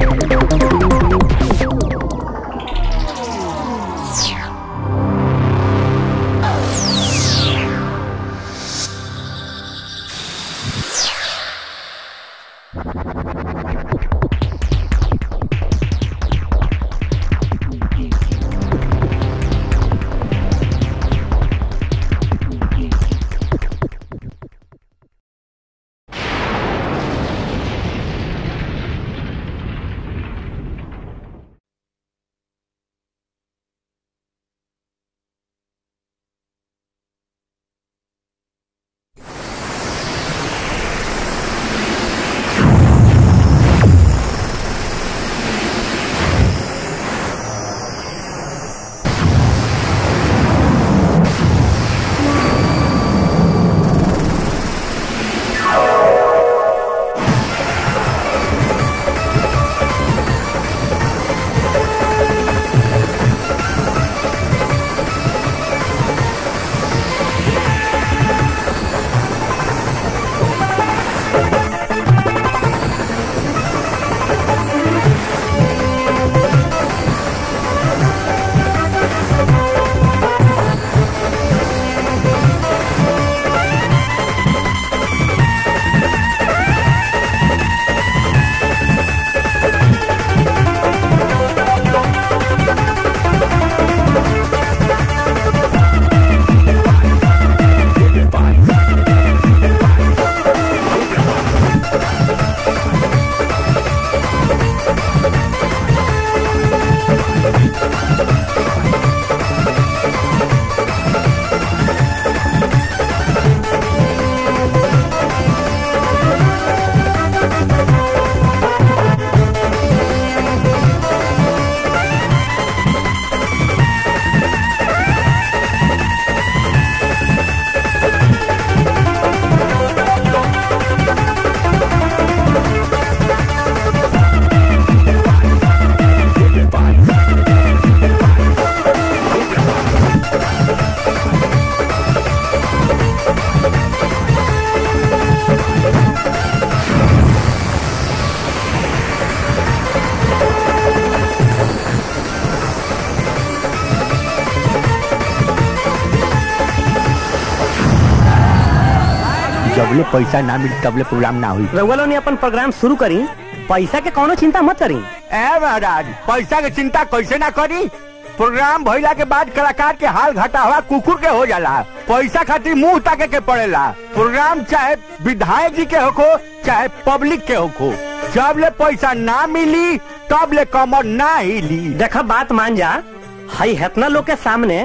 जबले पैसा ना मिली तबले प्रोग्राम ना हुई रउआ लोग ने अपन प्रोग्राम शुरू करी पैसा के कोनो चिंता मत करी ए महाराज पैसा के चिंता कैसे ना करी प्रोग्राम भइला के बाद कलाकार के हाल घटा हुआ कुकुर के हो जाला पैसा खातिर मुंह ताके के पड़ेला प्रोग्राम चाहे विधायक जी के होखो चाहे पब्लिक के होखो जब ले पैसा ना मिली तब ले कमर ना हिली देखा बात मान जा हई हेतना लोग के सामने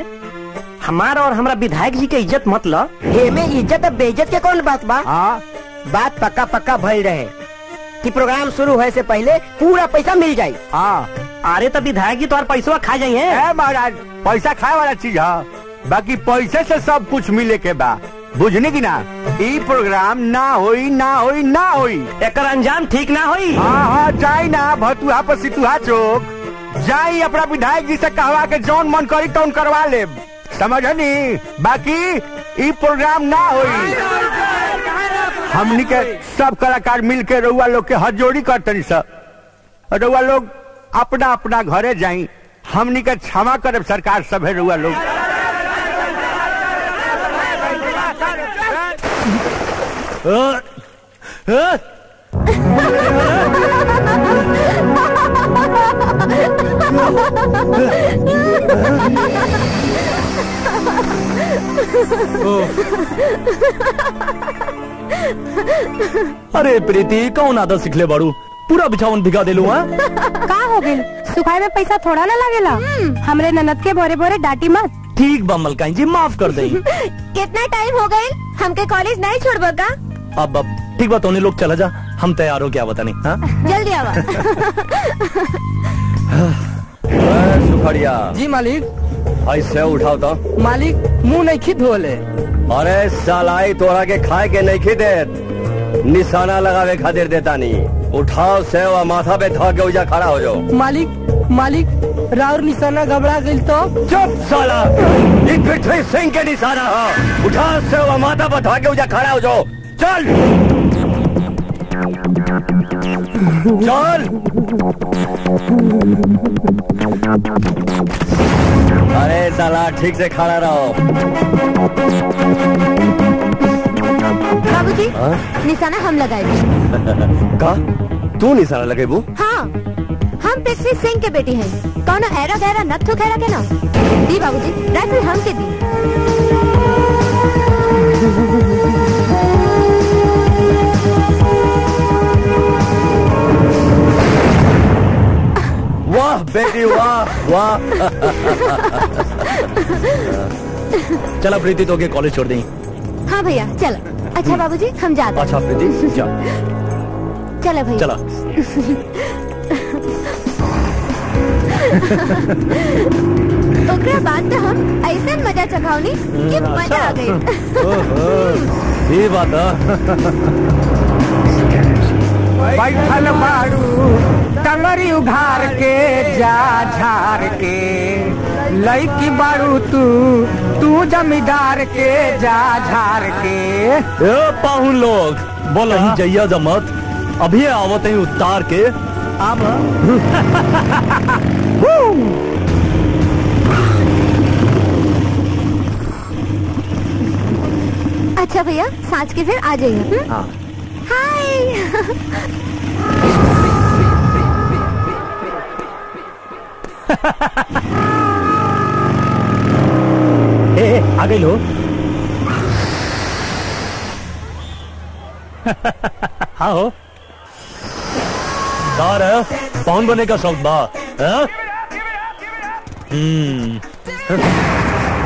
हमारा और हमरा विधायक जी के इज्जत मत लो एमे इज्जत और बेइज्जत के कौन बात बा हाँ बात पक्का पक्का भइल रहे कि प्रोग्राम शुरू होए से पहले पूरा पैसा मिल जाई हाँ अरे तो विधायक जी तो पैसा खा जाइए ए महाराज पैसा खाए वाला चीज है बाकी पैसे से सब कुछ मिले के बा बुझनी की ना ई प्रोग्राम ना होई ना होई ना होई एकर अंजाम ठीक ना होई हाँ हाँ जाई ना भतुहा पर सितुहा चौक जाई अपना विधायक जी से कहवा के जौन मन करी तौन करवा ले समझनी बाकी ई प्रोग्राम ना होई हमनी के सब कलाकार मिल के रउआ लोग के हाथ जोड़ी करतनी सब रउआ लोग अपना अपना घरे जाई हमनी के क्षमा करब सरकार सब है रउआ लोग अरे प्रीति कौन आदत सिखले बाड़ू पूरा बिछावन भिगा देलू हाँ का हो गइल सुखाए में पैसा थोड़ा ना लगेला हमरे ननद के भोरे भोरे डांटी मत ठीक बा मलकाई जी माफ कर दई कितना टाइम हो गइल हमके कॉलेज नहीं छोड़बा का अब अब ठीक बा तोने लोग चला जा हम तैयार हो क्या बता नहीं हाँ जल्दी आवा सुखड़िया जी मालिक ऐसे उठाओ तो मालिक मुंह नहीं खिद होले अरे सालाई तोरा के खाए के नहीं खिदे निशाना लगावे खातिर देता नहीं उठाओ से और माथा पे धा के उजा खड़ा हो जाओ मालिक मालिक राउर निशाना घबरा गइल तो चुप साला ये पृथ्वी सिंह के निशाना हो उठाओ से और माथा पे धा के उजा खड़ा हो जाओ चल चल अरे साला ठीक से खड़ा रहो बाबूजी हाँ? निशाना हम लगाए का तू निशाना लगेबू हाँ हम पृथ्वी सिंह के बेटी हैं कौन ऐरा गहरा नत्थु खैरा के ना दी बाबूजी राइफल हम के दी वाह बेटी वाह वाह चला प्रीति तो के कॉलेज छोड़ दें हाँ भैया चलो अच्छा बाबूजी हम जाते अच्छा प्रीति जा हैं चलो भैया चला ओकरा बाद तो हम ऐसा मजा चखावनी कि मजा आ गई ये बात है बैठल बाड़ू टंगरी उघार के जा झार के लईकी बाड़ू तू तू जमींदार के जा झार के ए पाहुन लोग बोल ही जइया जमत अभी आवत ही उतार के आब अच्छा भैया सांच के फिर आ जाइए हम्म? हाय ए ए, आ गई लो हाँ हो दार है पाहुन बने का शौक बा हैं? हम्म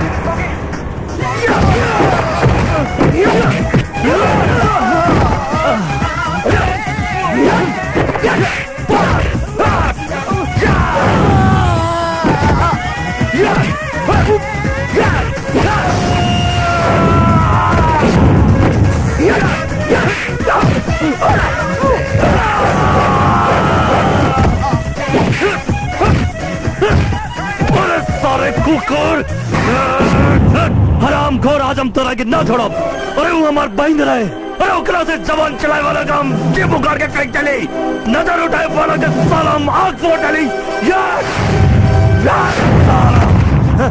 अरे सारे कुकुर हराम खोर आज हम तोरा के ना छोड़ब अरे वो हमार बहन रहे अरे ओकरा से जवान चलाए वाला काम जे बुखार के फेंक चली नजर उठाए वाला के साला हम आग फोड़ डाली यार यार साला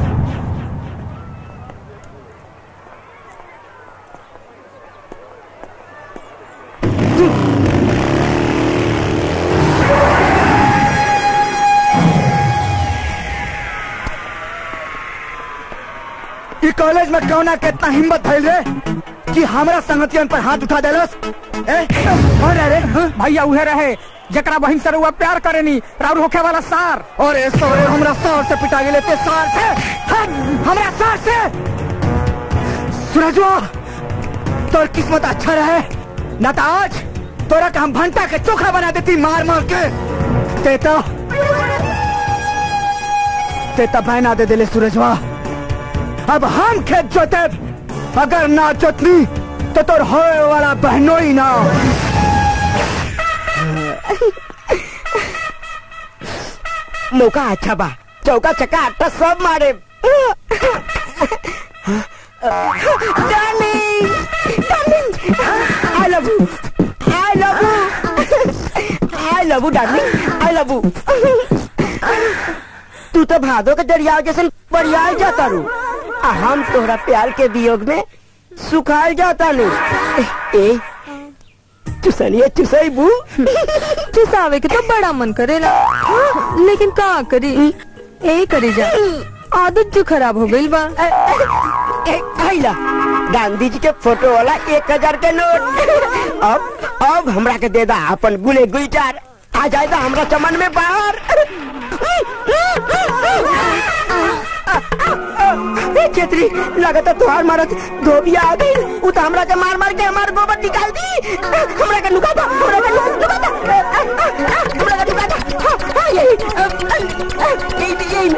ई कॉलेज में कौना के इतना हिम्मत भइल रे कि हमरा संगतियन पर हाथ उठा देलस ए कौन है रे हाँ? भैया उहे रहे जकरा बहिन से रुआ प्यार करेनी राउर होखे वाला सार और ए सवरे हमरा सार से पिटा गेले ते सार से हाँ, हमरा सार से सूरजवा तोर किस्मत अच्छा रहे न तो आज तोरा के हम भंटा के चोखा बना देती मार मार के ते तो ते तो बहना दे दिले सूरजवा अब हम खेत जोते अगर ना जोतनी तो तोर होए वाला बहनों ही ना मौका अच्छा बा चौका चक्का आटा सब मारे darling darling I love you I love you I love you darling I love you तू तो भादो के दरिया जैसे बढ़िया जाता रू आ हम तोहरा प्यार के वियोग में सुखाल जाता नहीं ए चुसनिए चुसई बू चुसावे के तो बड़ा मन करेला लेकिन का करी ए करी जा आदत जो खराब हो गई बा ए, आइला गांधी जी के फोटो वाला एक हजार के नोट अब अब हमरा के दे दा अपन गुले गुलजार आ जाएगा हमरा चमन में बाहर ए, छेत्री लगत है तुहार मारत धोबिया आ गई उ तो हमरा के मार मार के हमार गोबर निकाल दी हमरा के नुका दो हमरा के नुका नुका दो हमरा के नुका दो हाँ, हाँ, यही यही यही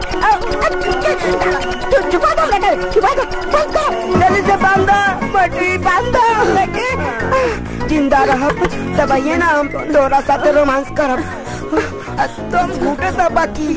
चुप छुपा दो हमरा के छुपा दो बांध दो जल्दी से बांध दो पटरी बांध दो हमरा के जिंदा रहब तब ना हम तोरा साथे रोमांस करब तुम घूटे तो बाकी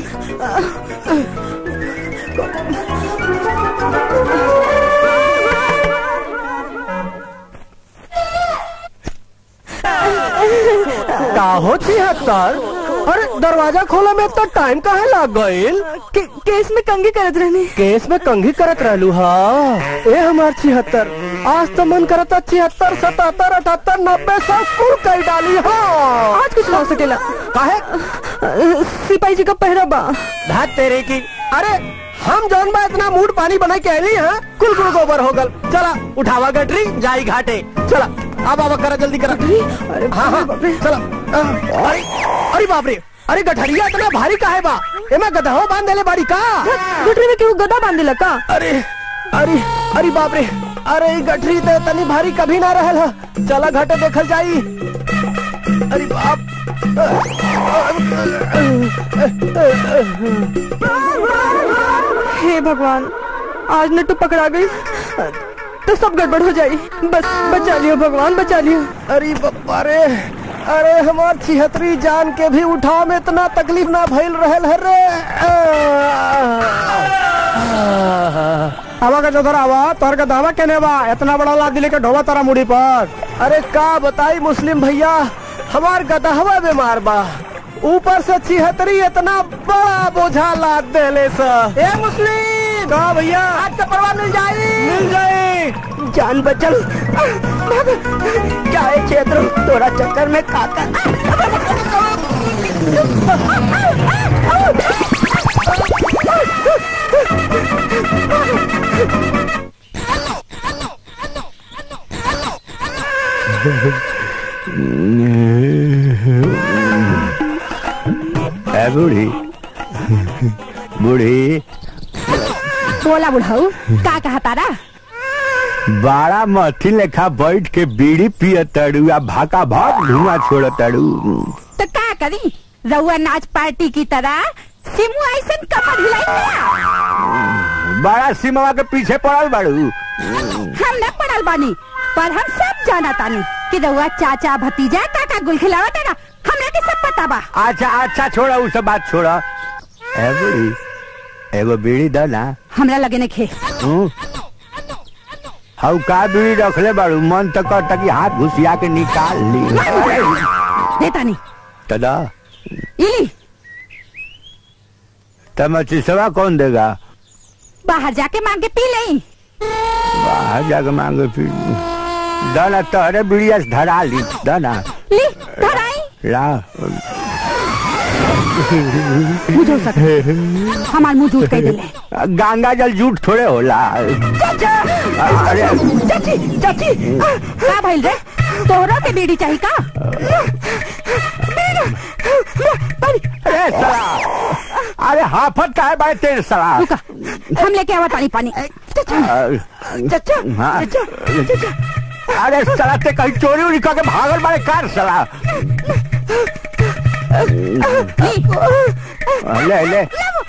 का हो छिहत्तर अरे दरवाजा खोले में तो टाइम काहे लग गईल के, केस में कंगी करत रहनी केस में कंघी करत रहलू हा ए हमार छिहत्तर आज तो मन करता छिहत्तर सतहत्तर अठहत्तर नब्बे सौ कुल कर डाली हा आज कुछ ना हो सकेला काहे अ, सिपाही जी का पहरा बा धात तेरे की अरे हम जौन बा इतना मूड पानी बना के आली हैं कुल कुल गोबर हो गल चला उठावा गटरी जाई घाटे चला अब अब करा जल्दी करा अरे हाँ हाँ चला अ, अरे अरे बाप रे अरे गठरिया इतना भारी काहे बा एमा गदहो बांध देले बाड़ी का गटरी में केहू गदा बांध देला का अरे अरे अरे बाप रे अरे ई गठरी तो तनी भारी कभी ना रहल ह चला घाटे देखल जाई अरे बाप हे भगवान आज नट्टू पकड़ा गई तो सब गड़बड़ हो जाई बस बचा लियो भगवान बचा लियो अरे बप्पा रे अरे हमार छिहत्तरी जान के भी उठाव में इतना तकलीफ ना भइल रहल है रे आवा का चौधर आवा तोहर का दावा केने बा इतना बड़ा लाद दिले के ढोवा तारा मुड़ी पर अरे का बताई मुस्लिम भैया हमार गदहवा बीमार बा ऊपर से छिहत्तरी इतना बड़ा बोझा लाद देले सा ए मुस्लिम का भैया आज तो परवा मिल जाई मिल जाए जान बचल क्या है क्षेत्र तोरा चक्कर में काका ए बूढ़ी बूढ़ी बोला बुढ़ाऊ का कहा तारा बाड़ा मथी लेखा बैठ के बीड़ी पिय तड़ू आ भाका भाग धुआं छोड़ तड़ू तो का करी रउआ नाच पार्टी की तरह सिमू ऐसन कमर हिलाई क्या बड़ा सिमवा के पीछे पड़ल बाड़ू हम न पड़ल बानी पर हम सब जाना तानी कि रउआ चाचा भतीजा काका गुल खिलावा तारा हमरा के सब पता बा अच्छा अच्छा छोड़ा उ सब बात छोड़ा ए बूढ़ी एगो बीड़ी द ना हमरा लगे ने खे हूँ? हऊ का बीड़ी रखले बाड़ू मन तो करता कि हाथ घुसिया के निकाल ली देता नहीं तदा इली तब चिसवा कौन देगा बाहर जाके मांग के पी लई बाहर जाके मांगे फिर दाना तहरे बीड़िया से धरा ली दाना ली धराई ला मुझे सक हमार मुंह झूठ कह दिले गंगा जल झूठ थोड़े होला अरे चाची चाची का भइल रे तोहरा के बीड़ी चाहिए का अरे साला अरे हाफत का है भाई तेरे साला रुका हम लेके आवा पानी पानी चाचा हाँ अरे साला ते कहीं चोरी उरी करके भागल बारे कार साला ले ले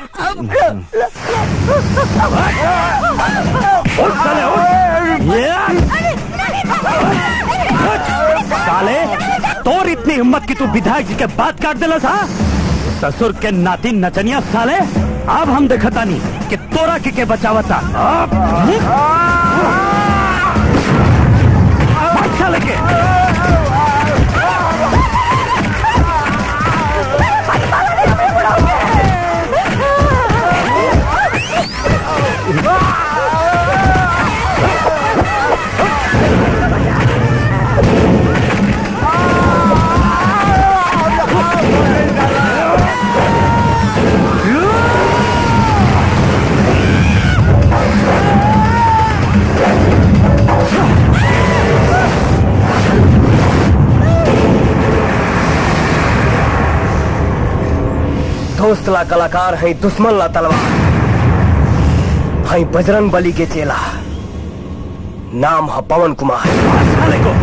साले तोर इतनी हिम्मत की तू विधायक जी के बात काट दिला था ससुर के नाती नचनिया साले अब हम देखता नहीं कि तोरा के के बचावता अब भाग साले के दोस्त ला कलाकार है दुश्मन ला तलवार है बजरंग बली के चेला नाम है पवन कुमार साले को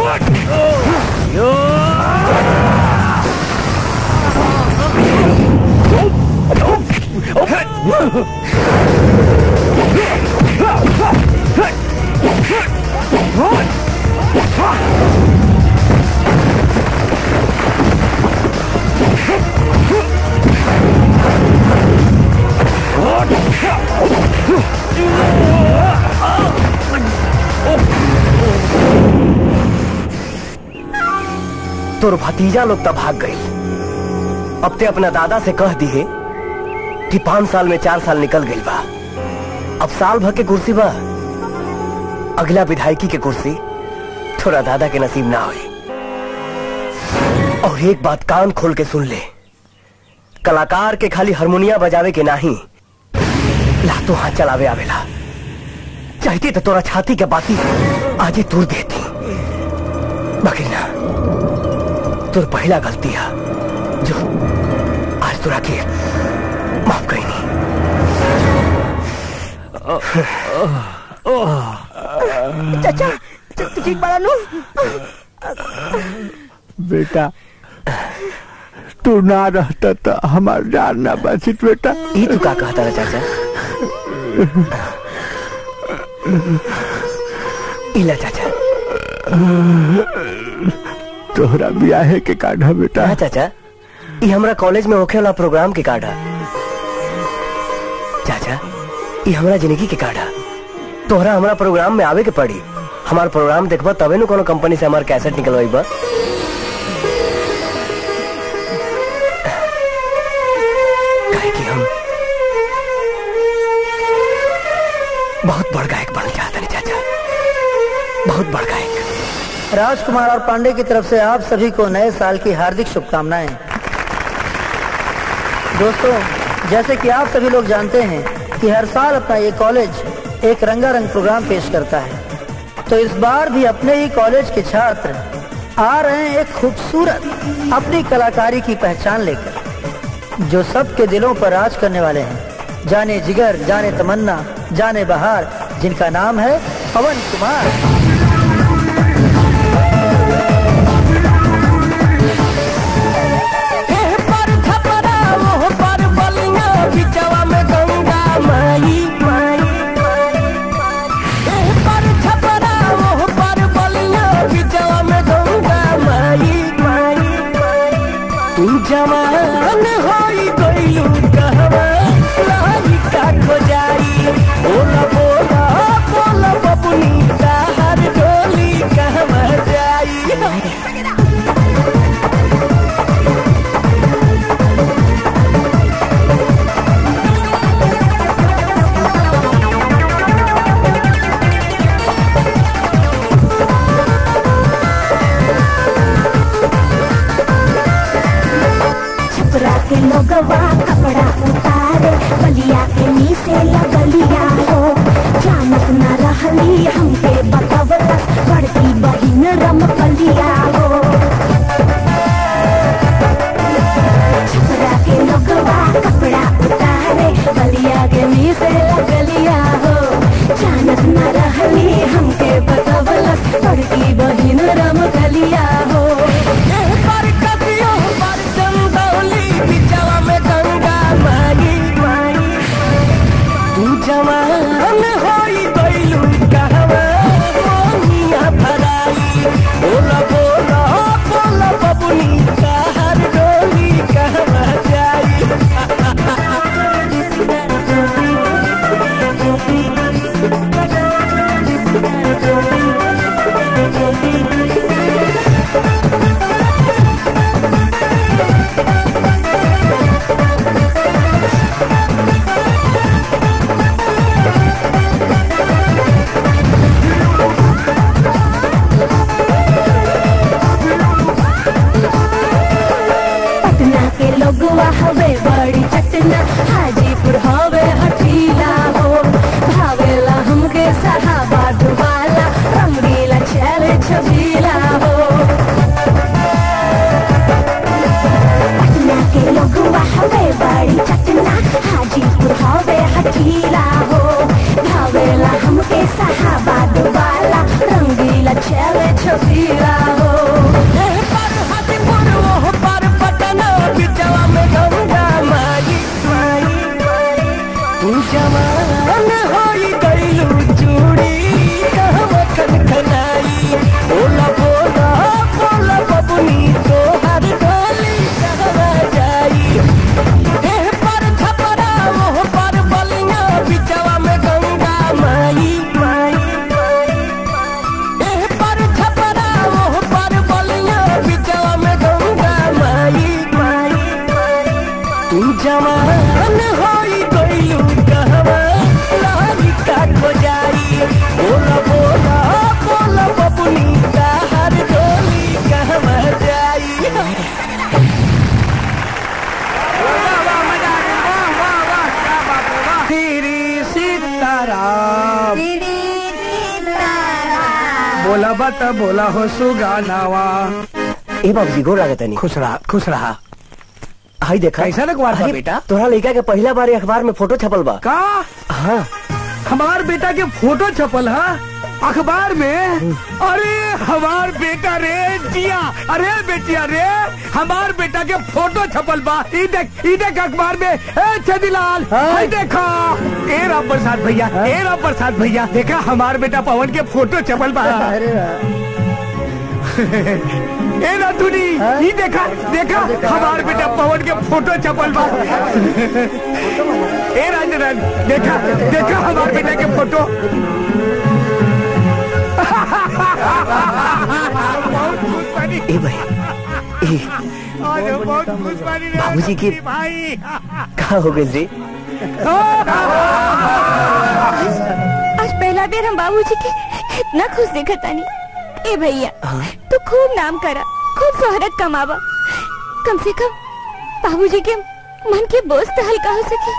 तोर भतीजा लोग तब भाग गई अब ते अपना दादा से कह दिए कि पांच साल में चार साल निकल गई बा अब साल भर के कुर्सी बा अगला विधायकी के कुर्सी थोड़ा दादा के नसीब ना हुई और एक बात कान खोल के सुन ले कलाकार के खाली हारमोनिया बजावे के नाही लातो हाथ चलावे आवेला चाहती तो तोरा छाती के बाती आजे दूर देती बाकी ना तोर पहला गलती है जो आज तोरा के माफ कही नहीं चाचा तू तू ठीक बड़ा नू बेटा तू ना रहता तो हमार जान ना बचित बेटा ये तू का कहता रहा चाचा इला चाचा तोहरा ब्याहे के काढ़ा बेटा हाँ चाचा ये हमरा कॉलेज में होखे वाला प्रोग्राम के कार्ड है चाचा ये हमरा जिंदगी के कार्ड है तोहरा हमरा प्रोग्राम में आवे के पड़ी हमार प्रोग्राम देखबा तबे नु कोनो कंपनी से हमार कैसेट निकलवाई बा काहे कि हम बहुत बड़ गायक बनना चाहते हैं चाचा बहुत बड़ गायक राजकुमार और पांडे की तरफ से आप सभी को नए साल की हार्दिक शुभकामनाएं दोस्तों जैसे कि आप सभी लोग जानते हैं कि हर साल अपना ये कॉलेज एक रंगारंग प्रोग्राम पेश करता है तो इस बार भी अपने ही कॉलेज के छात्र आ रहे हैं एक खूबसूरत अपनी कलाकारी की पहचान लेकर जो सबके दिलों पर राज करने वाले हैं जाने जिगर जाने तमन्ना जाने बहार जिनका नाम है पवन कुमार जवान होई गइलू कहवा लाही का खोजाई बोला बोला बोला बबुनी हर डोली कहवा जाई छपरा के लोगवा कपड़ा उतारे बलिया के नीचे लगलिया हो जानत न रहली हमके बतवलस बड़की बहिन रमकलिया हो छपरा के लोगवा कपड़ा उतारे बलिया के नीचे लगलिया हो जानत न रहली हमके बतवलस बड़की बहिन रमकलिया हो पर कदियो पर चंदौली बिचवा में गंगा माई माई तू जवान होई गइलू कहवा मोनिया भराई बोला बोला बोला बबुनी कहर डोली कहवा जाई पटना के लोगवा हवे बड़ी चटना हाजीपुर हवे हटीला हो भावेला हमके सहाबा डुबाला रंगीला चल छबीला हो पटना के लोगवा हवे बड़ी चटना हाजीपुर हवे हटीला हो भावेला हमके सहाबा डुबाला रंगीला चल छबीला बत बोला हो सुगानावा ए बाबूजी गोर लागत नहीं खुश रहा खुश रहा हाई देखा कैसा अखबार बा अरे, बेटा? तोहरा लड़का के पहला बार अखबार में फोटो छपल बा का हाँ हमार बेटा के फोटो छपल है अखबार में अरे हमार बेटा रे जिया अरे बेटिया रे हमार बेटा के फोटो छपल बा ई देख ई देख अखबार में ए छदीलाल हाय देखा ए राम प्रसाद भैया ए राम प्रसाद भैया देखा हमार बेटा पवन के फोटो छपल बा ए रातुनी ई देखा देखा हमार बेटा पवन के फोटो छपल बा ए राजन देखा देखा हमार बेटा के फोटो बहुत खुश बनी ए भाई ए आज हम बहुत खुश बनी रे बाबूजी की- भाई कहा हो गई रे आज पहला बेर हम बाबूजी के इतना खुश देखा तानी ए भैया तू खूब नाम करा खूब शोहरत कमावा कम से कम बाबूजी के मन के बोझ तो हल्का हो सके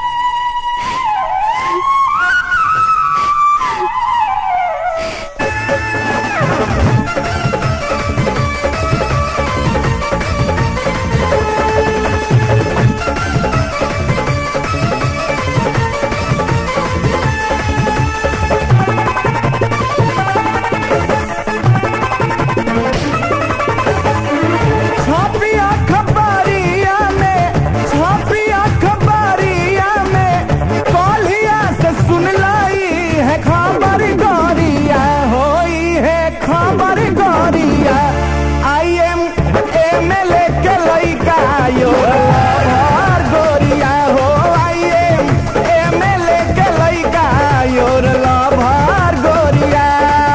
छापिया खबारिया में छापिया खबारिया में कौलिया से सुन लाई है खबर गोरिया होई है खबर गोरिया I am M L A के लइका यो लवर गोरिया हो I am M L A के लइका योर लवर गोरिया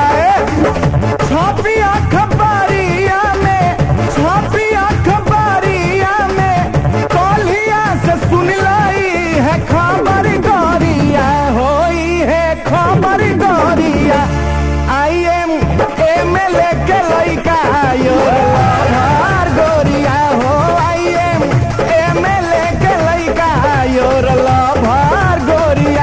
छापिया खबारिया में छापिया खबारिया में कौलिया से सुन लाई है खबर गोरिया होई है खबर गोरिया I am M L A के लइका यो लवर गोरिया हो I am M L A के लइका योर लवर गोरिया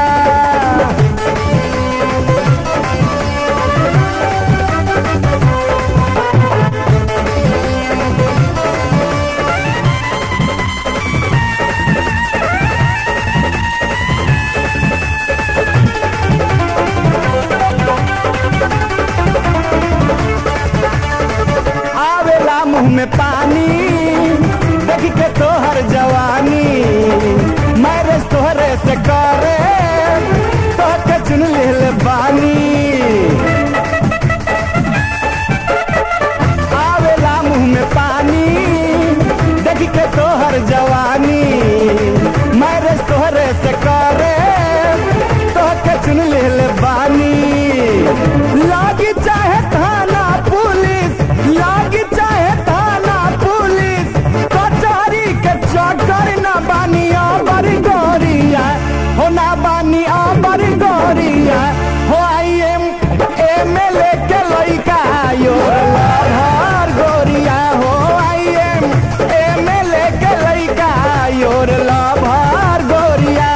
आवेला मुंह में पानी देख के तोहर जवानी मैरिज तोहरे से करे तो के चुन ले बानी आवेला मुंह में पानी देख के तोहर जवानी मैरिज तोहरे से करे तो के चुन ले बानी लागी चाहे थाना पुलिस लागी चाहे थाना पुलिस कचहरी के चक्कर ना बानी अबर गोरिया हो ना बानी अबर गोरिया हो I am M L A के लइका यो लहर गोरिया हो I am M L A के लइका योर लभर गोरिया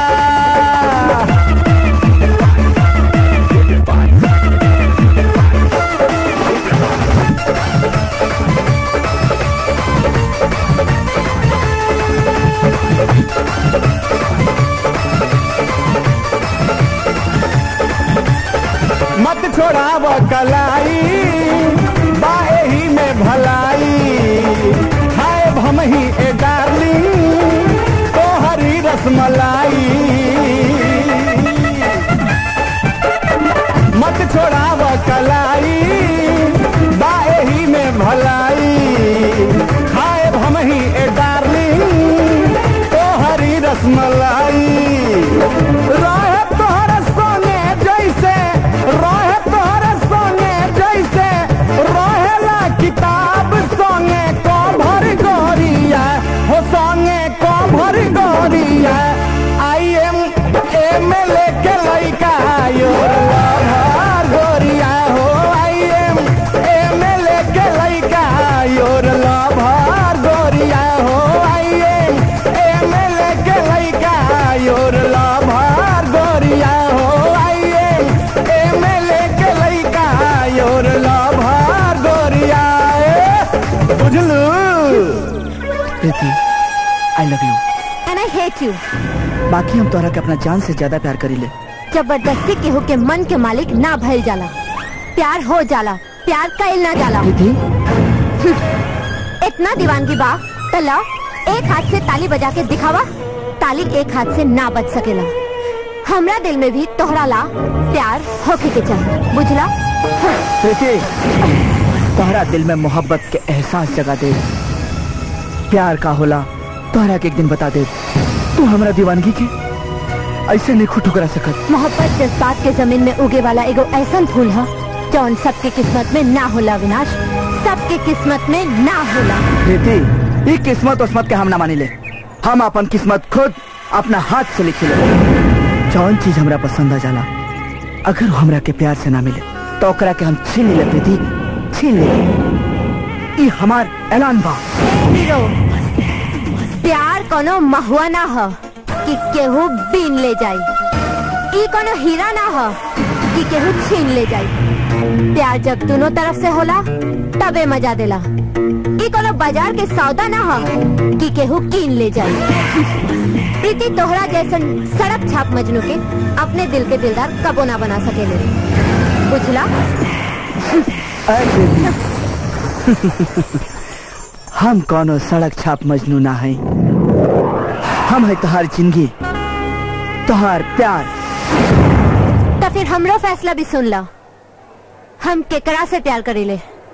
मत छोड़ाव कलाई बाहे ही में भलाई हाय भम ही ए डार्लिंग तो हरी रसमलाई मत छोड़ाव कलाई बाहे ही में भलाई हाय भम ही ए डार्लिंग तो हरी रसमलाई रहे तोहर सोने जैसे रहे तोहर सोने जैसे रहेला किताब संगे को भर गोरिया हो संगे को भर गोरिया I am M L A के लइका यो लभर गोरिया हो I am M L A के लइका योर लभर गोरिया हो I am M L A के लइका योर लभर गोरिया हो I am M L A के लइका योर लभर बुझलू Preeti I love you and I hate you बाकी हम तोहरा के अपना जान से ज्यादा प्यार करी ले जबरदस्ती केहू के मन के मालिक ना भइल जाला प्यार हो जाला प्यार कइल ना जाला प्रीति इतना दीवानगी बा तो ला एक हाथ से ताली बजा के दिखावा ताली एक हाथ से ना बज सकेला हमरा दिल में भी तोहरा ला प्यार होके के चाहिए बुझला प्रीति तोहरा दिल में मोहब्बत के एहसास जगा दे प्यार का होला तोहरा के एक दिन बता दे तू हमरा दीवानगी के ऐसे नहीं खुद ठुकरा सकत मोहब्बत जज्बात के जमीन में उगे वाला एगो ऐसा फूल है जौन सबके किस्मत में ना होला विनाश सबके किस्मत में ना होला प्रीति ये किस्मत उस्मत के हम ना मानी ले हम अपन किस्मत खुद अपना हाथ से लिखी ले जौन चीज हमरा पसंद आ जाला अगर वो हमरा के प्यार से ना मिले तो ओकरा के हम छीन ले प्रीति छीन ले ये हमार ऐलान बा हीरो प्यार कोनो महुआ ना हो कि केहू बीन ले जाई ई कोनो हीरा ना हो कि केहू छीन ले जाई प्यार जब दोनों तरफ से होला तबे मजा देला ई कोनो बाजार के सौदा ना हो कि केहू कीन ले जाई प्रीति तोहरा जैसन सड़क छाप मजनू के अपने दिल के दिलदार कबो ना बना सकेले बुझला अरे प्रीति हम कोनो सड़क छाप मजनू ना है हम है तोहार जिंदगी तोहार प्यार तो फिर हमरो फैसला भी सुन लो हम केकरा से प्यार करेले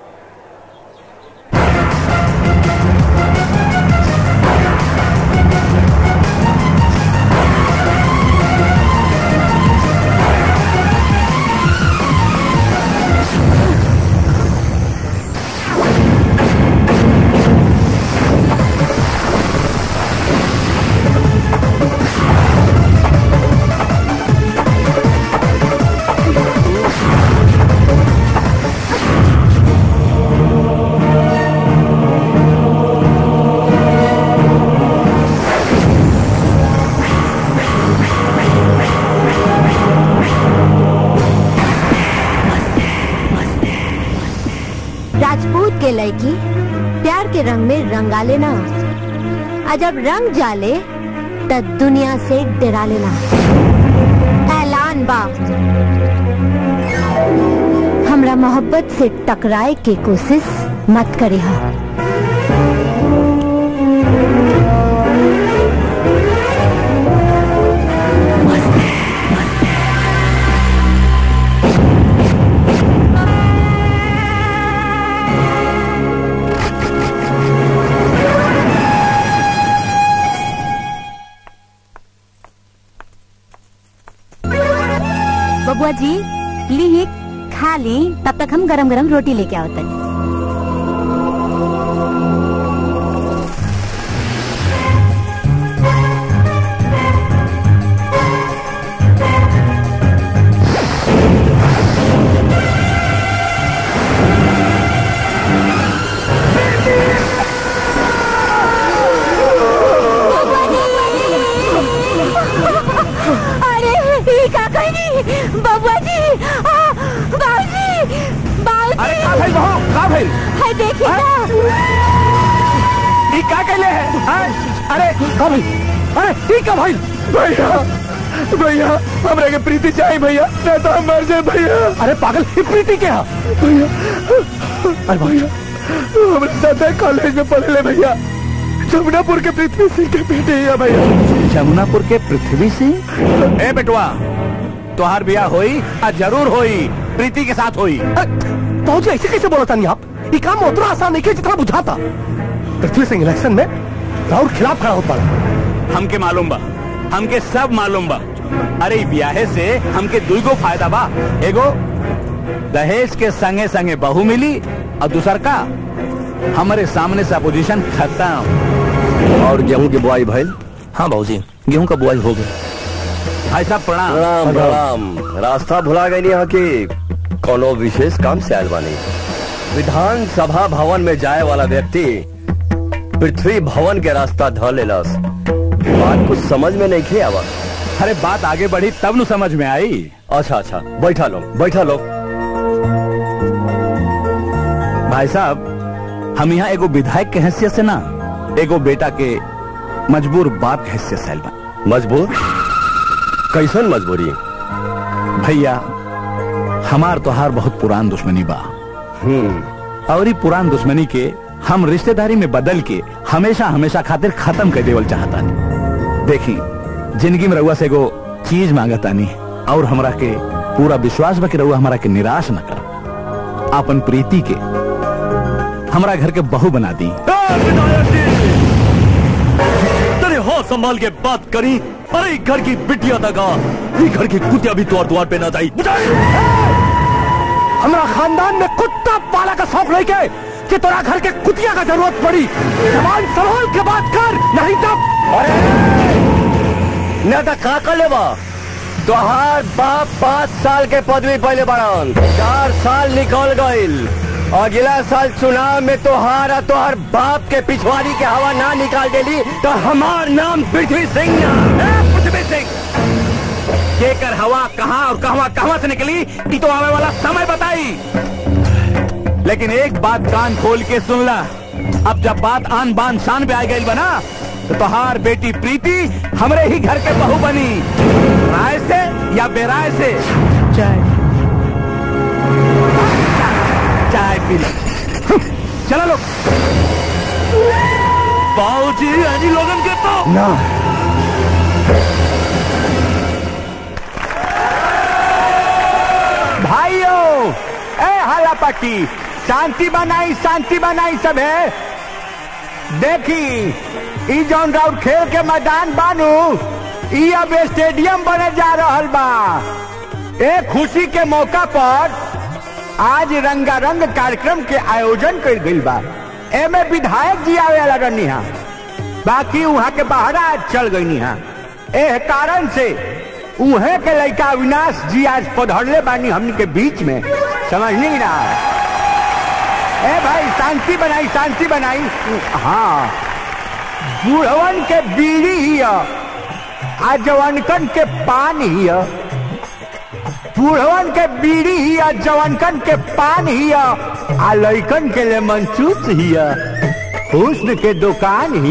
राजपूत के लड़की प्यार के रंग में रंगा लेना और जब रंग जाले तब दुनिया से डरा लेना ऐलान बा हमरा मोहब्बत से टकराए के कोशिश मत करे हा बबुआ जी ली खा ली तब तक हम गरम गरम रोटी लेके आओ तक अरे ई का कहनी बबुआ जी आ, बाबूजी बाबूजी अरे का भइल बहू का भइल हाय देखिए ना ई का कहले है हैं? अरे का भइल अरे ई का भइल भैया भैया हमरा के प्रीति चाहिए भैया नहीं तो हम मर जाए भैया अरे पागल ई प्रीति के हा भैया अरे भैया हमारे साथ कॉलेज में पढ़े ले भैया जमुनापुर के पृथ्वी सिंह के बेटे है भैया जमुनापुर के पृथ्वी सिंह ए बेटवा तोहार ब्याह होई आ जरूर होई प्रीति के साथ होई पहुंचे ऐसे कैसे बोला था आप ये काम उतना आसान नहीं किया जितना बुझाता पृथ्वी सिंह इलेक्शन में राहुल खिलाफ खड़ा होता हमके मालूम बा हमके सब मालूम बा अरे ई ब्याहे से हमके दुईगो फायदा बा एगो दहेज के संगे संगे बहू मिली और दूसर का हमारे सामने से अपोजिशन खत्म और गेहूं की बुआई भइल हाँ भाजी गेहूं का बुआई हो गई भाई साहब प्रणाम प्रणाम प्रणाम रास्ता भुला गई यहाँ की कोनो विशेष काम से आयल बानी विधानसभा भवन में जाए वाला व्यक्ति पृथ्वी भवन के रास्ता ध लेलस बात कुछ समझ में नहीं खे आवा अरे बात आगे बढ़ी तब नु समझ में आई अच्छा अच्छा बैठा लो बैठा लो भाई साहब हम यहाँ एगो विधायक के हैसियत से ना एगो बेटा के मजबूर बाप के हैसियत से आइल बा मजबूर कैसन मजबूरी भैया हमार तोहार बहुत पुरान दुश्मनी बा और ई पुरान दुश्मनी के हम रिश्तेदारी में बदल के हमेशा हमेशा खातिर खत्म कर देवल चाहता देखी जिंदगी में रउआ से एगो चीज मांगतानी और हमरा के पूरा विश्वास बा कि रउआ हमरा के निराश न कर अपन प्रीति के हमरा घर के बहू बना दी तेरे हो संभाल के बात करी अरे घर की बिटिया दगा ये घर की कुतिया भी द्वार द्वार पे ना जाई हमारा खानदान में कुत्ता पाला का शौक नहीं के कि तोरा घर के कुतिया का जरूरत पड़ी जवान संभाल के बात कर नहीं तब न तो का कर लेबा तोहार बाप पाँच साल के पदवी पहले बढ़न चार साल निकल गईल अगला साल चुनाव में तोहार और तोहार बाप के पिछवाड़ी के हवा ना निकाल देली तो हमार नाम पृथ्वी सिंह ना पृथ्वी सिंह केकर हवा कहाँ और कहवा कहवा से निकली कि तो आने वाला समय बताई लेकिन एक बात कान खोल के सुन ला अब जब बात आन बान शान पे आ गई बना तो तोहार बेटी प्रीति हमरे ही घर के बहू बनी राय से या बेराय से चाय चाय पी ले चलो लोग बाबूजी यानी लोगन के तो ना भाइयों ए हाला पट्टी शांति बनाई शांति बनाई सब है देखी ई जौन राउर खेल के मैदान बानू ई अब स्टेडियम बने जा रहल बा ए खुशी के मौका पर आज रंगारंग कार्यक्रम के आयोजन कर गइल बा एमे विधायक जी आवे वाला रहनी हा बाकी वहाँ के बाहर आज चल गई हा एह कारण से उहे के लड़का अविनाश जी आज पधरले बानी हमनी के बीच में समझ नहीं ना ए भाई शांति बनाई शांति बनाई हाँ बूढ़वन के बीड़ी ही आ जवानकन के पान ही बूढ़वन के बीड़ी ही जवानकन के पान ही आ लड़कन के ले मंचूस ही हुस्न के दुकान ही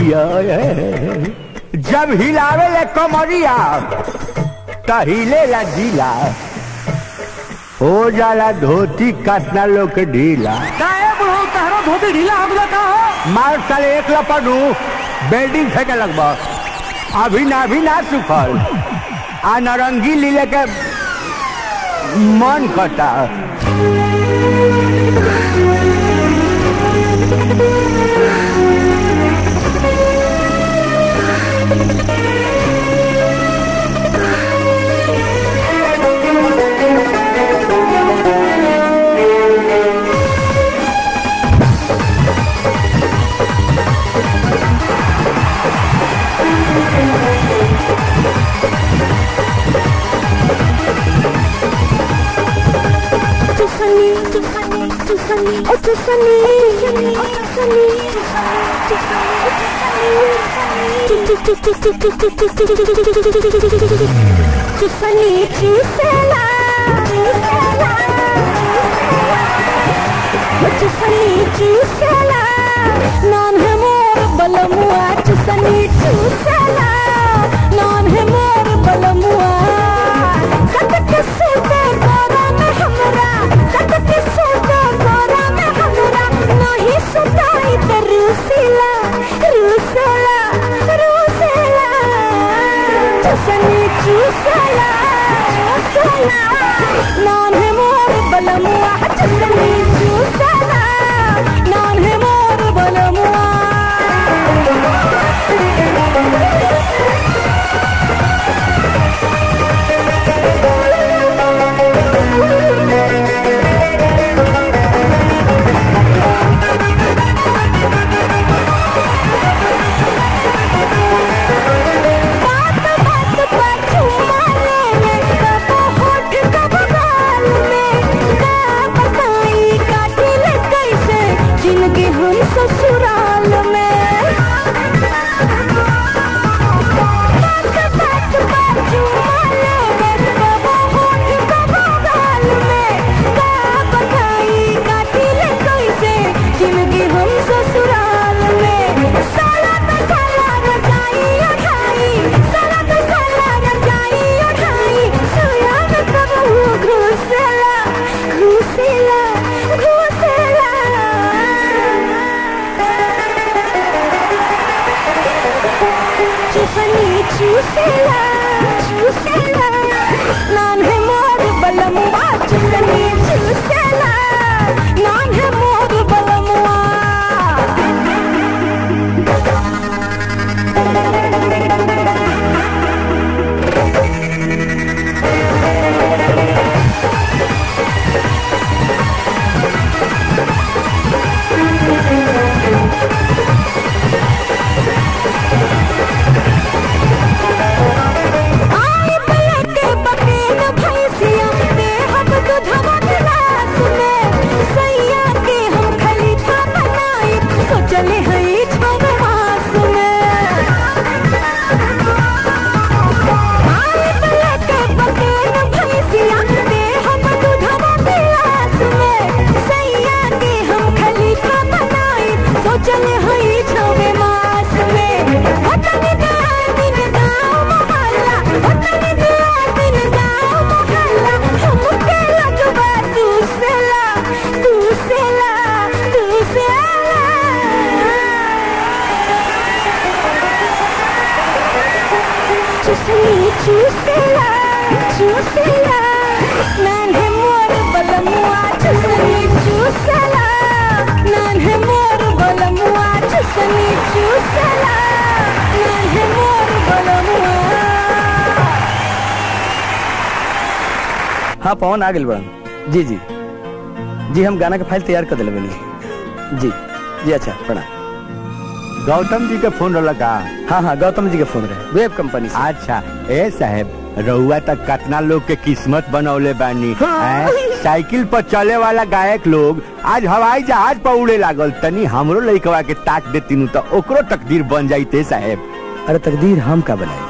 जब हिलावे ले कमरिया तहिले ला जिला हो जाला धोती काटना लोग के ढीला काहे बुढ़ो तहरो धोती ढीला हो गया का हो मार साले एक लपड़ू बिल्डिंग फेंके लगभग अभी ना अभी ना सुखल आ नारंगी लीले के मन कटा Tiffany, Tiffany, Tiffany, oh Tiffany, Tiffany, oh Tiffany, Tiffany, Gisela, Tiffany, Gisela, non है मोर बलमुआ Tiffany, Gisela, non है मोर बलमुआ सतत से गोरा में हमरा सतत से गोरा में हमरा नहीं सताई त रूसेला रूसेला रूसेला चुसनी चूसेला चूसेला नाम है मोर बलमुआ चुसनी चूसेला नाम है मोर बलमुआ बात बात पर चुम्मा लेने कबो होठ कबो गाल में का बताई काटी ले कैसे जिंदगी हम ससुराल में बात बात पर चुम्मा लेने कबो होठ कबो गाल में का बताई काटी ले कैसे जिंदगी हम ससुराल चूसेला चूसेला नान है मोर बलमुआ चुसनी चूसेला नान है मोर बलमुआ आए पलटे बकेल भैंसिया देहब दूधवा गिलास में सैया के हम खलीफा बनाई सोचले हई छव मास में आए पलटे बकेल भैंसिया देहब दूधवा गिलास में सैया के हम खलीफा बनाई सोचले हई छव मास में वतन गाय दिन गाँव मोहल्ला वतन गाय दिन गाँव मोहल्ला हमके लगवा तू सेला तू सेला तू सेला चुसनी चूसेला चूसेला नान है मोर बलमुआ चुसनी चूसेला नान है मोर बलमुआ चुसनी चूसेला नान है मोर बलमुआ हाँ पवन आ गए बड़न जी जी जी हम गाना का फाइल तैयार कर दिले बनी जी जी अच्छा प्रणाम गौतम जी के फोन रहला का हाँ हाँ गौतम जी के फोन रहे वेब कंपनी से अच्छा ए साहेब रउआ तक कितना लोग के किस्मत बनौले बानी हैं? साइकिल पर चले वाला गायक लोग आज हवाई जहाज पर उड़े लागल तनी हमरो लइकवा के ताक देती तो ओकरो तकदीर बन जाइते साहेब अरे तकदीर हम का बनाए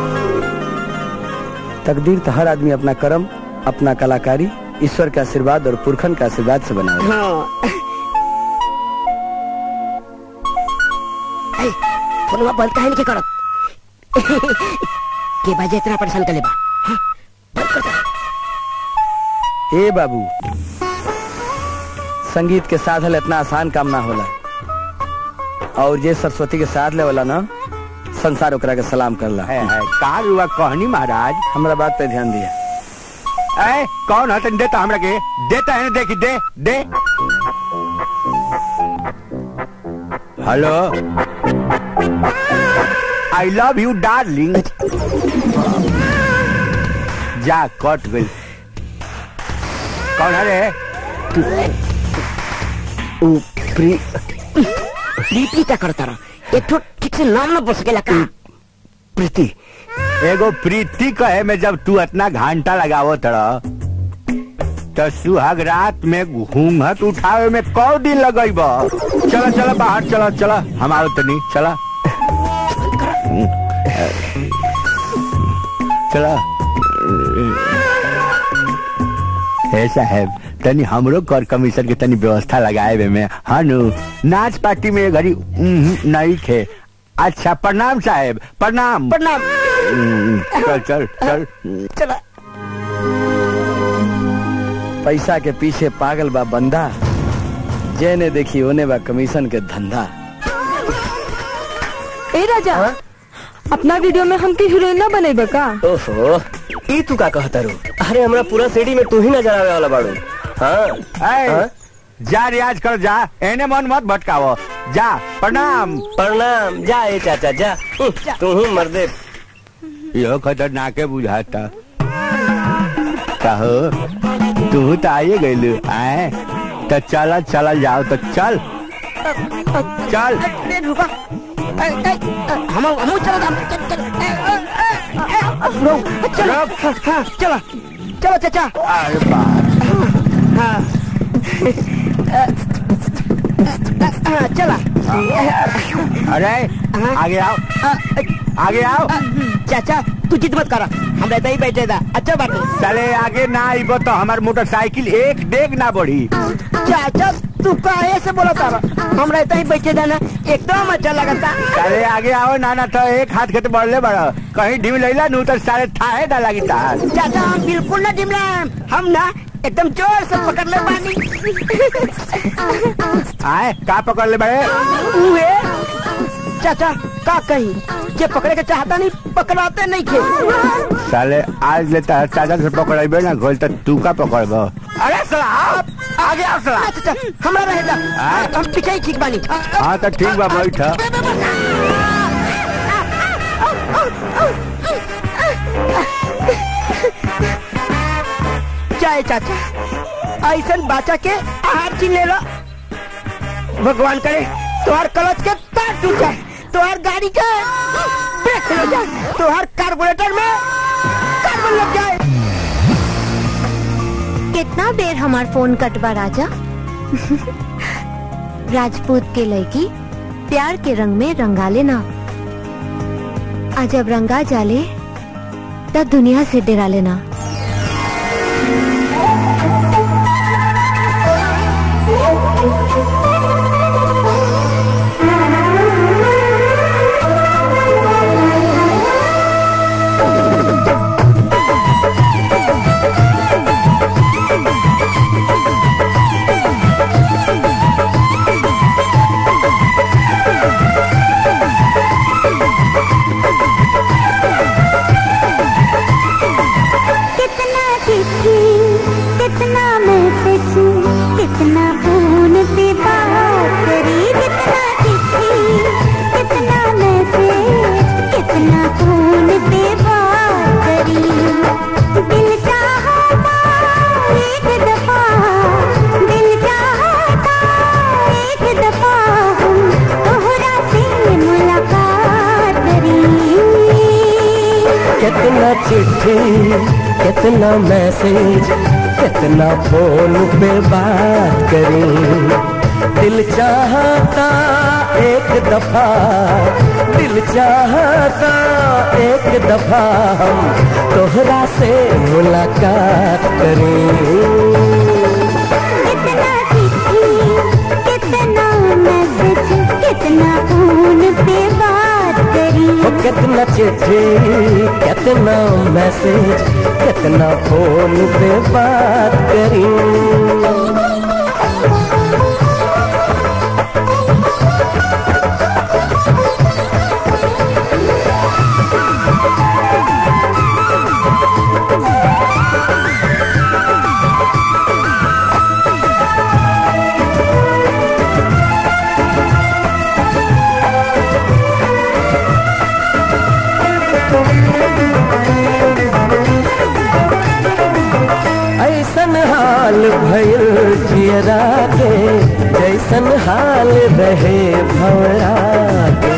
तकदीर तो हर आदमी अपना कर्म अपना कलाकारी ईश्वर के आशीर्वाद और पुरखन के आशीर्वाद से बनाए हाँ फोनवा बंद काहे नहीं करत के बाजे इतना परेशान कर लेबा हाँ, बंद कर दे ए बाबू संगीत के साधल इतना आसान काम ना होला और जे सरस्वती के साथ ले वाला ना संसार ओकरा के सलाम करला है, है, का रुआ कहनी महाराज हमरा बात पे ध्यान दिया ए कौन है तन देता हमरा के देता है ना देखी दे दे hello I love you darling जा कट गई कौन है रे प्री प्रीति का करता रहा एक तो ठीक से नाम ना बोल सकेला का प्रीति एगो प्रीति कहे में जब तू इतना घंटा लगावो तड़ा तो सुहाग रात में घूंघट उठावे में कौ दिन लगेब चलो चलो बाहर चलो चलो हम आओ तनी चलो चलो हे साहेब तनी हमरो कर कमीशन के तनी व्यवस्था लगाए में हाँ नु नाच पार्टी में घड़ी उम्म, नहीं खे अच्छा प्रणाम साहेब प्रणाम प्रणाम हम्म, चल चल चल चला पैसा के पीछे पागल बा बंदा जेने देखी ओने बा कमीशन के धंधा ए राजा अपना वीडियो में हमके हीरोइन ना बनेबा का ओहो ई तू का कहता रू अरे हमरा पूरा सीडी में तू ही नजर आवे वाला बाड़ू हाँ ऐ, हाँ? जा रियाज कर जा एने मन मत भटकावो जा प्रणाम प्रणाम जा ए चाचा जा तू हूँ मर्दे यो खतरनाके बुझाता कहो तू तो आइए गइलू आए तो चल चल जाओ तो चल चल ए, रुका ए, ए, हम हम चलो हम चल चल ए, ए, ए, ए, रुक, चलो हाँ, हाँ, चलो चलो चाचा अरे बाप हाँ हाँ, चला अरे आगे आओ आगे आओ चाचा तू जिद मत करा हम रहते ही बैठे था अच्छा बात है चले आगे ना आइबो तो हमार मोटरसाइकिल एक डेग ना बढ़ी चाचा तू काहे से बोला था हम रहते ही बैठे था ना एकदम अच्छा लगा था चले आगे आओ ना ना तो एक हाथ के तो बढ़ले बड़ा कहीं ढीम लैला नू तो सारे थाहे ना लगी तार चाचा हम बिल्कुल ना डिमला हम ना एकदम जोर से पकड़ ले पानी आए का पकड़ ले बड़े उहे चाचा का कही जे पकड़े के चाहता नहीं पकड़ाते नहीं खे साले आज लेता है चाचा से पकड़ेबे ना घोल तो तू का पकड़ब अरे सला आप आगे आओ सला हमरा रहे जा हम पीछे ही ठीक बानी हाँ तो ठीक बा बैठ चाहे चाचा ऐसा बाचा के आहार छीन ले लो भगवान करे तुम्हार कलच के तार टूट जाए तुम्हार गाड़ी के ब्रेक लग जाए तुम्हार कार्बोरेटर में कार्बन लग जाए कितना देर हमार फोन कटवा राजा राजपूत के लड़की प्यार के रंग में रंगा लेना आज जब रंगा जाले तब दुनिया से डरा लेना कितना चिट्ठी कितना मैसेज कितना फोन पे बात करी कितना चिट्ठी कितना मैसेज कितना फोन पे बात करी दिल चाहता एक दफा दिल चाहता एक दफा हम तोहरा से मुलाकात करी कितना चिट्ठी कितना मैसेज कितना फोन पे बात करी दिल चाहता एक दफा दिल चाहता एक दफा हम तोहरा से मुलाकात करें कितना चिट्ठी कितना मैसेज कितना फोन पे बात करी ओ कितना चिट्ठी कितना मैसेज कितना फोन पे बात करी ऐसन हाल भइल जियरा के जैसन हाल रहे भवरा के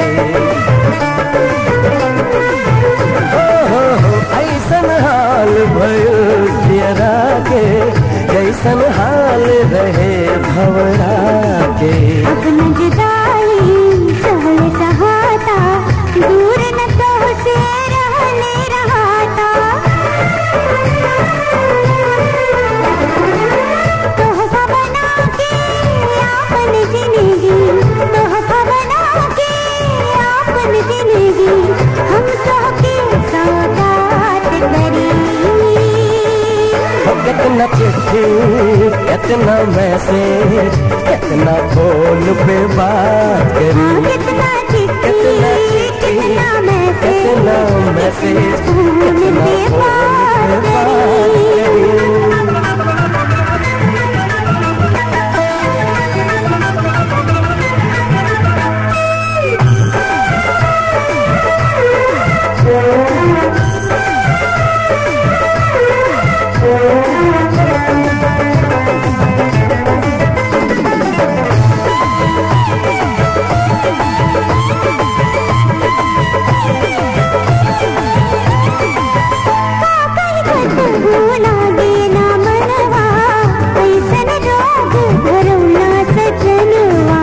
हो, हो, हो, ऐसन हाल भइल जियरा के जैसन हाल रहे भवरा के अब न जुदाई सहल सहाता दूर न तो से रहने रहाता तोहफा बना के आपन जिंदगी तोहफा बना के आपन जिंदगी हम तोहके सौगात करी हो, कितना चिट्ठी कितना मैसेज कितना फोन पे बात करी कितना चिट्ठी कितना मैसेज कितना मैसेज कितना फोन पे बात करी भूला देना मनवा ऐसन रोग भरौना सजनवा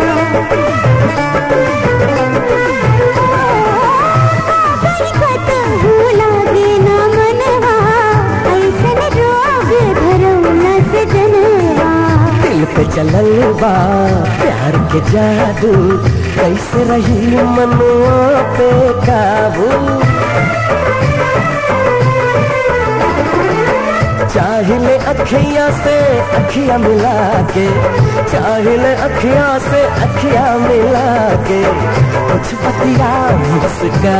खत भूला देना मनवा ऐसन रोग भरौना सजनवा दिल पे चलल बा प्यार के जादू कैसे रही मनुआ पे काबू चाहिले अखियां से अखियां मिला के चाहिले अखियां से अखियां मिला के कुछ पतिया मुस्का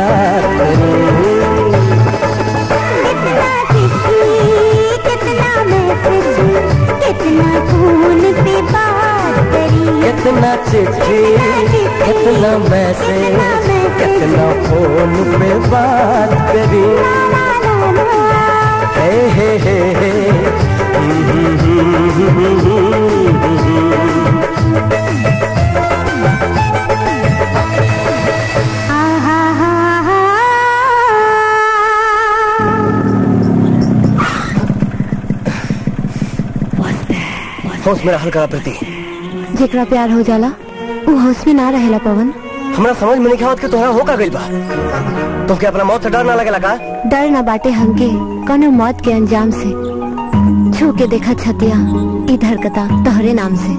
कितना मैसेज कितना फोन पे बात करी कितना चिट्ठी कितना मैसेज कितना फोन पे बात करी हे हे हे हे होश में रहल करा प्रति जेकरा प्यार हो जाला वो होश में ना रहेला पवन हमरा समझ में नहीं आवत कि तोहरा हो का गइल बा तो क्या अपना मौत से डर ना लगेला का डर ना बाटे हमके कौनो मौत के अंजाम से छू के देखा छतिया इधर कता तोहरे नाम से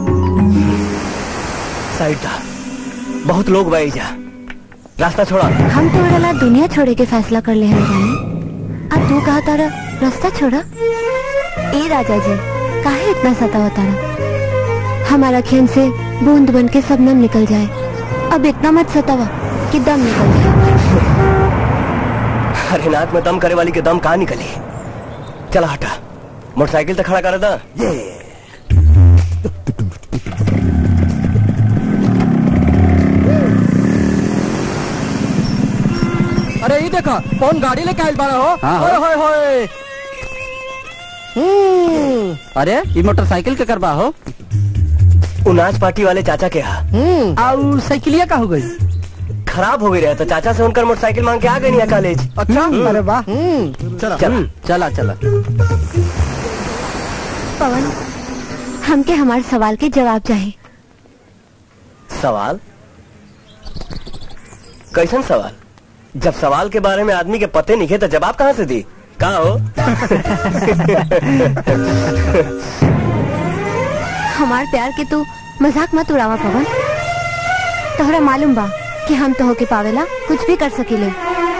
साइड था बहुत लोग बाई जा रास्ता छोड़ा हम तोहरा ला दुनिया छोड़े के फैसला कर ले हैं जाने अब तू कहा तारा रास्ता छोड़ा ए राजा जी काहे इतना सतावा तारा हमारा खेन से बूंद बन के सबनम निकल जाए अब इतना मत सतावा कि दम निकल जाए अरे नाक में दम करे वाली के दम कहाँ निकली चला हटा मोटरसाइकिल तो खड़ा कर दा ये अरे ये देखा कौन गाड़ी लेके आयल बाड़ा हो हाँ, होय हाँ। होय होय हम्म, अरे ये मोटरसाइकिल के करबा हो उनाज पार्टी वाले चाचा के यहाँ हम्म, और साइकिलिया का हो गई खराब हो गई रहे तो चाचा से उनकर मोटरसाइकिल मांग के आ गई नहीं कॉलेज अच्छा अरे वाह चला चला चला चला पवन हमके हमारे सवाल के जवाब चाहिए सवाल कैसन सवाल जब सवाल के बारे में आदमी के पते नहीं थे तो जवाब कहाँ से दी कहा हो हमार प्यार के तू मजाक मत उड़ावा पवन तोहरा मालूम बा कि हम तो होके पावेला कुछ भी कर सकीले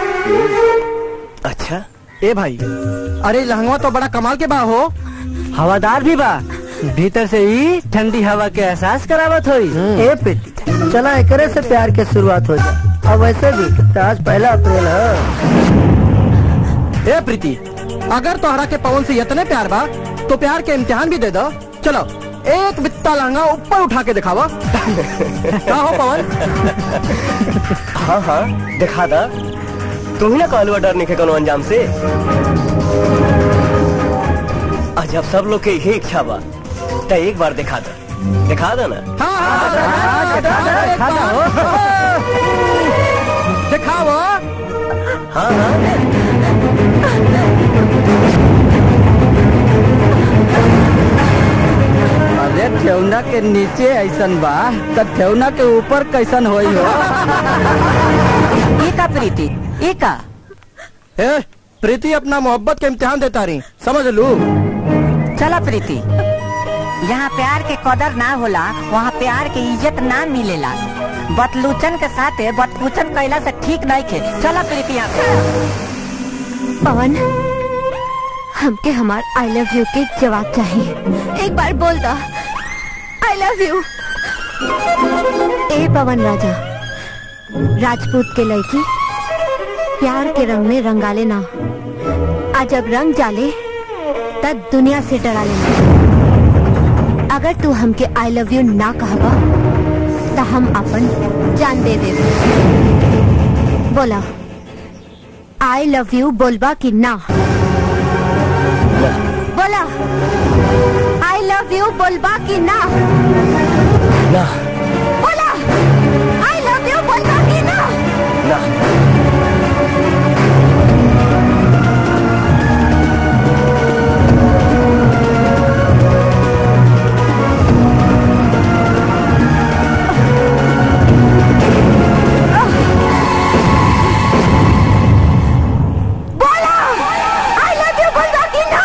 अच्छा ए भाई अरे लहंगा तो बड़ा कमाल के बा हो हवादार भी बा भीतर से ही ठंडी हवा के एहसास करावत होई ए प्रीति चला एकरे से प्यार के शुरुआत हो जाए अब वैसे भी तो आज पहला अप्रैल है ए प्रीति अगर तोहरा के पवन से इतने प्यार बा तो प्यार के इम्तिहान भी दे दो चलो एक बित्ता लहंगा ऊपर उठा के दिखावा का हो पवन हाँ हाँ दिखा दा तू ही ना कहलुआ डर नहीं कोनो अंजाम से आज अब सब लोग के यही इच्छा बा तो एक बार दिखा दा दिखा दा ना दिखाओ हाँ हाँ अरे ठेवना के नीचे ऐसन बा त ठेवना के ऊपर कैसन होई हो एका प्रीति एका ए प्रीति अपना मोहब्बत के इम्तिहान देता रही समझ लू चला प्रीति यहाँ प्यार के कदर ना होला वहाँ प्यार के इज्जत ना मिलेला बतलूचन के साथे बतपूचन कैला से ठीक नहीं खे चला प्रीति यहाँ से पवन हमके हमार आई लव यू के जवाब चाहिए एक बार बोल दो आई लव यू ए पवन राजा राजपूत के लड़की प्यार के रंग में रंगाले ना आज जब रंग जाले तब दुनिया से डरा लेना अगर तू हमके आई लव यू ना कहबा तो हम अपन जान दे दे बोला आई लव यू बोलबा कि ना बोला आई लव यू बोलबा कि ना ना बोला आई लव यू बोलबा कि ना ना बोला आई लव यू बोलबा कि ना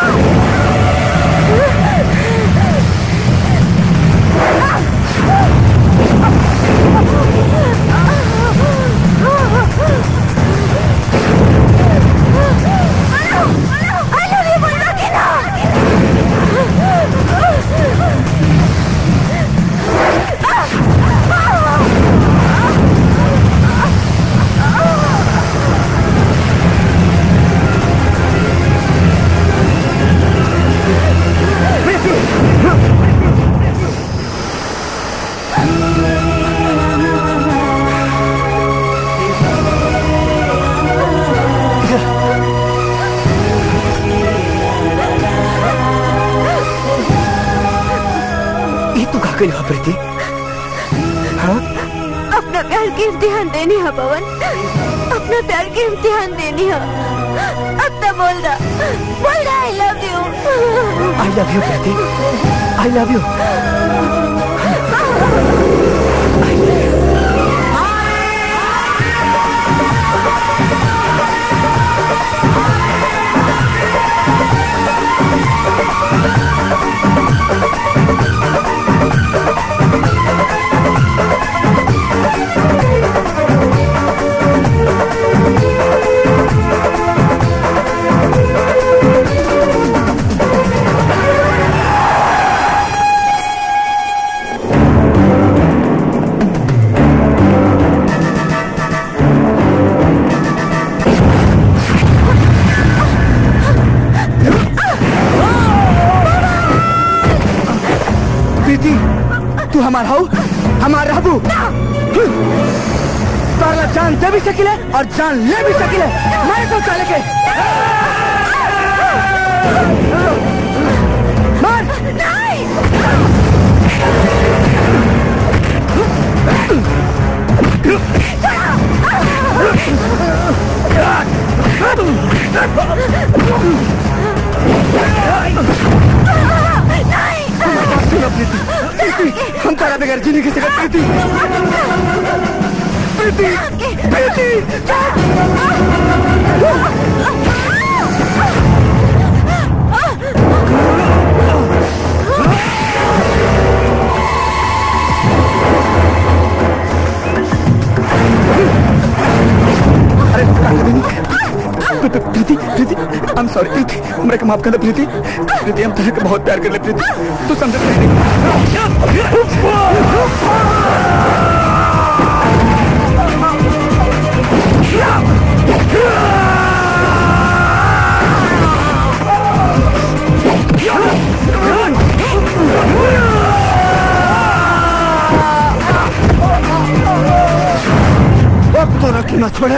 गई हो प्रीति हाँ अपना प्यार के इम्तिहान देनी है पवन अपना प्यार के इम्तिहान देनी है अब तो बोल रहा बोल रहा I love you I love you Preeti I love you Preeti तू हमार हो हमार रहबू तारा जान दे भी सकिले और जान ले भी सकिले मारे तो चले के मार सुनो प्रीति प्रीति हम तारा बगैर जी नहीं सकते प्रीति प्रीति प्रीति अरे प्रीति प्रीति आई एम सॉरी प्रीति मेरे को माफ कर दे प्रीति प्रीति हम तेरे को बहुत प्यार कर ले प्रीति तू समझ प्रीति अब तो रख ना छोड़े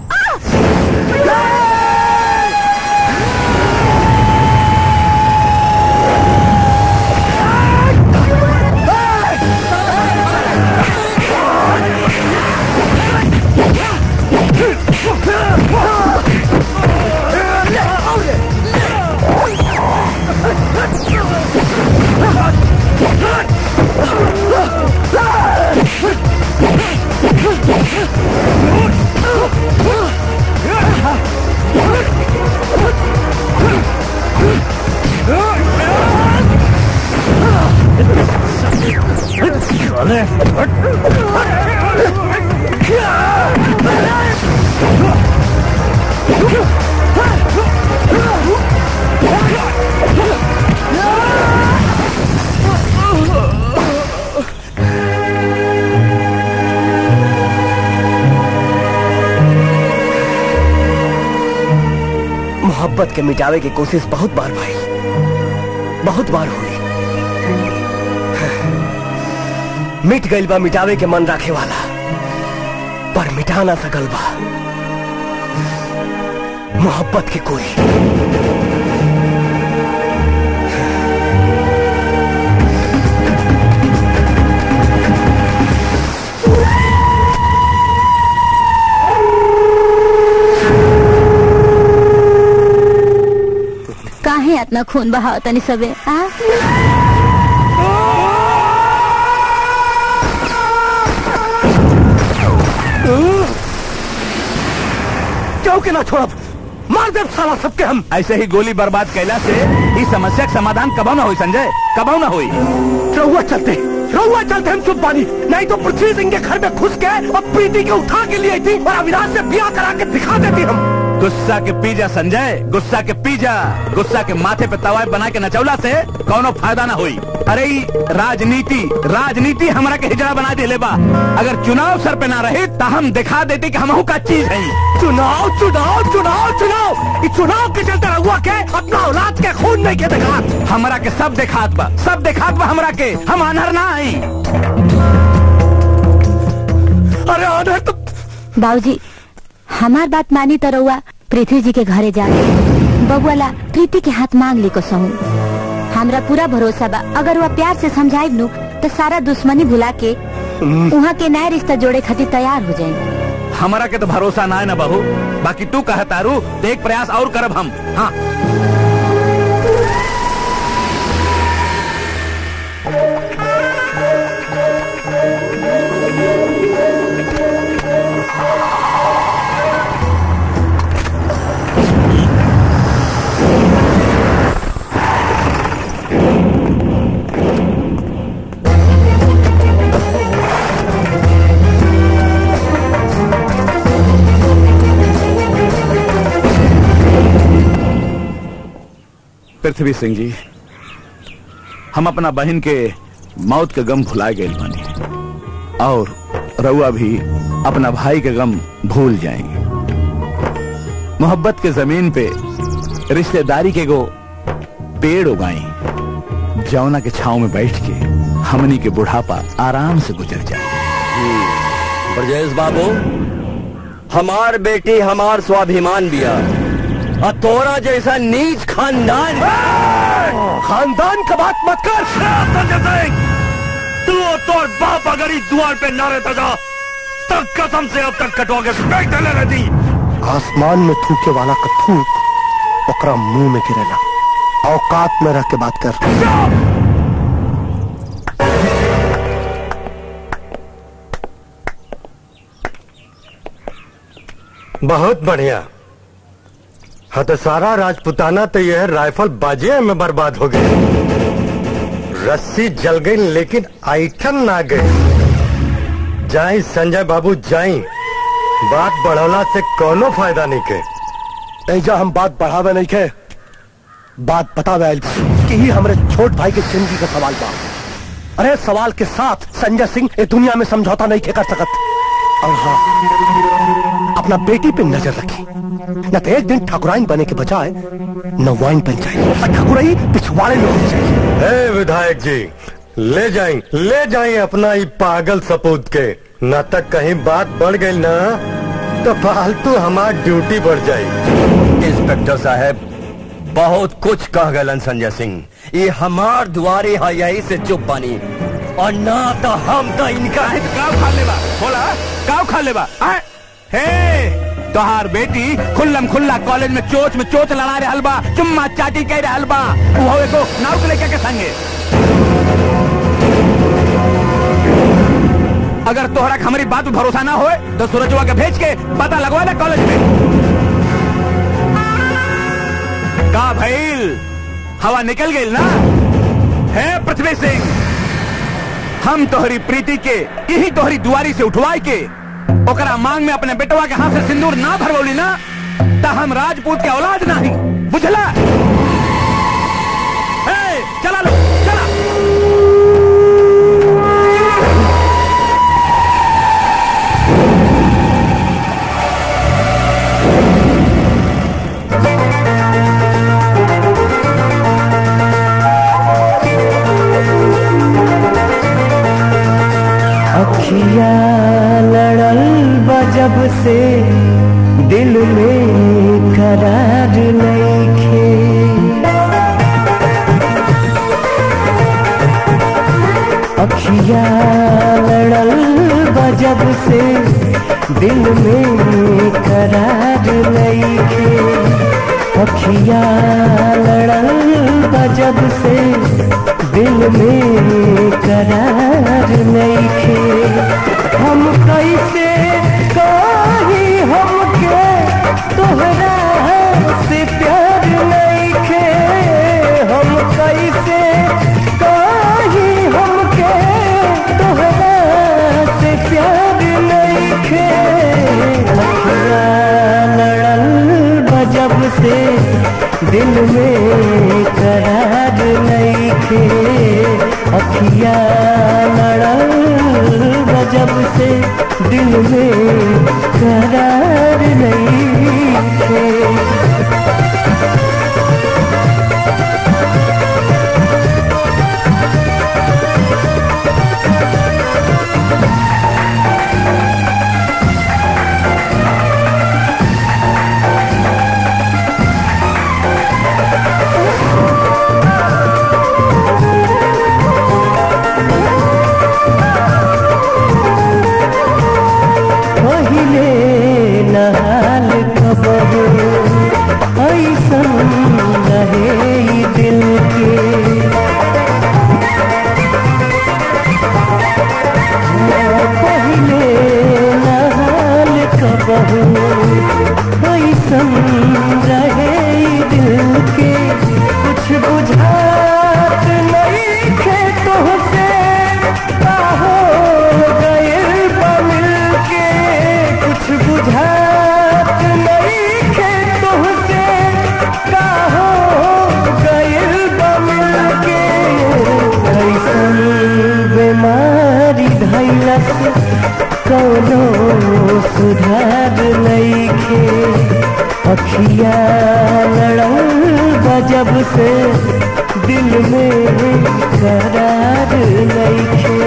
मोहब्बत के मिटावे की कोशिश बहुत बार भाई बहुत बार हुई मिट गइल बा मिटावे के मन रखे वाला पर मिटा ना सकल बा मोहब्बत के कोई काहे इतना खून बहाव तनी सबे आ क्यों के ना छोड़ब मार दे साला सबके हम ऐसे ही गोली बर्बाद कैला से इस समस्या का समाधान कबो ना हुई संजय कबो ना हुई रहुआ चलते रहुआ चलते हम चुप बानी नहीं तो पृथ्वी सिंह के घर में घुस के और प्रीति के उठा के लिए थी और अविनाश से ब्याह करा के दिखा देती हम गुस्सा के पीजा संजय गुस्सा के पीजा गुस्सा के माथे पे तवाय बना के नचौला से कोनो फायदा ना हुई अरे ई राजनीति राजनीति हमरा के हिजड़ा बना दे बा अगर चुनाव सर पे ना रहे तो हम दिखा देते कि हमहू का चीज है चुनाव चुनाव चुनाव चुनाव इस चुनाव के चलते रहुआ के अपना औलाद के खून नहीं के दिखात हमरा के सब दिखात बा सब दिखात बा हमरा के हम अनहर ना आई अरे अनहर तो बाबूजी हमार बात मानी तो रउआ पृथ्वी जी के घरे जा बबुआला प्रीति के हाथ मांग ली को सहू हमरा पूरा भरोसा बा अगर वह प्यार से समझाइब नु तो सारा दुश्मनी भुला के वहाँ के नया रिश्ता जोड़े खातिर तैयार हो जाएंगे हमारा के तो भरोसा ना है ना बहू बाकी तू कह तारू तो एक प्रयास और करब हम हाँ पृथ्वी सिंह जी हम अपना बहन के मौत के गम भुला गए बानी और रउआ भी अपना भाई के गम भूल जाएंगे मोहब्बत के जमीन पे रिश्तेदारी के गो पेड़ उगाई जौना के छाव में बैठ के हमनी के बुढ़ापा आराम से गुजर जाए ब्रजेश बाबू हमार बेटी हमार स्वाभिमान बिया और तोरा जैसा नीच खानदान खानदान का बात मत कर संजय सिंह तू और तोर बाप अगर इस द्वार पे ना रहता था तब कसम से अब तक कटवा के फेंक देने रहती आसमान में थूके वाला का थूक ओकरा मुंह में गिरेला औकात में रह के बात कर बहुत बढ़िया हाँ तो सारा राजपुताना तो यह राइफल बाजिए में बर्बाद हो गई रस्सी जल गई लेकिन आइटन ना गई जाई संजय बाबू जाई बात बढ़ौला से कोनो फायदा नहीं के ऐजा हम बात बढ़ावे नहीं के बात बतावे आइल बा कि ही हमरे छोट भाई के जिंदगी का सवाल बा अरे सवाल के साथ संजय सिंह ए दुनिया में समझौता नहीं के कर सकत और हाँ अपना बेटी पे नजर रखी न तो एक दिन ठाकुराइन बने के बजाय नवाइन बन जाए और ठाकुराई पिछवाड़े में हो जाए ए विधायक जी ले जाई ले जाई अपना ये पागल सपूत के न तक कहीं बात बढ़ गई ना तो फालतू हमार ड्यूटी बढ़ जाई इंस्पेक्टर साहब बहुत कुछ कह गलन संजय सिंह ये हमार दुआरे है यही से चुप बनी और ना तो हम तो इनका काव खा लेबा बोला काव खा लेबा आय? हे तोहार बेटी खुल्लम खुल्ला कॉलेज में चोच में चोच लड़ा रहे हलबा चुम्मा चाटी कह रहे हलबा वो एगो नाव के लेके के संगे अगर तोहरा के हमारी बात पे भरोसा ना होए तो सूरजवा के भेज के पता लगवा दे कॉलेज में का भइल हवा निकल गई ना है पृथ्वी सिंह हम तोहरी प्रीति के यही तोहरी दुआरी से उठवाई के ओकरा मांग में अपने बेटवा के हाथ से सिंदूर ना भरवली ना त हम राजपूत के औलाद नहीं बुझला हे, चला लो चला अखिया लड़ल बजब से दिल में करार नईखे अखिया लड़ल बजब से दिल में करार नईखे अखिया लड़ल बजब से दिल में करार नईखे हम कैसे कही हमके तोहरा से प्यार नईखे हम कैसे कही हमके तोहरा से प्यार नईखे अखिया लड़ल बजब से दिल में करार नईखे अखिया लड़ल गजब से दिल में करार नईखे कोनो सुधार नईखे अखिया लड़ल गजब से दिल में करार नईखे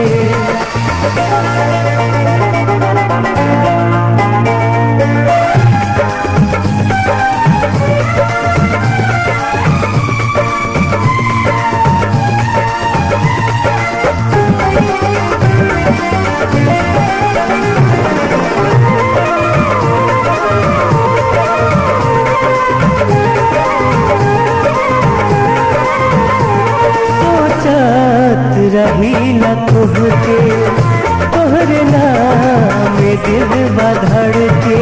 सोचत रही न तुहके तोहरे नाम दिल बधड़ के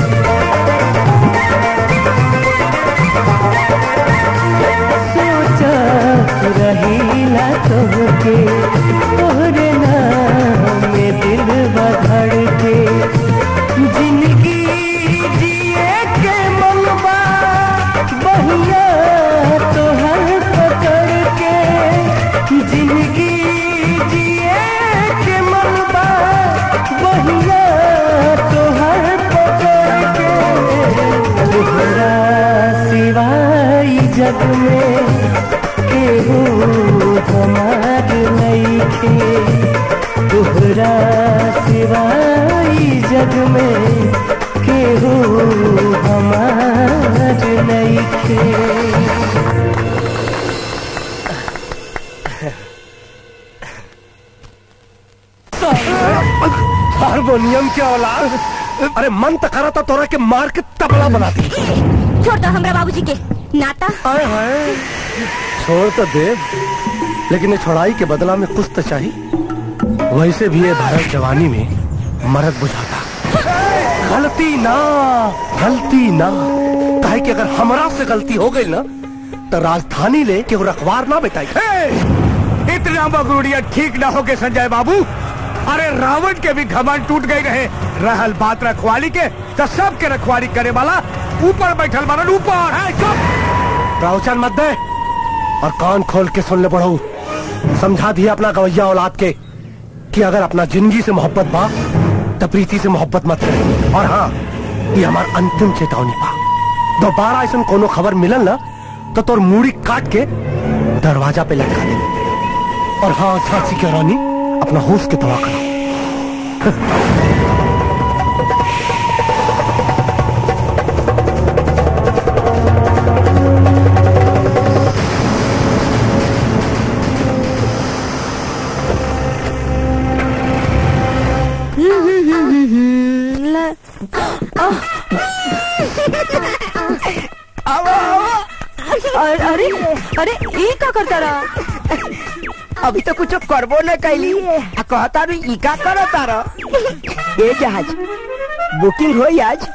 सोचत रही न तुहके तोहरे नाम दिल बधड़ के जिंदगी जिए के मनवा बहिया तोहर पकड़ के जिंदगी जिए के मनवा बहिया तोहर पकड़ के तोहरा सिवाय जग में केहू हमार नईखे तोहरा सिवाय जग में केहू हमार नईखे हारमोनियम के औलाद अरे मन तो करा था तोरा के मार के तबला बना दी छोड़ दो हमरा बाबूजी के नाता छोड़ तो दे लेकिन ये छोड़ाई के बदला में कुछ तो चाहिए वैसे भी ये भारत जवानी में मरद बुझाता गलती ना गलती ना काहे कि अगर हमरा से गलती हो गई ना तो राजधानी ले के वो रखवार ना बेटाई इतना बगरूड़िया ठीक ना हो के संजय बाबू अरे रावण के भी घमंड टूट गई रहे रहल बात रखवाली के तो सब के रखवाली करे वाला ऊपर बैठल मारन ऊपर है चुप रावचन मत दे और कान खोल के सुन ले बढ़ऊ समझा दिया अपना गवैया औलाद के कि अगर अपना जिंदगी से मोहब्बत बा तो प्रीति से मोहब्बत मत करे और हाँ ये हमार अंतिम चेतावनी बा दोबारा ऐसा कोनो खबर मिलल ना तो तोर मूड़ी काट के दरवाजा पे लटका दे और हाँ झांसी की रानी अपना होश के दवा करो अरे अरे अरे ये का करता रहा अभी तो कुछ करबो न कैली आ कहता रू ई का करता रह ए जहाज बुकिंग होई आज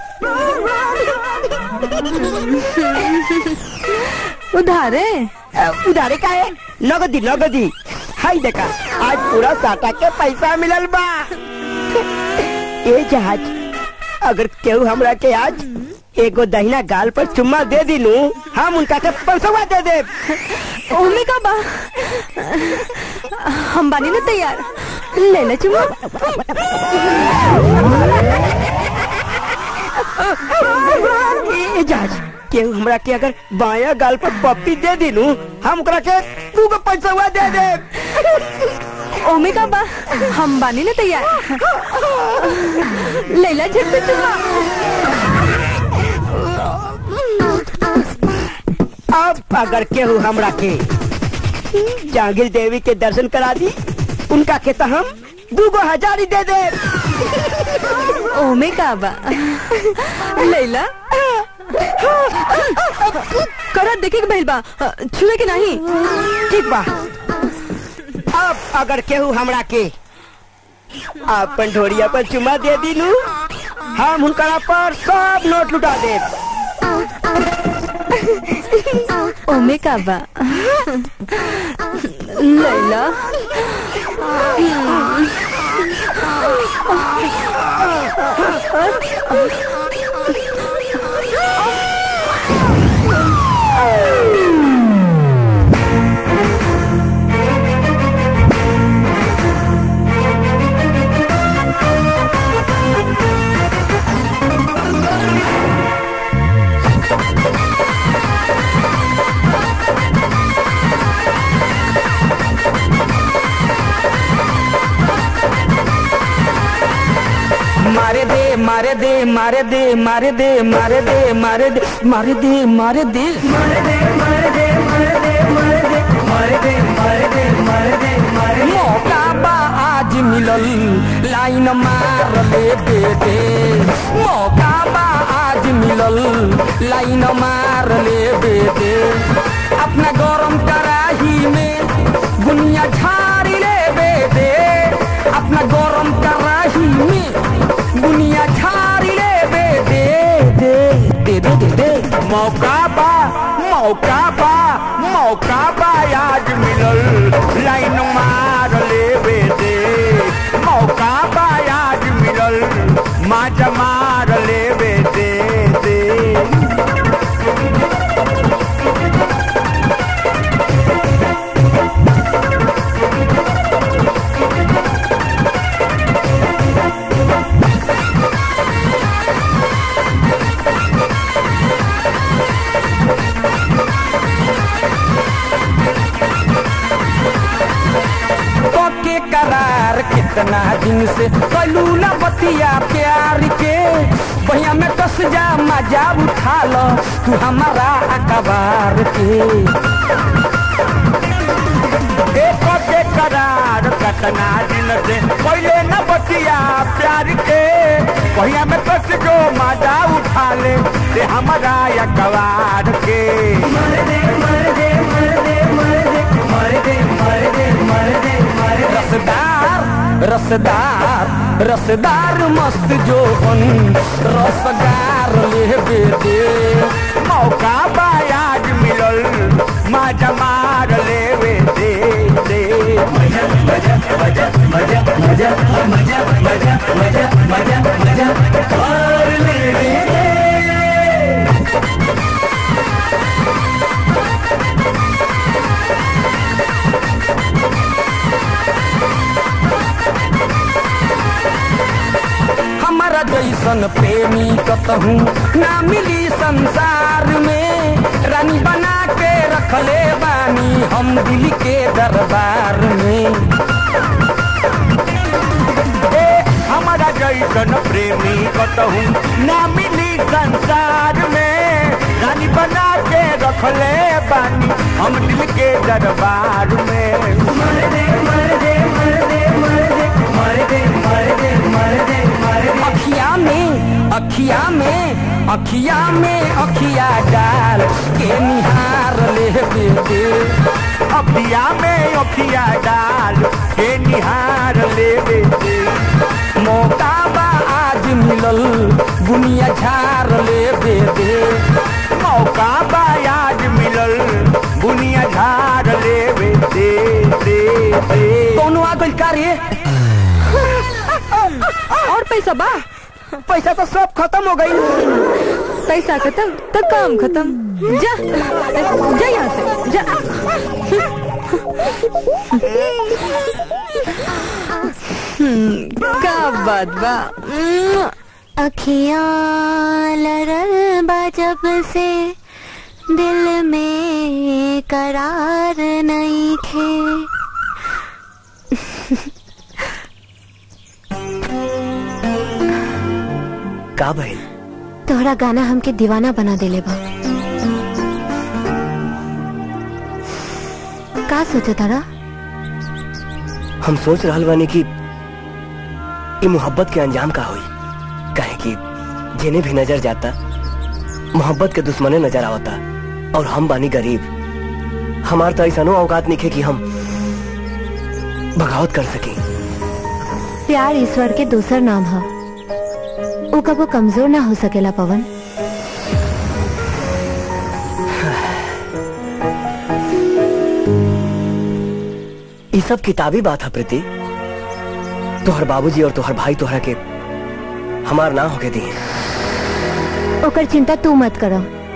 उधारे अ, उधारे का है नगदी नगदी हाय देखा आज पूरा साटा के पैसा मिलल बा ए जहाज अगर केहू हमरा के आज एगो दहिना गाल पर चुम्मा दे दिनू हम उनका के पैसा दे दे ओमे का बा हम बानी ना तैयार ले ले चुम्मा ए जहाज केहू हमरा के अगर बाया गाल पर पप्पी दे दिनू हम ओकरा के तू को पैसा दे दे ओमे का बा हम बानी ना तैयार ले ले झट से चुम्मा अब अगर केहू हमरा के जांगिर देवी के दर्शन करा दी उनका के तो हम दूगो हजार ही दे दे ओमे का बा लैला करा देखे के भइल बा छुए के नहीं ठीक बा अब अगर केहू हमरा के अपन ढोरिया पर चुमा दे दीनू हम उनकरा पर सब नोट लुटा दे ओमे का बा लैला मारे दे मारे दे मारे दे मारे दे मारे दे मारे दे मारे दे मारे दे मारे दे मारे दे मारे दे मारे दे मारे दे मारे दे मारे दे मौका बा आज मिलल लाइन मार ले दे दे मौका बा आज मिलल लाइन मार ले दे दे अपना गरम कराही में बुनिया झाड़ी ले दे दे अपना गरम कराही में बुनिया झाड़ी ले दे दे दे दे दे दे दे मौका बा मौका बा मौका बा आज मिलल लाइन मार लेवे दे मौका बा आज मिलल माज मार लेवे दे दे पके करार कितना दिन से कलू न बतिया प्यार के भैया में कस जा मजा उठा लो तू हमारा अखबार के एक के करार कतना दिन से पहले न बतिया प्यार के भैया में कस जो मजा उठा ले से हमारा अखबार के मर दे मर दे मर दे मर दे मर दे मर दे मर दे मर दे रसदार रसदार रसदार मस्त जोहन रसदार ले दे मौका बा आज मिलल माजा मार लेवे दे दे मजा मजा मजा मजा मजा मजा मजा मजा मजा मजा और ले दे हमारा जैसन प्रेमी कतहूँ ना मिली संसार में रानी बना के रखले बानी हम दिल के दरबार में ए हमारा जैसन प्रेमी कतहूँ ना मिली संसार में रानी बना के रखले बानी हम दिल के दरबार में मर दे मर दे मर दे मर दे मर दे मर दे मर दे मर दे अखिया में अखिया में अखिया में अखिया डाल के निहार ले दे दे अखिया में अखिया डाल के निहार लेवे दे मौका बा आज मिलल बुनिया झार ले दे दे मौका बा आज मिलल बुनिया झार लेवे दे दे दे कौनो आ गइल का रे और पैसा बा पैसा तो सब खत्म हो गई पैसा खत्म तो काम खत्म जा जा यहाँ से जा हम्म, का बात बा उम्म, अखियाँ लरल बा जब से दिल में करार नहीं खे का भइल तोहरा गाना हमके दीवाना बना देले बा का सोचा तारा हम सोच रहल बानी कि ई मोहब्बत के अंजाम का होई काहे कि जेने भी नजर जाता मोहब्बत के दुश्मने नजर आवता और हम बानी गरीब हमार तो ऐसा औकात नहीं कि हम बगावत कर सकी प्यार ईश्वर के दूसर नाम है वो कबो कमजोर ना हो सकेला पवन ये सब किताबी बात है प्रीति तोहर बाबूजी और तोहर भाई तोहरा के हमार ना होके दिए ओकर चिंता तू मत करो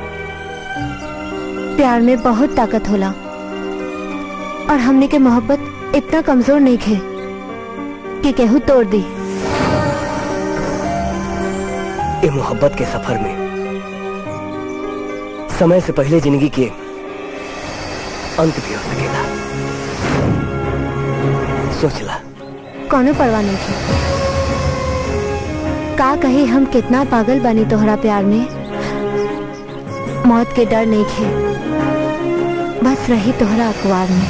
प्यार में बहुत ताकत होला और हमने के मोहब्बत इतना कमजोर नहीं खे कि केहू तोड़ दी ये मोहब्बत के सफर में समय से पहले जिंदगी के अंत भी हो सकेला सोच ला कोनो परवाह नहीं थी का कही हम कितना पागल बनी तोहरा प्यार में मौत के डर नहीं खे बस रही तोहरा अखबार में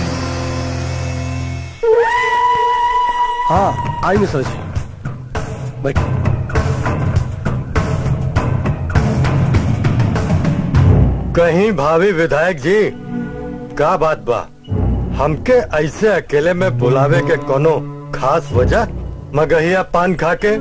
हाँ आई मिश्रा जी बैठ कहीं भाभी विधायक जी का बात बा हमके ऐसे अकेले में बुलावे के कोनो खास वजह मगहिया पान खा के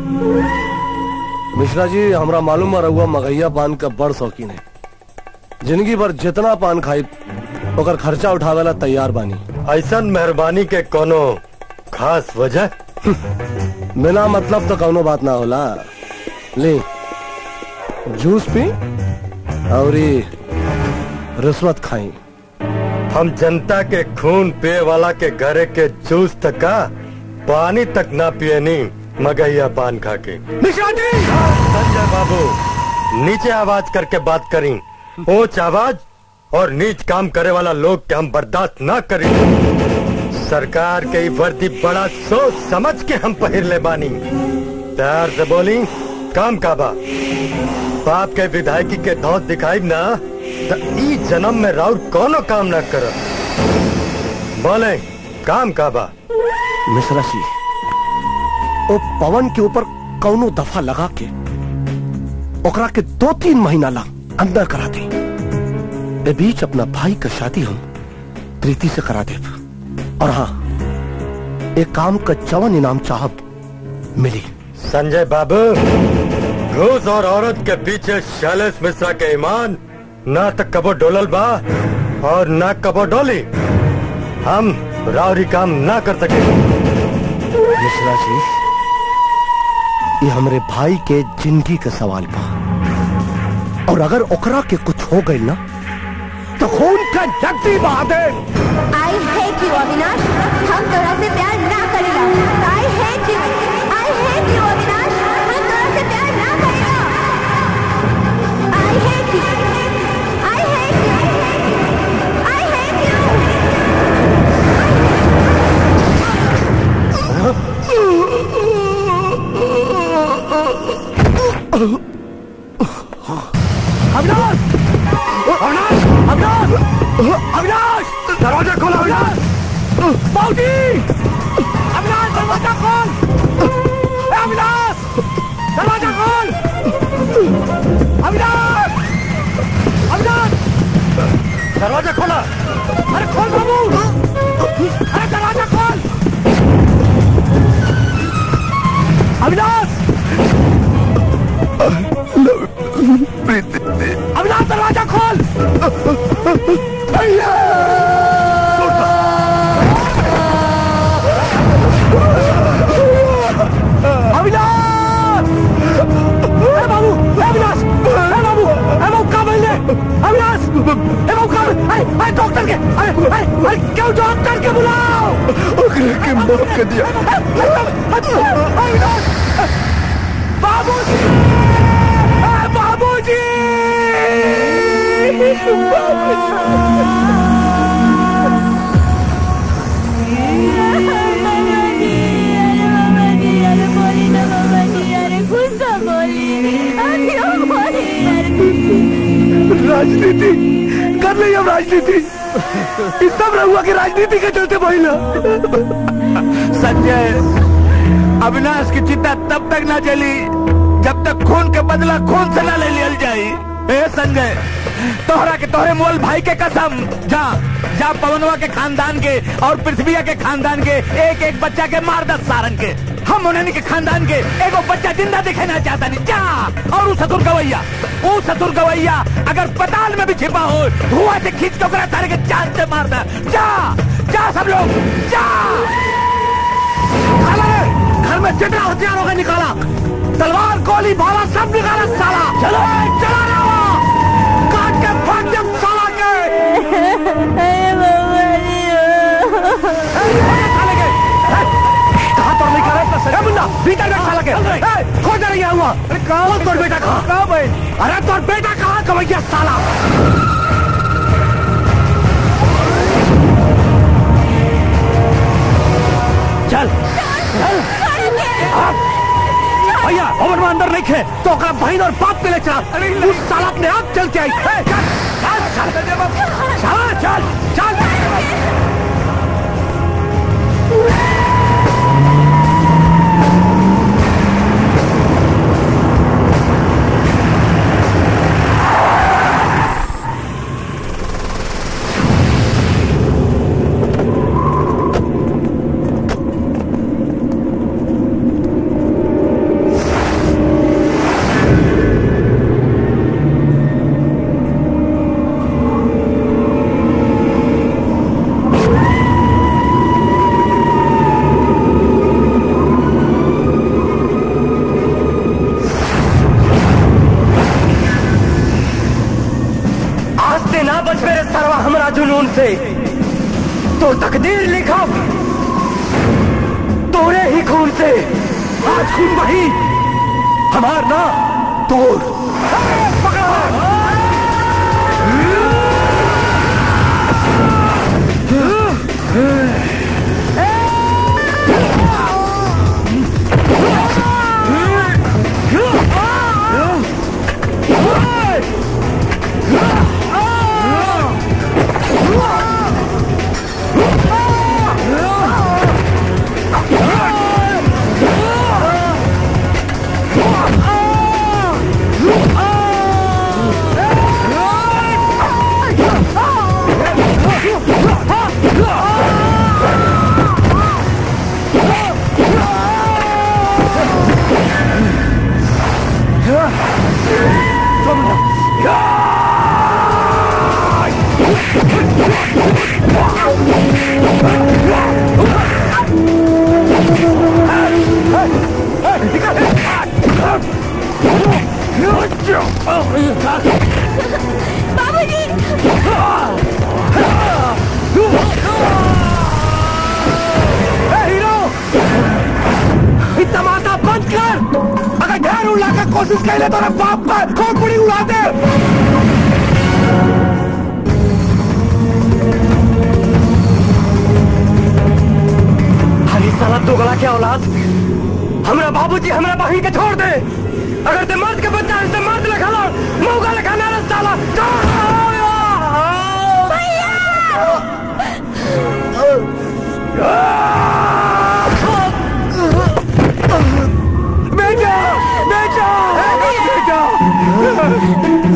मिश्रा जी हमरा मालूम है रहुआ मगैया पान का बड़ शौकीन है जिंदगी भर जितना पान खाई ओकर खर्चा उठावेला तैयार बानी ऐसा मेहरबानी के कोनो खास वजह बिना मतलब तो कौनो बात ना होला ले जूस पी और ये रिश्वत खाई हम जनता के खून पिए वाला के घरे के जूस तक का पानी तक ना पिए नहीं मगहिया पान खा के मिश्रा जी संजय बाबू नीचे आवाज करके बात करी ऊंच आवाज और नीच काम करे वाला लोग के हम बर्दाश्त ना करी सरकार के ई वर्दी बड़ा सोच समझ के हम पहिर ले बानी प्यार से बोली काम का बा बाप के विधायकी के धौत दिखाई ना त ई जन्म में राउर कोनो काम ना कर बोले काम का बा मिश्रा जी ओ पवन के ऊपर कौनो दफा लगा के ओकरा के दो तीन महीना ला अंदर करा दे ए बीच अपना भाई का शादी हम प्रीति से करा दे और हाँ एक काम का जवन इनाम चाहब मिली संजय बाबू घूस और औरत के पीछे शैलेश मिश्रा के ईमान ना तक कबो डोलल बा और ना कबो डोली हम रावरी काम ना कर सके मिश्रा जी ये हमरे भाई के जिंदगी का सवाल बा और अगर ओकरा के कुछ हो गई ना तो खून का जगती बहा दे आई हेट यू अविनाश हम तोरा से प्यार ना करेला I hate you I hate you Avinash हम तोरा से प्यार ना करेला I hate you I hate you I hate you Avinash Avinash Avinash Avinash दरवाजा खोलो अविनाश बाबूजी अविनाश दरवाजा खोल ए, अविनाश दरवाजा खोल अविनाश अविनाश दरवाजा खोला अरे खोल बाबू अरे दरवाजा खोल अविनाश अविनाश दरवाजा खोल भैया अविनाश ए बाबू ए अविनाश ए बाबू ए बाबू कहाँ मिल अविनाश ए बाबू कहाँ अरे अरे डॉक्टर के अरे अरे अरे क्यों डॉक्टर के बुलाओ ओकरे के मौत कर दिया अविनाश बाबूजी ए, बाबूजी राजनीति कर रही हम राजनीति इस सब रहुआ की राजनीति के चलते महिला संजय अविनाश की चिंता तब तक ना चली जब तक खून के बदला खून से ना ले लियल जाई ए संजय तोहरा के तोहरे मोल भाई के कसम जा जा पवनवा के खानदान के और पृथ्वी के खानदान के एक एक बच्चा के मार दस सारंग के हम उन्हें के खानदान के एगो बच्चा जिंदा दिखाना चाहता नहीं जा और उस ससुर गवैया वो ससुर गवैया अगर पताल में भी छिपा हो धुआं से खींच के ओकरा तारे के चांद से मार दे जा जा सब लोग जा साला रे, घर में जितना हथियार होगा निकाला तलवार गोली भाला सब निकाला साला चलो ए, चला रहा हो काट के फाड़ दे साला के कहाँ पर निकाला इतना सर मुन्ना भीतर बैठ साला के ए, खोज नहीं गया हुआ अरे कहाँ तोर बेटा कहाँ कहाँ भाई अरे तोर बेटा कहाँ कमैया साला चल चल भैया भवन में अंदर नहीं खे तो ओकरा बहन और बाप के ले चला उस साला अपने आप चल के आई ए, चल चल चल चल चल चल आज से ना बच मेरे सरवा हमरा जुनून से तो तकदीर लिखा तोरे ही खून से आज खून वही हमार ना तोर तमाशा बंद कर अगर ढेर उड़ा के कोशिश कर ले तो रे बाप का खोपड़ी उड़ा दे हरी साला दोगला के औलाद हमरा बाबूजी हमरा बहन के छोड़ दे अगर ते मर्द के बच्चा है ते मर्द लिखा लो मौका लिखा ना रे साला बेटा बेटा बेटा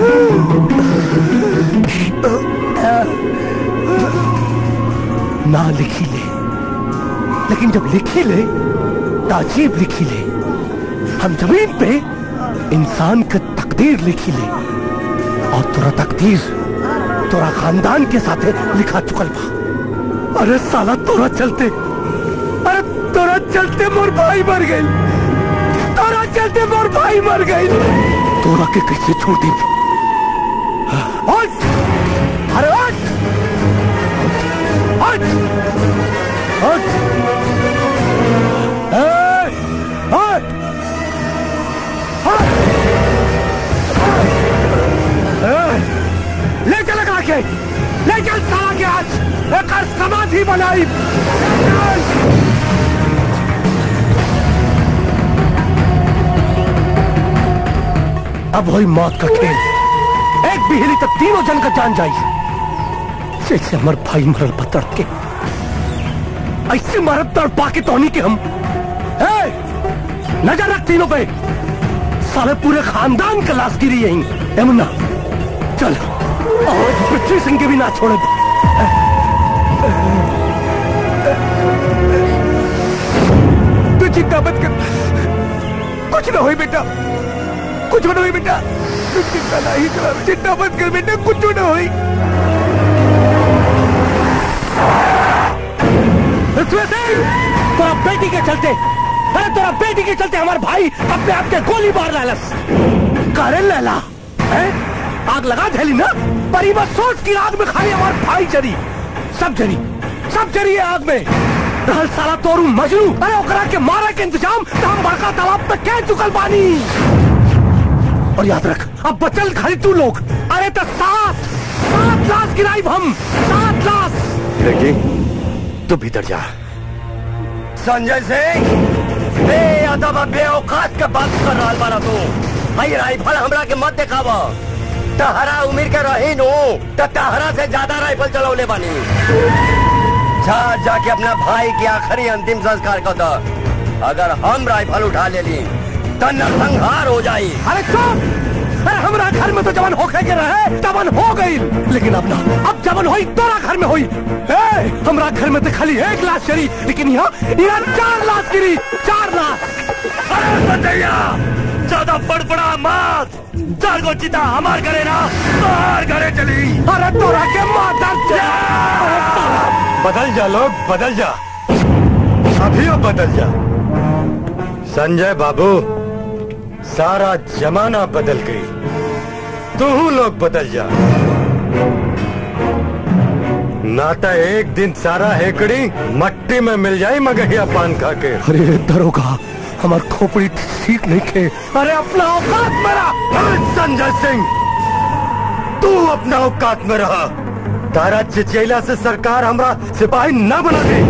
ना लिखी ले लेकिन जब लिखी ले तो अजीब लिखी ले हम जमीन पे इंसान का तकदीर लिखी ले और तोरा तकदीर तोरा खानदान के साथ लिखा चुकल बा अरे साला तोरा चलते अरे तोरा चलते मोर भाई मर गई तोरा चलते मोर भाई मर गई तोरा के कैसे छोड़ दी उठ! अरे उठ! उठ! उठ! ए! उठ! उठ! ए! ले चल लगा के ले चल साला के आज एक समाधि बनाई ले चल! अब वही मौत का खेल एक बिहली तक तीनों जन का जान जाई जैसे हमार भाई मरल पतड़ के ऐसे मरद तड़ पाके तोहनी के हम ए, नजर रख तीनों पे साले पूरे खानदान का लाश गिरी यहीं यमुना चल और पृथ्वी सिंह के भी ना छोड़े तू चिंता मत कर कुछ ना होई बेटा कुछ ना होई बेटा तू चिंता नहीं कर चिंता मत कर बेटा कुछ ना होई पृथ्वी सिंह तेरा बेटी के चलते अरे तेरा बेटी के चलते हमारे भाई अपने आप के गोली मार डालस करे लैला हैं? आग लगा झेली ना पर ये बस सोच की आग में खाली हमारे भाई जरी सब जरी सब जरी है आग में रहल साला तोरू मजनू अरे ओकरा के मारे के इंतजाम तो हम बड़का तालाब पे कह चुकल बानी और याद रख अब बचल खाली तू लोग अरे तो सात सात लाश गिराई हम सात लाश लड़की तू भीतर जा संजय सिंह ए मतलब अब बेऔकात के बात कर रहा बारा तू भाई राइफल हमरा के मत देखाव तहरा उम्र के रही नु तो तहरा से ज्यादा राइफल चलौले बानी जा जाके अपना भाई के आखिरी अंतिम संस्कार कर दो अगर हम राइफल उठा ले ली तो नरसंहार हो जाई अरे चुप अरे हमरा घर में तो जवन होके के रहे तवन हो गई लेकिन अब ना अब जवन होई तोरा घर में होई ए, हमरा घर में तो खाली एक लाश चली लेकिन यहाँ यहाँ चार लाश गिरी चार लाश अरे बंदैया ज्यादा बड़बड़ा मत चार को चिता हमार करे ना बाहर घरे चली अरे तोरा के माता बदल जा लोग बदल जा अभी अब बदल जा संजय बाबू सारा जमाना बदल गई तू लोग बदल जा नाता एक दिन सारा हेकड़ी मट्टी में मिल जाई मगहिया पान खा के अरे दरोगा हमार खोपड़ी ठीक नहीं खे अरे अपना औकात मेरा संजय सिंह तू अपना औकात में रहा तारा चिचैला से सरकार हमरा सिपाही न बना दे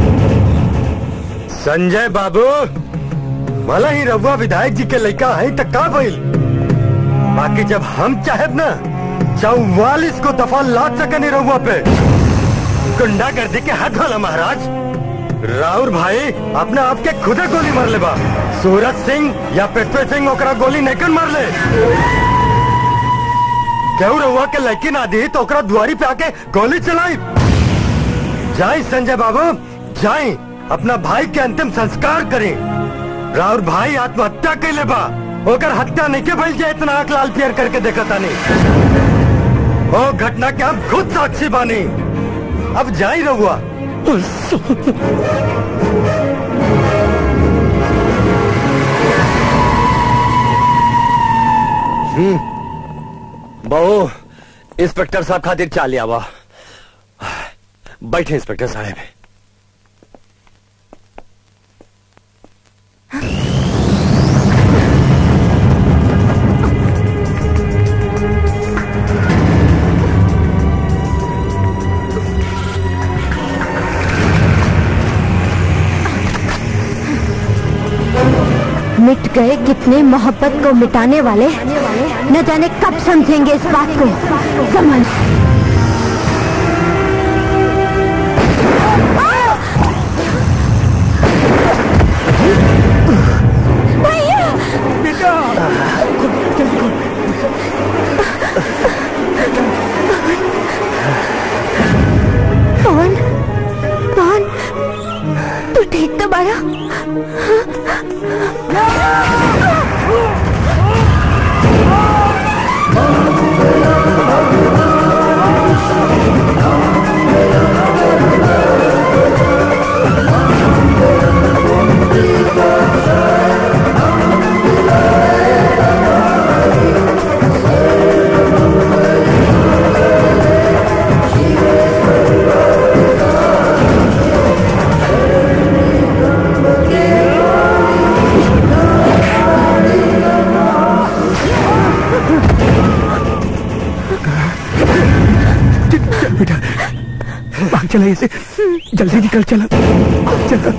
संजय बाबू भला ही रघुआ विधायक जी के लड़का है तो का भइल बाकी जब हम चाहेब ना चौवालीस को दफा लाद सके नहीं रघुआ पे गुंडागर्दी के हाथ वाला महाराज राउर भाई अपने आप के खुदे गोली मार ले बा सूरज सिंह या पृथ्वी सिंह ओकरा गोली नहीं मार ले केहू रहुआ के लड़की ना दी तो ओकरा दुआरी पे आके गोली चलाई जाई संजय बाबू जाई अपना भाई के अंतिम संस्कार करें राउर भाई आत्महत्या कैले बा ओकर हत्या नहीं के भइल जे इतना आंख लाल पियर करके देखा तानी ओ घटना के हम खुद साक्षी बानी अब जाई रहुआ बहू इंस्पेक्टर साहब खातिर चाल आवा बैठे इंस्पेक्टर साहब मिट गए कितने मोहब्बत को मिटाने वाले न जाने कब समझेंगे इस बात को समझ पवन पवन तू ठीक तो बारा चल बेटा भाग चला ऐसे जल्दी निकल चला चला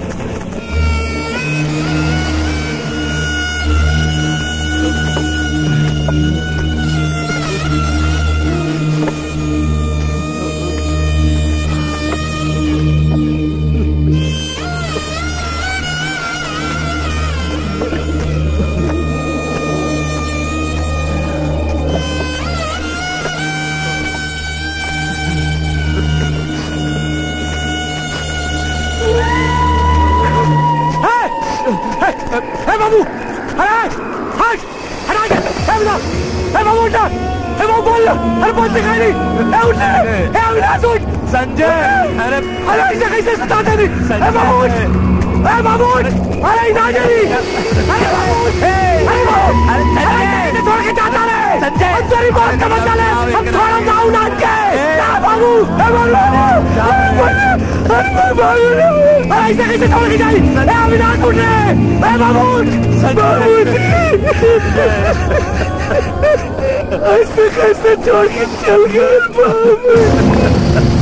ए बाबू अरे हट हटा के ए बेटा ए बाबू उठ ए बाबू बोल अरे बोल दिखाई नहीं ए उठ ए अविनाश उठ संजय अरे अरे ऐसे कैसे सताते नहीं ए बाबू उठ ए बाबू उठ अरे ना जल्दी अरे बाबू उठ अरे बाबू अरे संजय छोड़ के जाता रे संजय हम तेरी बात समझ ले हम थोड़ा जाऊं ना के जा बाबू ए बाबू अरे बाबू अरे ऐसे कैसे छोड़ के जाई ए अविनाश उठ रे ए बाबू उठ बाबू उठ ऐसे कैसे छोड़ के चल गए बाबू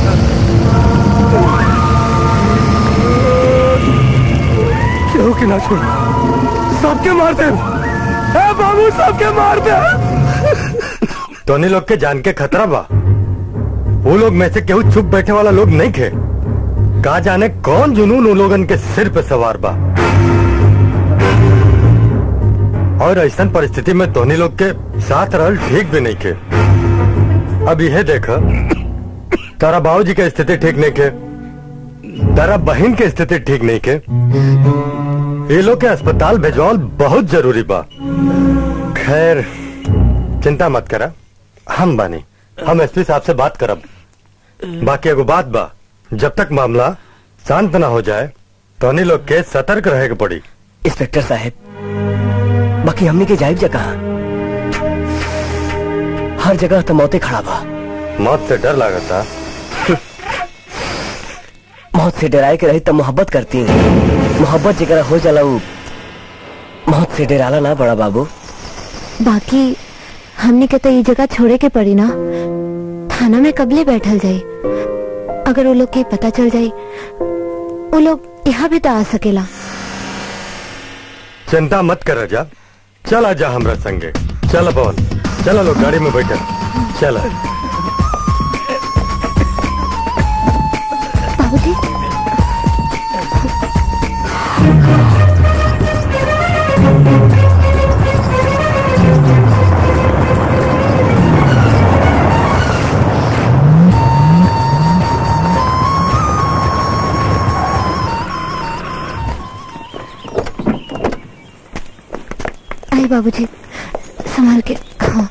क्यों कि ना छोड़ सबके मार दे ए बाबू सबके मार दे तोनी लोग के जान के खतरा बा वो लोग में से केहू चुप बैठे वाला लोग नहीं खे कहा जाने कौन जुनून उन लोगन के सिर पे सवार बा और ऐसा परिस्थिति में तोनी लोग के साथ रहल ठीक भी नहीं खे अब यह देख तारा बाबूजी के स्थिति ठीक नहीं के तारा बहन के स्थिति ठीक नहीं के ये लोग के अस्पताल भेजवाल बहुत जरूरी बा खैर चिंता मत करा हम बानी हम एसपी साहब से बात करब बाकी एगो बात बा जब तक मामला शांत ना हो जाए तो अन्य लोग के सतर्क रहे के पड़ी इंस्पेक्टर साहब बाकी हमने के जाइब जगह हर जगह तो मौतें खड़ा बा मौत से डर लागता मौत से डराए के रही तब मोहब्बत करती मोहब्बत जगह हो जाला उ मौत से डराला ना बड़ा बाबू बाकी हमने के तो ये जगह छोड़े के पड़ी ना थाना में कबले बैठल जाई अगर वो लोग के पता चल जाई वो लोग यहाँ भी तो आ सकेला चिंता मत कर जा चल आजा हमरा संगे चल पवन चलो लोग गाड़ी में बैठे चल बाबूजी आई बाबूजी संभाल के हाँ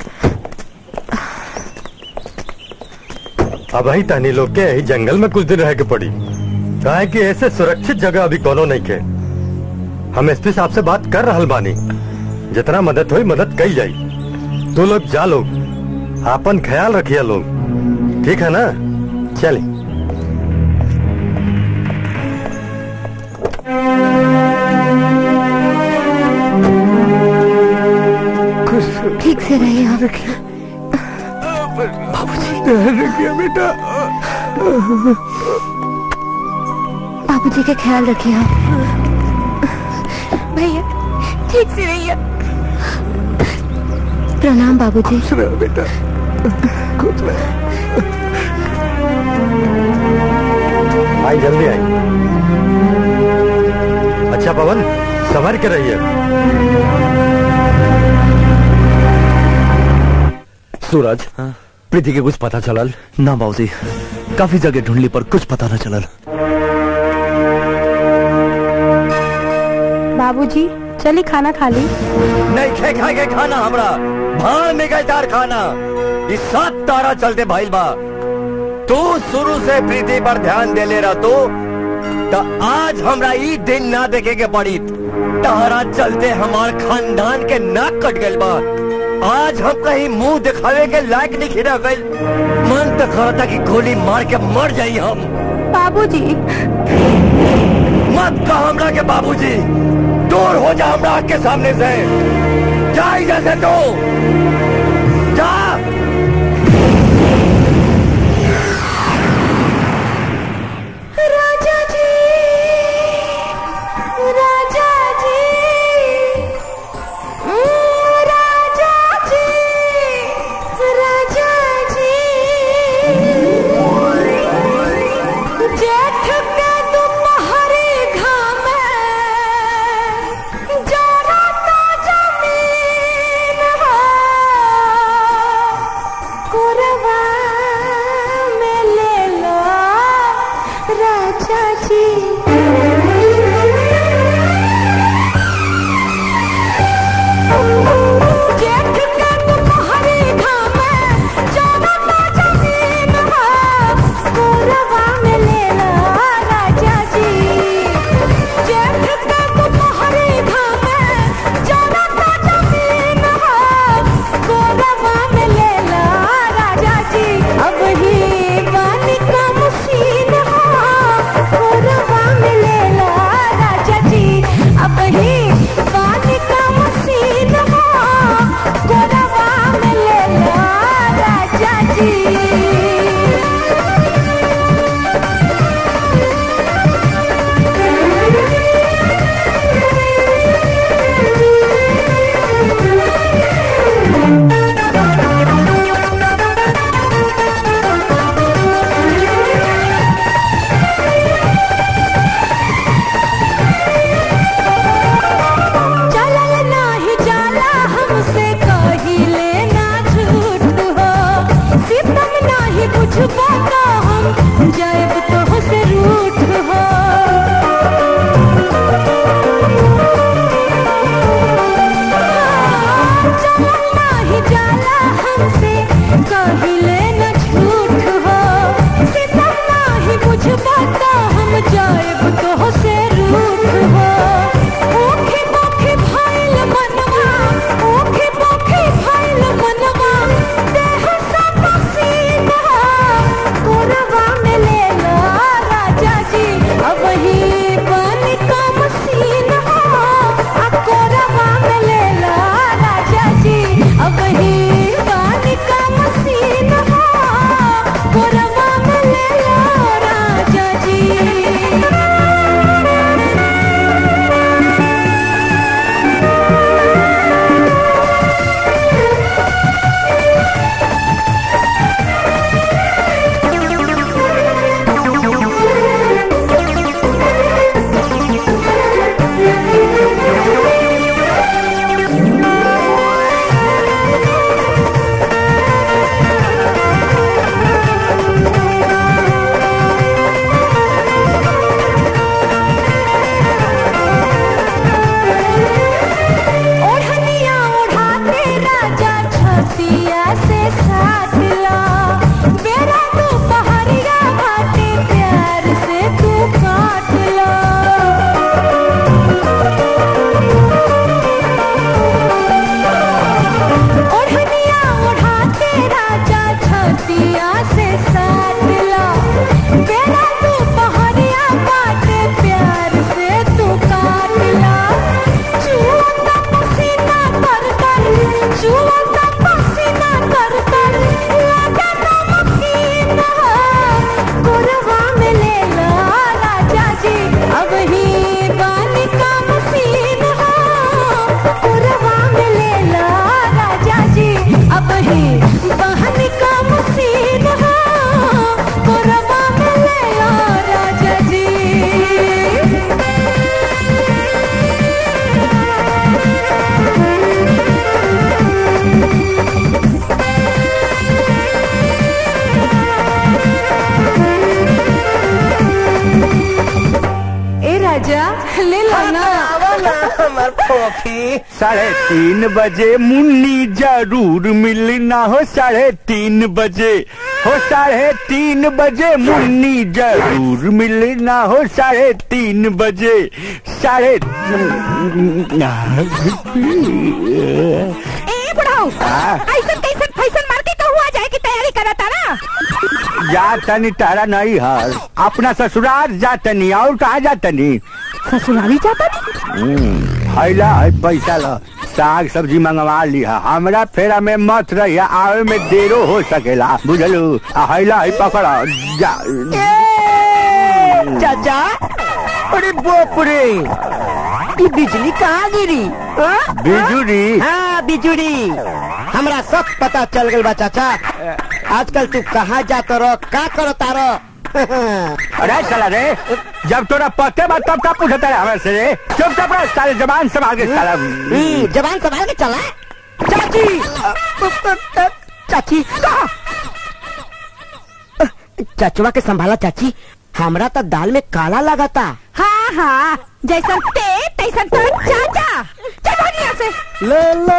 अब ही तहनी लोग के यही जंगल में कुछ दिन रह के पड़ी कहा कि ऐसे सुरक्षित जगह अभी कोनो नहीं के हम एसपी साहब से बात कर रहल बानी जितना मदद हुई मदद कई जाई तू लोग जा लोग आपन ख्याल रखिए लोग ठीक है ना चलिए ठीक से रहिए आप रखिए बेटा बाबूजी का ख्याल रखिए आप भैया ठीक से रहिए प्रणाम बाबूजी बेटा खुश आई जल्दी आई अच्छा पवन संभर के रहिए सूरज प्रीति के कुछ पता चलल ना बाबूजी काफी जगह ढूंढली पर कुछ पता न चलल बाबूजी चली खाना खा ली नहीं खे खा के खाना हमरा भाड़ में गए तार खाना इस सात तारा चलते भाई बा तू शुरू से प्रीति पर ध्यान दे ले रहा तू तो आज हमरा ई दिन ना देखे के पड़ी तारा चलते हमार खानदान के नाक कट गइल बा आज हम कहीं मुंह दिखावे के लायक नहीं खिरा गइल मन तो करता कि गोली मार के मर जाई हम बाबूजी मत कह हमरा के बाबूजी दूर हो जा हमरा आँख के सामने से जा इधर से तू जा राजा जी राजा जी उम्म, राजा जी राजा जी जेठ के दोपहरी घाम जरा ता जमीन है बुझबा का हम जाएब तो से रूठ हो चलल नाही जाला हमसे कहिले न झूठ हो सितम नाही बुझबा का हम जाएब तो से रूठ हो ओखे पोखे भइल मनवा ओखे पोखे भइल मनवा देह सब पसीना कोरवा में ले लो राजा जी अब ही बन का मसीना आ कोरवा में ले लो राजा जी अब ही बन का मसीना कोरवा में ले लो राजा जी ओढ़निया ओढ़ाते राजा छतिया से साथ ला बेरा तू पहाड़िया घाटे प्यार से तू काट ला ओढ़निया ओढ़ाते राजा छतिया से साथ ला बेरा तू पहाड़िया घाटे प्यार से तू काट ला चूता पसीना कर कर चूता पसीना कर कर लगा नमकीन कोरवा में ले ला राजा जी अब ही पानी का मसीन कोरवा में ले ला राजा जी अब ही बहन का मसीन कोरवा में ले ला राजा जी ए राजा ले लो ना हमार फोफी साढ़े तीन बजे मुन्नी जरूर मिलना हो साढ़े तीन बजे हो साढ़े तीन बजे मुन्नी जरूर मिलना हो साढ़े तीन बजे साढ़े ए बुढ़ाऊ ऐसन कैसन फैसन मार के कहूँ जाए की तैयारी करा तारा जा तनी तारा नहीं हर अपना ससुराल जा तनी और कहाँ जा तनी ससुराली जाता हैला है पैसा ला साग सब्जी मंगवा लिहा हमरा फेरा में मत रहिया आवे में देरो हो सकेला बुझलू आ हैला है पकड़ा जा चाचा अरे बाप रे ये बिजली कहाँ गिरी हाँ? बिजुली हाँ बिजुली हमरा सब पता चल गल बा चाचा आजकल तू कहाँ जात रह का करता रह अरे साला रे जब तोरा पते बा तब का पूछता रे हमरा से रे चुपचाप रह साले जबान संभाल के साला हम्म, जबान संभाल के चला चाची चाची कहाँ चचवा के संभाला चाची हमरा तो दाल में काला लगा था हाँ हाँ जैसन ते तैसन तो चाचा चल भाग यहाँ से ले ले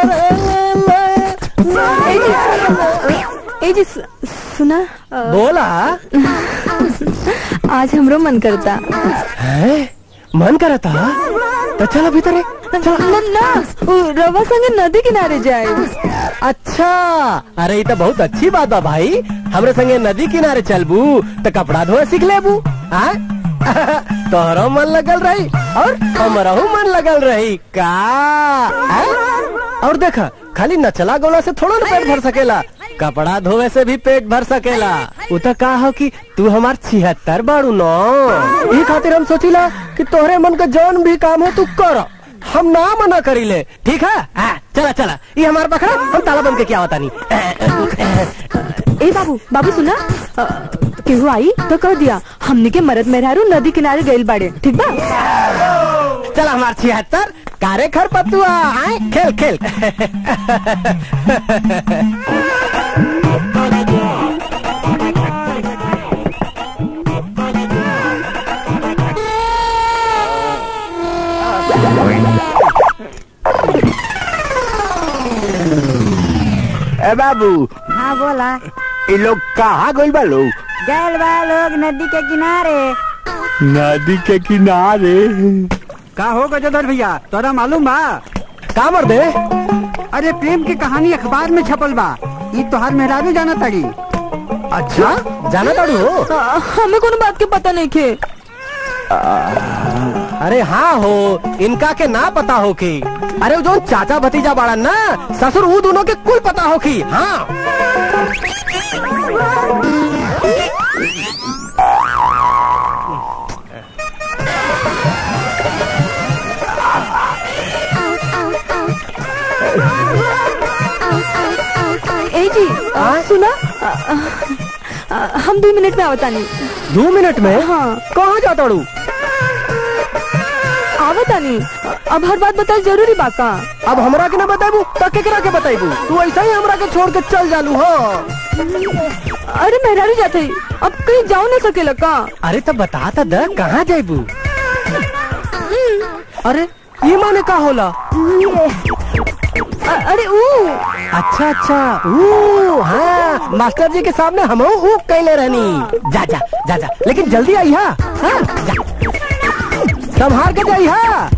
ले ले ए जी सु- सुना अ, बोला आज हमरो मन करता है मन करता तो चलो भीतर है। न ना उ रवा संगे नदी किनारे जाए अच्छा अरे ये तो बहुत अच्छी बात बा भाई हमरे संगे नदी किनारे चलबू तो कपड़ा धोए सीख लेबू हाँ तोहरो मन लगल रही और हमरहू मन लगल रही का हाँ? और देखा खाली नचला गोला से थोड़ा ना पेट भर सकेला कपड़ा धोवे से भी पेट भर सकेला उ तो का हो कि तू हमार छिहत्तर बाड़ू नो ई खातिर हम सोचिला कि तोहरे मन का जौन भी काम हो तू कर हम ना मना करीले ठीक है हाँ, चला चला ये हमार बकरा हम ताला बंद के क्या होता नहीं ए बाबू बाबू सुना अ, केहू आई तो कह दिया हमनी के मरद मेहरारू नदी किनारे गइल बाड़े ठीक बा चला हमार छिहत्तर कारे खर पतुआ आए खेल खेल ए बाबू हाँ बोला ये लोग कहाँ गइल बा लोग गैल बा लोग नदी के किनारे नदी के किनारे का हो गजोधर भैया तोरा मालूम बा का मर दे अरे प्रेम की कहानी अखबार में छपल बा ई तोहार मेहरारू जाना ताड़ी अच्छा जाना ताड़ू हो हमें कोनो बात के पता नहीं खे अरे हाँ हो इनका के ना पता हो की अरे वो जो चाचा भतीजा बाड़ा ना ससुर वो दोनों के कुल पता हो की हाँ ए जी सुना अ, अ, अ, हम दो मिनट में आवता नहीं दो मिनट में हाँ कहाँ जाता हूँ आवता नहीं अब हर बात बता जरूरी बा का अब हमरा के ना बताबू तो केकरा के बताबू तू ऐसा ही हमरा के छोड़ के चल जालू हो अरे मेहरारू जाते ही अब कहीं जाओ ना सकेला का अरे तो बता तो द कहाँ जाबू अरे ये माने का होला अ- अरे ऊ अच्छा अच्छा ऊ हाँ मास्टर जी के सामने हम ऊ कैले रहनी जा जा जा जा लेकिन जल्दी आई हा हाँ, जा संभाल के जाई हा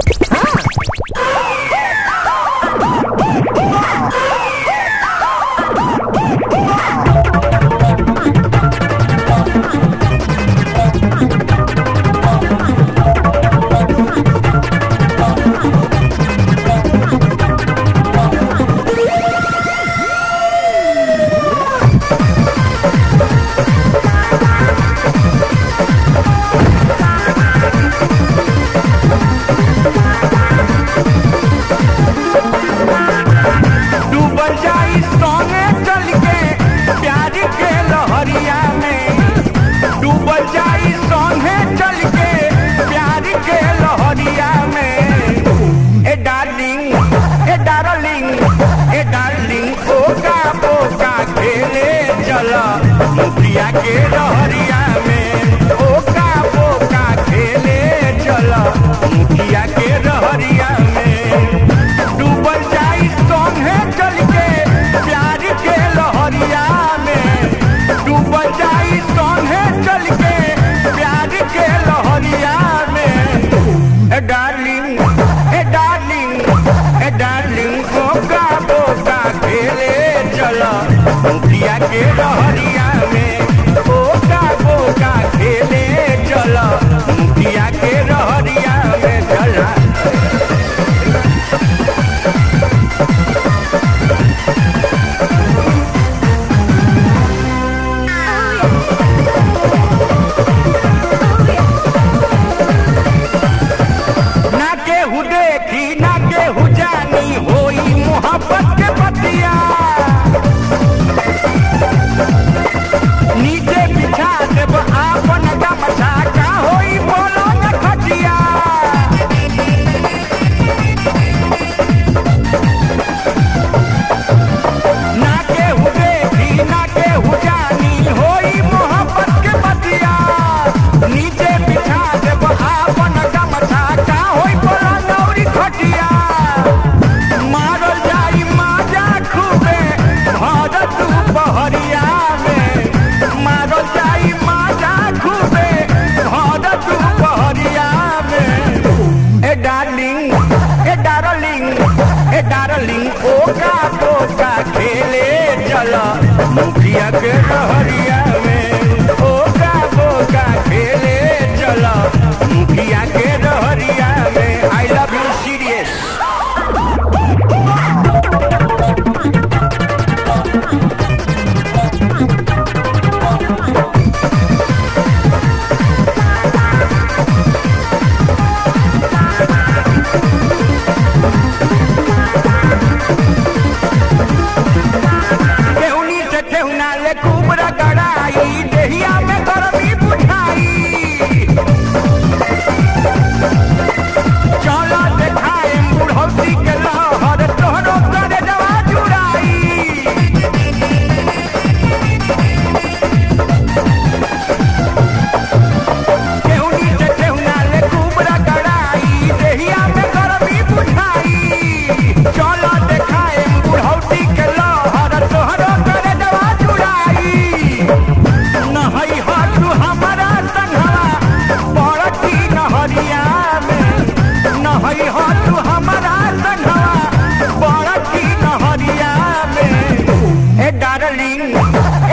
डूबल जाई सोने चल के प्यार के लहरिया में डूबल जाई सोने चल के प्यार के लहरिया में ए डार्लिंग ए डार्लिंग ए डार्लिंग ओका पोका खेले चला मुखिया के लहरिया में ओका पोका खेले चला मुखिया के लहरिया में डूबल जाई सोने चल के प्यार के लहरिया में डूबल जाई सोने चल के प्यार के लहरिया में ए डार्लिंग ए डार्लिंग ए डार्लिंग बोका बोका खेले चला मुखिया के लहरिया में बोका बोका खेले चला मुखिया के लहरिया में चला ना केहू देखी ना केहू जानी होई मोहब्बत के बतिया नीचे बिछा देब आपन गमछा का होई बोलो न खटिया ना केहू देखी ना केहू जानी होई मोहब्बत के बतिया नीचे बिछा देब आपन गमछा का होई बोला नौरी खटिया मारल जाई माजा खूबे भरत बहरिया में मारल जाई माजा खूबे भरत बहरिया में ए डार्लिंग ए डार्लिंग ए डार्लिंग ओका पोका खेले चला मुखिया के लहरिया में ओका पोका खेले चला मुखिया के लहरिया में आई लव यू सीरियस केहुनी से केहुना ले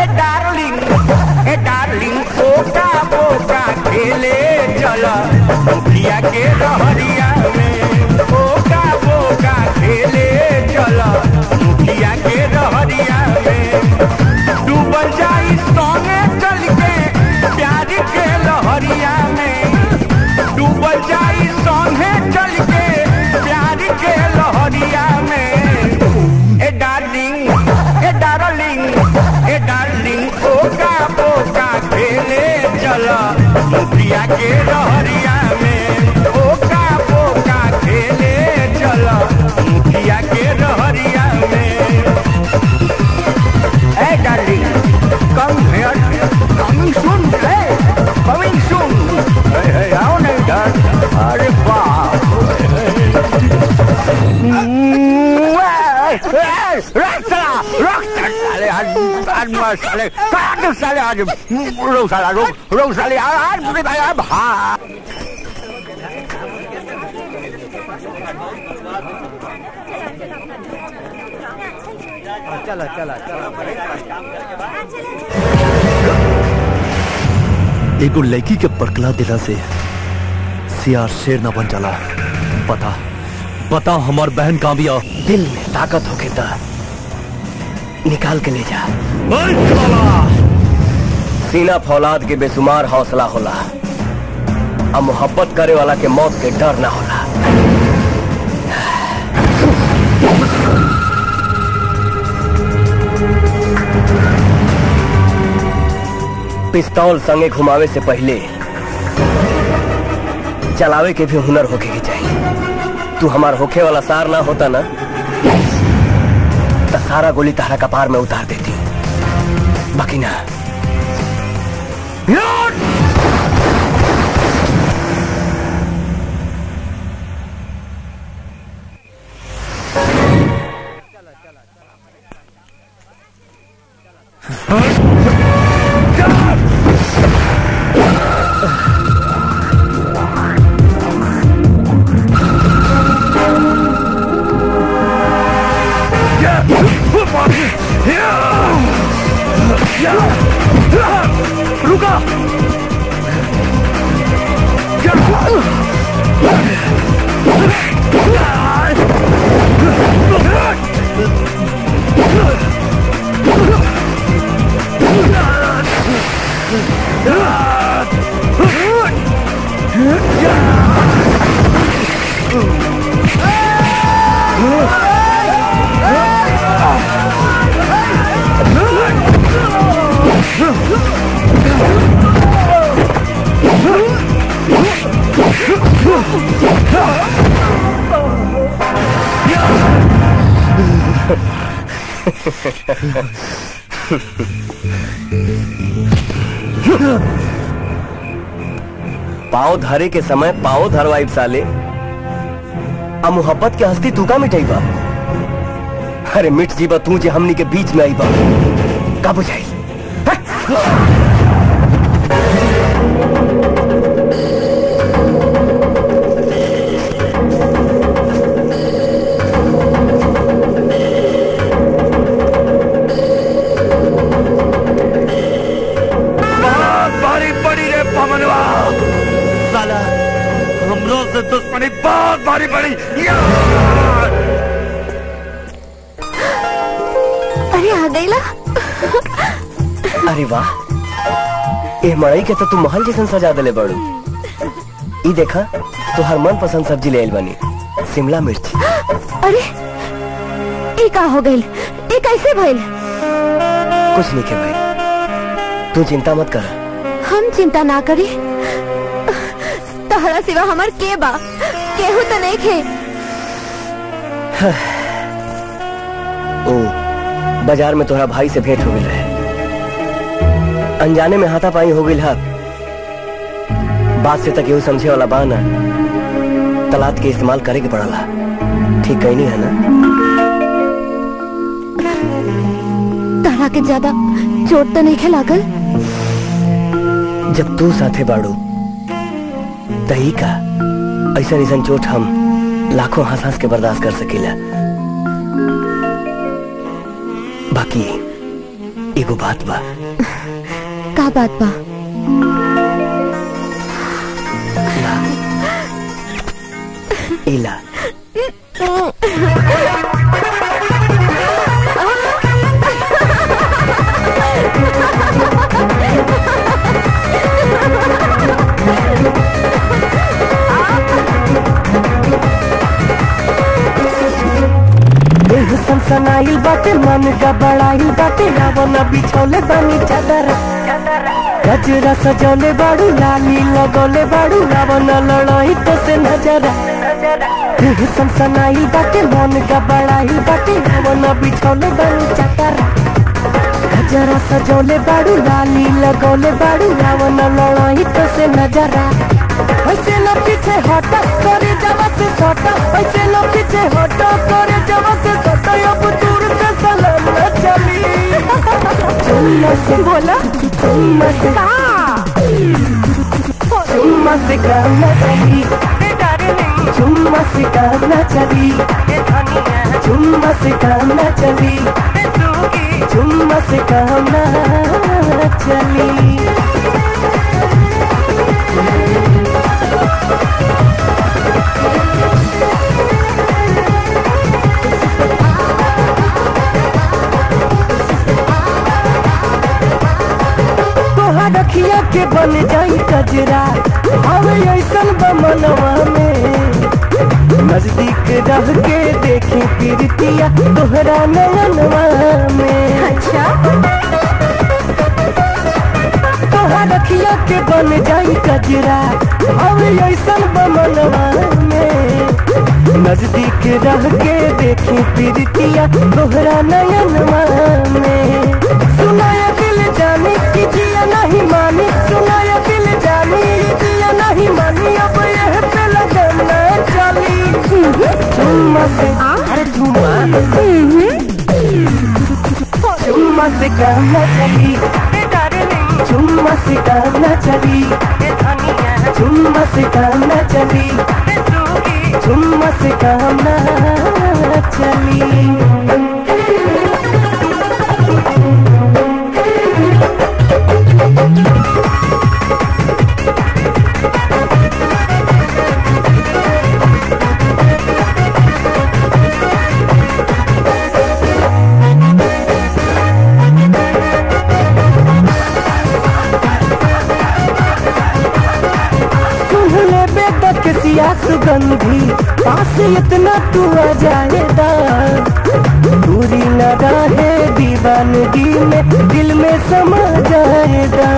डार्लिंग ए डार्लिंग ओका बोका खेले चल मुखिया के रहरिया में ओका बोका खेले चल मुखिया के रहरिया में डूबल जाई संगे चल के प्यार के लहरिया में डूबल जाई संगे चल के प्यार के लहरिया में ए डार्लिंग ए डार्लिंग ए डार्लिंग ओका बोका खेले चल मुखिया के रहरिया में ओका बोका खेले चल मुखिया के रहरिया में ए darling come here coming soon ए कमिंग सून हे हे आओ ना इधर अरे बाप रख साला रख साले आज आज मार साले काट साले आज रोक साला रोक रोक साले आज आज बुरे भाई अब हाँ चला चला एगो लड़की के परकला दिला से सियार शेर न बन चला बता बता हमार बहन कहाँ बिया दिल में ताकत होके ता निकाल के ले जा सीना फौलाद के बेसुमार हौसला होला अब मोहब्बत करे वाला के मौत के डर ना होला पिस्तौल संगे घुमावे से पहले चलावे के भी हुनर होके के चाहिए तू हमार होखे वाला सार ना होता ना तो सारा गोली तारा कपार में उतार देती बाकी ना रुका पाव धरे के समय पाव धरवाई साले आ मोहब्बत के हस्ती तू का मिटाई बा अरे मिट जीबा तू जे हमनी के बीच में आई बा का बुझाई बहुत भारी पड़ी रे पवनवा साला हमरों से दुश्मनी बहुत भारी पड़ी या! अरे आ गईला अरे वाह ए मड़ई के तो तू महल जैसन सजा देले बड़ू ई देखा तो हर मन पसंद सब्जी ले आइल बनी शिमला मिर्च अरे ये का हो गई ये कैसे भइल कुछ नहीं के भाई तू चिंता मत कर हम चिंता ना करी तहरा सिवा हमार के बा केहू तो नहीं खे ओ बाजार में तोहरा भाई से भेंट हो गई रहे अनजाने में हाथापाई हो गई है बात से तक यू समझे वाला बा ना तलात के इस्तेमाल करे के पड़ला ठीक कहीं नहीं है ना तहरा के ज्यादा चोट तो नहीं खे लागल जब तू साथे बाड़ू तही का ऐसा ऐसा चोट हम लाखों हंस हंस के बर्दाश्त कर सकीला बाकी ये एगो बात बा का बात बा इला देह सनसनाइल बाटे मन गबड़ाइल बाटे रावण बिछौले बानी चादर गजरा सजौले बाड़ू लाली लगौले बाड़ू रावण लड़ाई तो से नजर देह सनसनाइल बाटे मन गबड़ाइल बाटे रावण बिछौले बानी चादर गजरा सजौले बाड़ू लाली लगौले बाड़ू रावण लड़ाई तो से नजरा ऐसे न पीछे हटा करे जवा से सटा ऐसे न पीछे हटा करे जवा से सटा अब दूर से सलाम न चली चुम्मा से बोला चुम्मा से चुम्मा से काम न चली चुम्मा से काम न चली चुम्मा से काम न चली चुम्मा से काम न चली तोहार रखिया के बन जाई कजरा हवे ऐसन बमनवा में नजदीक रह के देखी प्रीतिया तोहरा नयनवा में अच्छा तोहार रखिया के बन जाई कजरा हवे ऐसन बमनवा में नजदीक रह के देखी प्रीतिया तोहरा नयनवा में सुनाया दिल जानी कि जिया नहीं मानी सुनाया दिल जानी जिया नहीं मानी अब यह पे लगन न चली चुम्मा से अरे चुम्मा चुम्मा से काम न चली चुम्मा से काम न चली चुम्मा से काम न चली चुम्मा से काम न चली सुन ले बेटा किसिया सुगंधी पास इतना तू आ जाएगा दूरी न रहे दीवानगी में दिल में समा जाएगा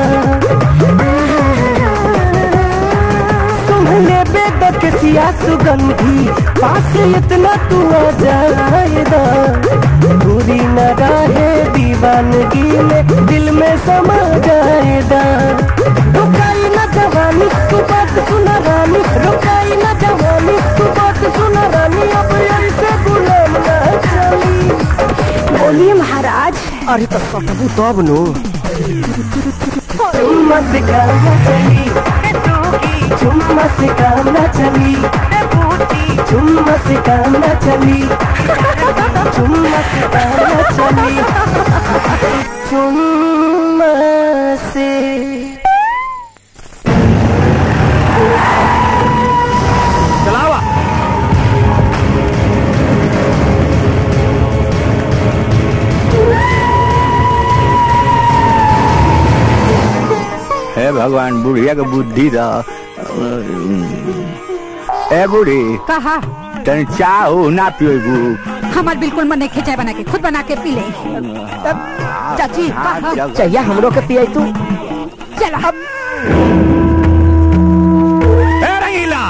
सुन ले बेटा किसिया सुगंधी पास इतना तू आ जाएगा दूरी न रहे दीवानगी में दिल में समा जाएगा रुकाई न जवानी तू बात सुना रानी रुकाई न जवानी तू बात सुना रानी अब ऐसे गुलाम न चली बोलिए महाराज अरे तो सटबू तब नु चुम्मा से काम न चली चुम्मा से काम न चली चुम्मा से काम न चली चुम्मा से काम न चली चुम्मा से चलावा हे भगवान बुढ़िया के बुद्धि दा ए बूढ़ी कहा तन चाहो ना पिएगू हमार बिल्कुल मन नहीं चाय बना के खुद बना के पी ले चाची कहा चाहिए हमरो के पिए तू चला ए रंगीला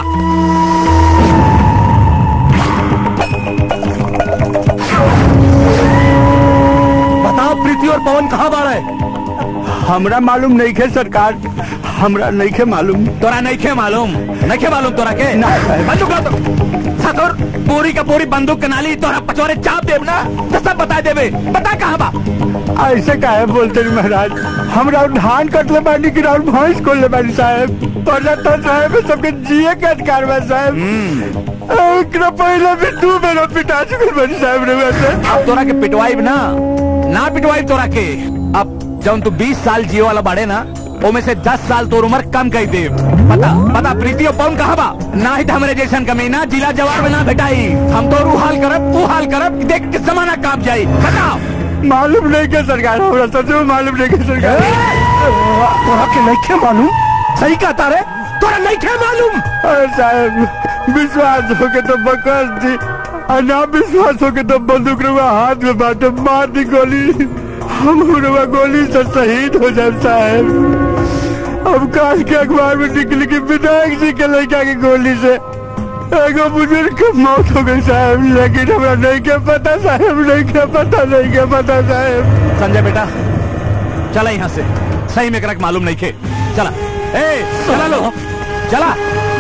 बताओ प्रीति और पवन कहाँ बाड़ा है हमरा मालूम नहीं खे सरकार हमरा नहीं खे मालूम तोरा नहीं खे मालूम नहीं खे मालूम तोरा के बंदूक ला तो सतोर पूरी का पूरी बंदूक के नाली तोरा पचोरे चाप देब ना तो सब बता देबे बता कहाँ बा ऐसे काहे बोलते रे महाराज हमरा धान कटले बानी कि राउर भैंस खोलले बानी साहब पहले तो साहब सबके जिए के अधिकार बा साहब एकरा पहले भी दू बेर पिटा चुकल बानी साहब रे वैसे अब तोरा के पिटवाई ना ना पिटवाई तोरा के अब जब तू 20 साल जियो वाला बाड़े ना ओमे से 10 साल तोर उम्र कम कर दे पता पता प्रीति और पवन कहा बा ना ही हमरे जैसन कमीना जिला जवार में ना भेटाई हम तो रू हाल करब तू हाल करब देख के जमाना काप जाई बताओ मालूम नहीं के सरकार हमरा सच में मालूम नहीं के सरकार तोरा के नहीं के मालूम सही कहता रे तोरा नहीं के मालूम अरे साहब विश्वास हो के तो बकस दी और ना विश्वास हो के तो बंदूक रुआ हाथ में बाटे मार दी गोली हम रुआ गोली से शहीद हो जाए साहब अब काल के अखबार में निकली कि विधायक जी के लड़का की गोली से एगो बुजुर्ग की मौत हो गई साहब लेकिन हमरा नहीं के पता साहब नहीं के पता नहीं के पता साहब संजय बेटा चला यहाँ से सही में करक मालूम नहीं खे चला ए चला लो चला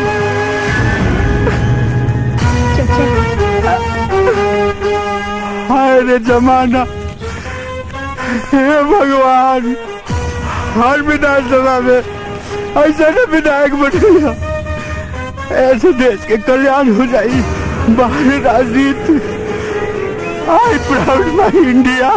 हाय रे जमाना हे भगवान हर विधानसभा में ऐसा न विधायक बनेगा ऐसे देश के कल्याण हो जाई बाहर राजनीति I proud my India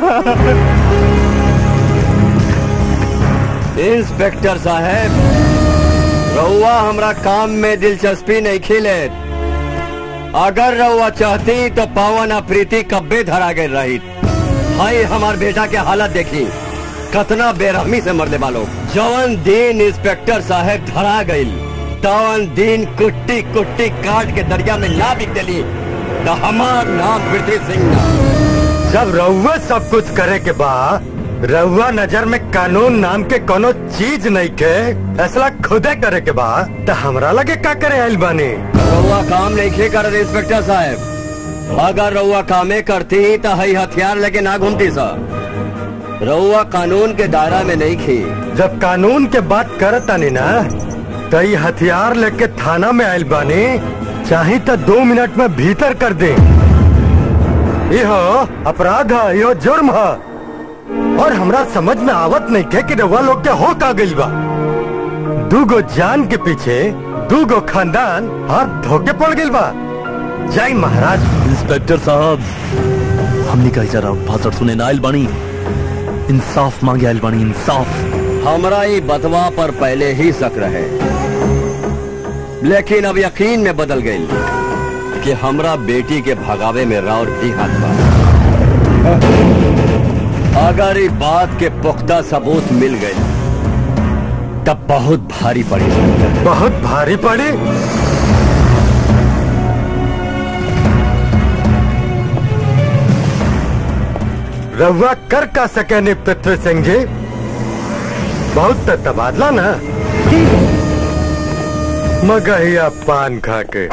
inspector साहब रउआ हमरा काम में दिलचस्पी नहीं खिले अगर रउआ चाहती तो पावन प्रीति कब्बे धरा गए रही हाय हमार बेटा के हालत देखी कतना बेरहमी से मरले वालों जवन दिन इंस्पेक्टर साहब धरा गई तवन दिन कुट्टी कुट्टी काट के दरिया में ना बिक दिली तो हमार नाम पृथ्वी सिंह ना जब रउआ सब कुछ करे के बाद रउआ नजर में कानून नाम के कोनो चीज नहीं के फैसला खुदे करे के बाद तो हमरा लगे का करे आइल बानी रउआ काम नहीं खे कर इंस्पेक्टर साहब अगर रउआ कामे करती तो हई हथियार लेके ना घूमती सा रउआ कानून के दायरा में नहीं खी जब कानून के बात करतानी ना तो ये हथियार लेके थाना में आइल बानी चाहे तो दो मिनट में भीतर कर दे यो अपराध है यो जुर्म है और हमरा समझ में आवत नहीं थे कि रउआ लोग के हो का गइल बा दूगो जान के पीछे दूगो खानदान हाथ धोके पड़ गइल बा जय महाराज इंस्पेक्टर साहब हमने कही जरा भाषण सुने ना आइल बानी इंसाफ मांगे आइल बानी इंसाफ हमरा ये बतवा पर पहले ही शक रहे लेकिन अब यकीन में बदल गई कि हमरा बेटी के भगावे में राउर भी हाथ बा अगर ये बात के पुख्ता सबूत मिल गए तब बहुत भारी पड़ी बहुत भारी पड़ी रउआ कर का सके नहीं पृथ्वी सिंह जी बहुत तो तबादला ना मगहिया पान खा के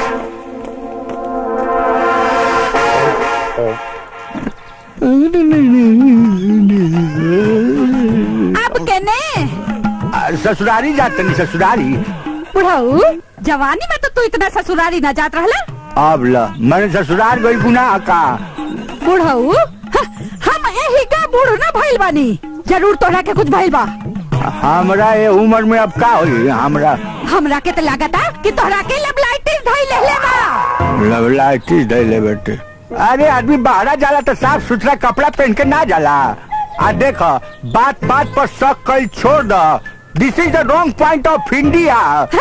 अब केने ससुरारी जाते नहीं ससुरारी बुढ़ाऊ जवानी में तो तू इतना ससुरारी न जात रहला अब ल मैंने ससुराल गई गुनाह का बुढ़ाऊ ह- हम यही का बूढ़ न भइल बानी जरूर तोरा के कुछ भइल बा हमरा ये उम्र में अब का होई हमरा हमरा के तो लागता कि तोहरा के लेबलाइटिस धइल लेले बा लवलाइटिस दे ले बेटे अरे आदमी बाहर जाला तो साफ सुथरा कपड़ा पहन के ना जाला आ देख बात बात पर शक कल छोड़ द this is the wrong point of India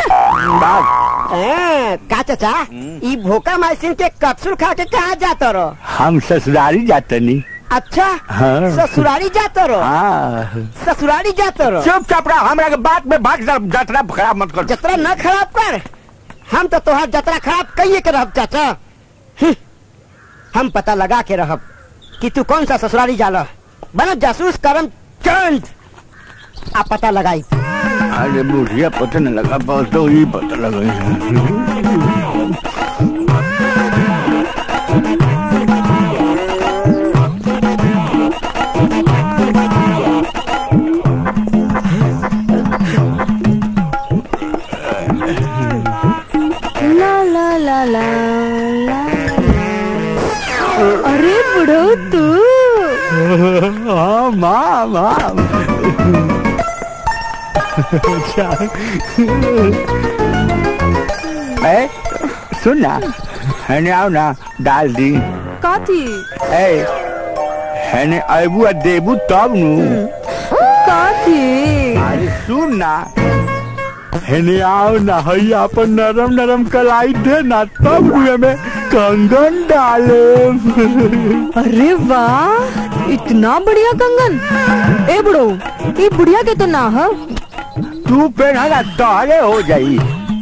ए, का चाचा ई भोका माइसिन के कैप्सूल खा के कहाँ जाता रहो हम ससुरारी जाते नहीं अच्छा हाँ। ससुरारी जाता रहो हाँ ससुरारी जाता रहो चुपचाप रहो हमरा के बात में भाग जा जतरा खराब मत कर जतरा न खराब कर हम तो तोहार जतरा खराब कहिए के रहब चाचा हम्म, हम पता लगा के रहब कि तू कौन सा ससुरारी जाला बना जासूस करम चंद आ पता लगाई अरे बुढ़िया पता नहीं लगा बस तो ही पता लगा ला ला ला ला ला अरे बुढ़ो तू हाँ माँ माँ अच्छा ए सुन ना हैने आओ ना डाल दी काथी ए हैने अबू आ देबू तब नु काची अरे सुन ना हेने आओ ना हई अपन नरम नरम कलाई दे ना तब हुए में कंगन डाले अरे वाह इतना बढ़िया कंगन ए बुढ़ो ये बुढ़िया के तो ना है तू पहना ना तोहरे हो जाई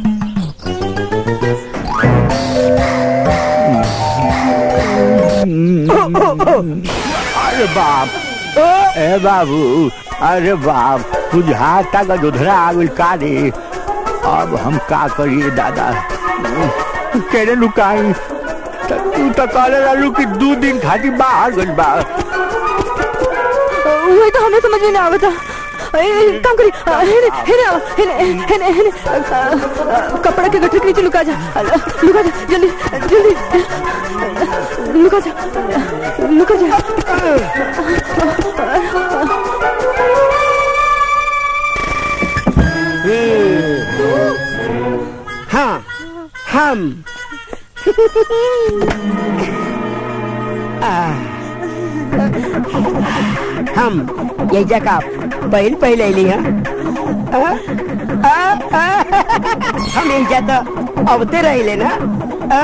अरे बाप ए बाबू अरे बाप बुझाता का दुधरा आगुल का रे अब हम का करिए दादा केने लुकाई त- तू तो कहले रहलू कि दू दिन खातिर बाहर गइल बा वही तो हमें समझ में नहीं आवता ए, ए, काम करी अ, हेने हेने आओ, हेने हेने हेने अ, अ, कपड़ा के गठरी के नीचे लुका जा अ, लुका जा जल्दी जल्दी लुका जा लुका जा हाँ हम आ, हम ये जगह पहल पहले अली हैं आ, आ, आ, हम यही जाता अबते रहिले ना आ,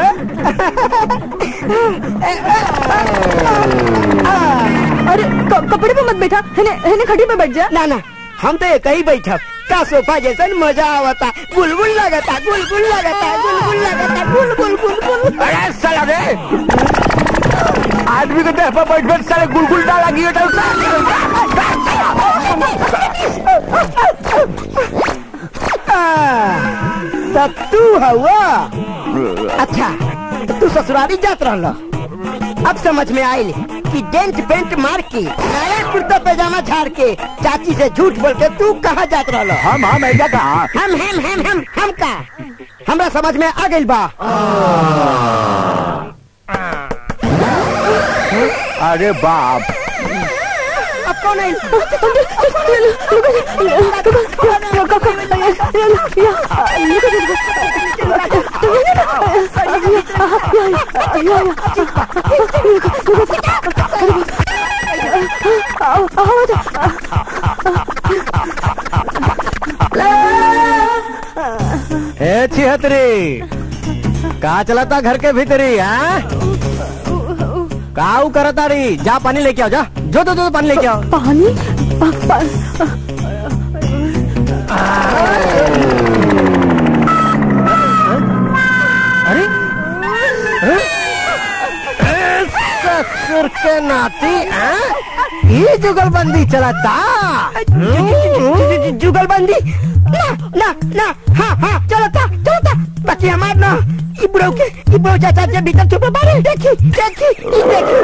अरे क- कपड़े पे मत बैठा हेने हेने खड़ी पे बैठ जा ना ना हम तो एक ही बैठा का सोफा जैसा मजा आवता गुलगुल लगता गुलगुल लगता गुलगुल लगता गुलगुल गुलगुल अरे साला रे आदमी के देह पर बैठ बैठ साले गुलगुल डाला गियो तो तब तू हवा अच्छा तो तू ससुराली जात रहल अब समझ में आयल कि डेंट पेंट मार के नया कुर्ता पैजामा झाड़ के चाची से झूठ बोल के तू कहाँ जात रहल हम हम ऐजा कहाँ हम हम हम हम हम का हमरा समझ में आ गइल बा अरे बाप अब कौन है ए छिहत्तरी का चलाता घर के भीतरी हाँ काऊ करता रही जा पानी लेके आओ जा जो दो दो पानी लेके आओ पानी अरे ससुर के नाती हाँ? ये जुगलबंदी चलाता जुगलबंदी ना ना ना हाँ हाँ चलो था चलो था बाकी हमार ना इब्रो के इब्रो चाचा के भीतर छुपे बारे देखी देखी ई देखी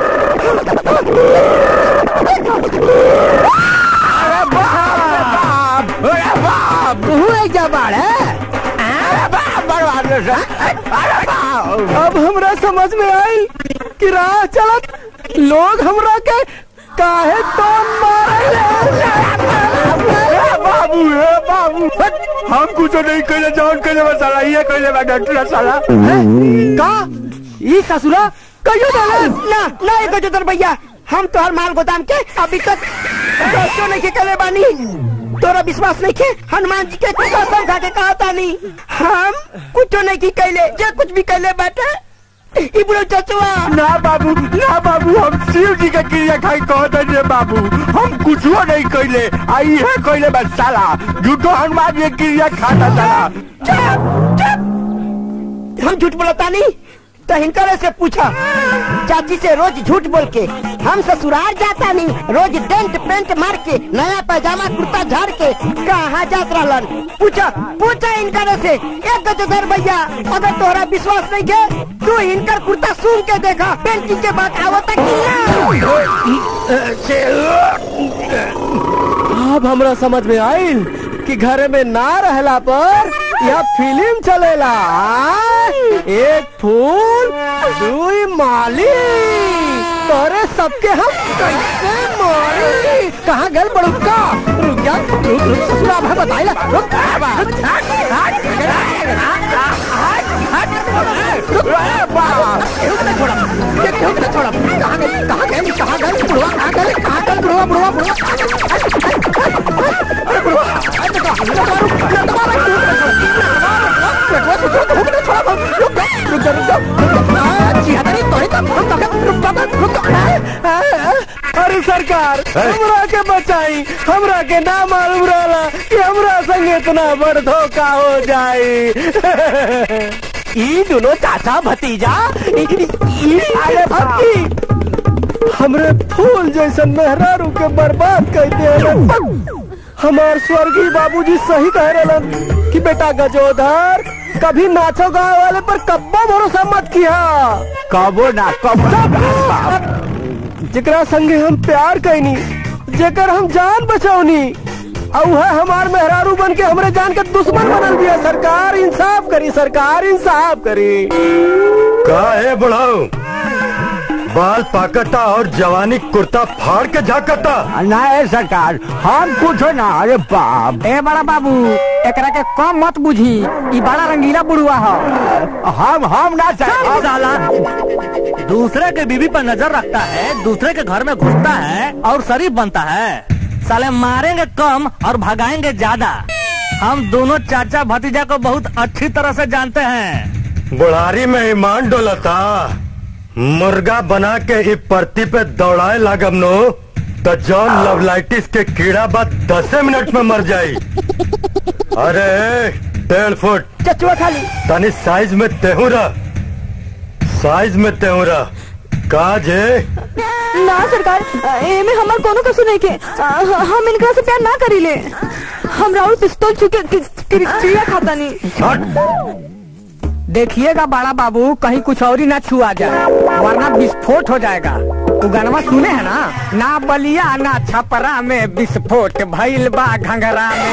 अरे बाप अरे बाप तू एक जबाड़ है अरे बाप बर्बाद रे सर। अरे बाप अब हमरा समझ में आई कि राह चलत लोग हमरा के काहे टोन मारे ए बाबू ए बाबू हम कुछ नहीं कहले जौन कहले बा साला ये कहले बा डॉक्टर साला का ई ससुरा कहियो डाले ना ना एक जोतर भैया हम तो हर माल गोदाम के अभी तक क्यों नहीं के कले बानी तोरा विश्वास नहीं के हनुमान जी के कसम खा के कहा था नहीं हम कुछ नहीं की कैले जे कुछ भी कैले बैठे इब्रो चचुआ ना बाबू ना बाबू हम शिव जी के क्रिया खाई कहत रे बाबू हम कुछो नहीं कहले आई है कहले बा साला झूठो हनुमान जी के क्रिया खाता साला हम झूठ बोलता नहीं तो हिनकर से पूछा चाची से रोज झूठ बोल के हम ससुराल जाता नहीं रोज डेंट पेंट मार के नया पैजामा कुर्ता झाड़ के कहाँ जात रहलन पूछा पूछा इनकर से एक गजोदर भैया अगर तोहरा विश्वास नहीं के तू इनकर कुर्ता सुन के देखा पेंटिंग के बाद आवता कि ना अब हमरा समझ में आइल कि घर में ना रहला पर यह फिल्म चलेला हाँ? एक फूल दुई माली तोरे सबके हम कैसे मारी कहाँ गल बड़ुका रुक जा रुक रुक ससुरा भाई बताइला रुक रुक, हट, हट, रुक, केहू के ना छोड़ब, ये केहू के ना छोड़ब। कहाँ गई कहाँ गई कहाँ गई बुढ़वा कहाँ गई कहाँ गई बुढ़वा बुढ़वा बुढ़वा अरे सरकार हमरा के बचाई हमरा के ना मालूम रहला कि हमरा संग इतना बड़ धोखा हो जाई ई दोनों चाचा भतीजा ई- ई- अरे भक्ति हमरे फूल जैसन मेहरारू के बर्बाद कर दे हमार स्वर्गीय बाबूजी सही कह रहे कि बेटा गजोधर कभी नाचो गाँव वाले पर कब्बो भरोसा मत किया कबो ना कबो जेकरा संगे हम प्यार कैनी जेकर हम जान बचौनी और वह हमार मेहरारू बन के हमरे जान के दुश्मन बनल दिया सरकार इंसाफ करी सरकार इंसाफ करी का है बुढ़ाऊ बाल पाकता और जवानी कुर्ता फाड़ के झाकता ना है सरकार हम कुछ ना अरे बाप ए बड़ा बाबू एकरा के कम मत बुझी ई बड़ा रंगीला बुढ़वा हो हम हम ना चल साला दूसरे के बीवी पर नजर रखता है दूसरे के घर में घुसता है और शरीफ बनता है साले मारेंगे कम और भगाएंगे ज्यादा हम दोनों चाचा भतीजा को बहुत अच्छी तरह से जानते हैं बुढ़ारी में ईमान डोलता मुर्गा बना के ही परती पे दौड़ाए लागम नो तो जॉन लवलाइटिस के कीड़ा बाद दस मिनट में मर जाई अरे डेढ़ फुट चचुआ खाली तनी साइज में तेहूरा साइज में तेहूरा काज है ना सरकार एमे हमार कोनो कसूर नहीं के आ, हम इनकरा से प्यार ना करीले हम राहुल पिस्तौल छुके कि- कि- चिड़िया खाता नहीं देखिएगा बड़ा बाबू कहीं कुछ और ही ना छुआ जाए वरना विस्फोट हो जाएगा तू गानवा सुने है ना ना बलिया ना छपरा में विस्फोट भइल बा घंघरा में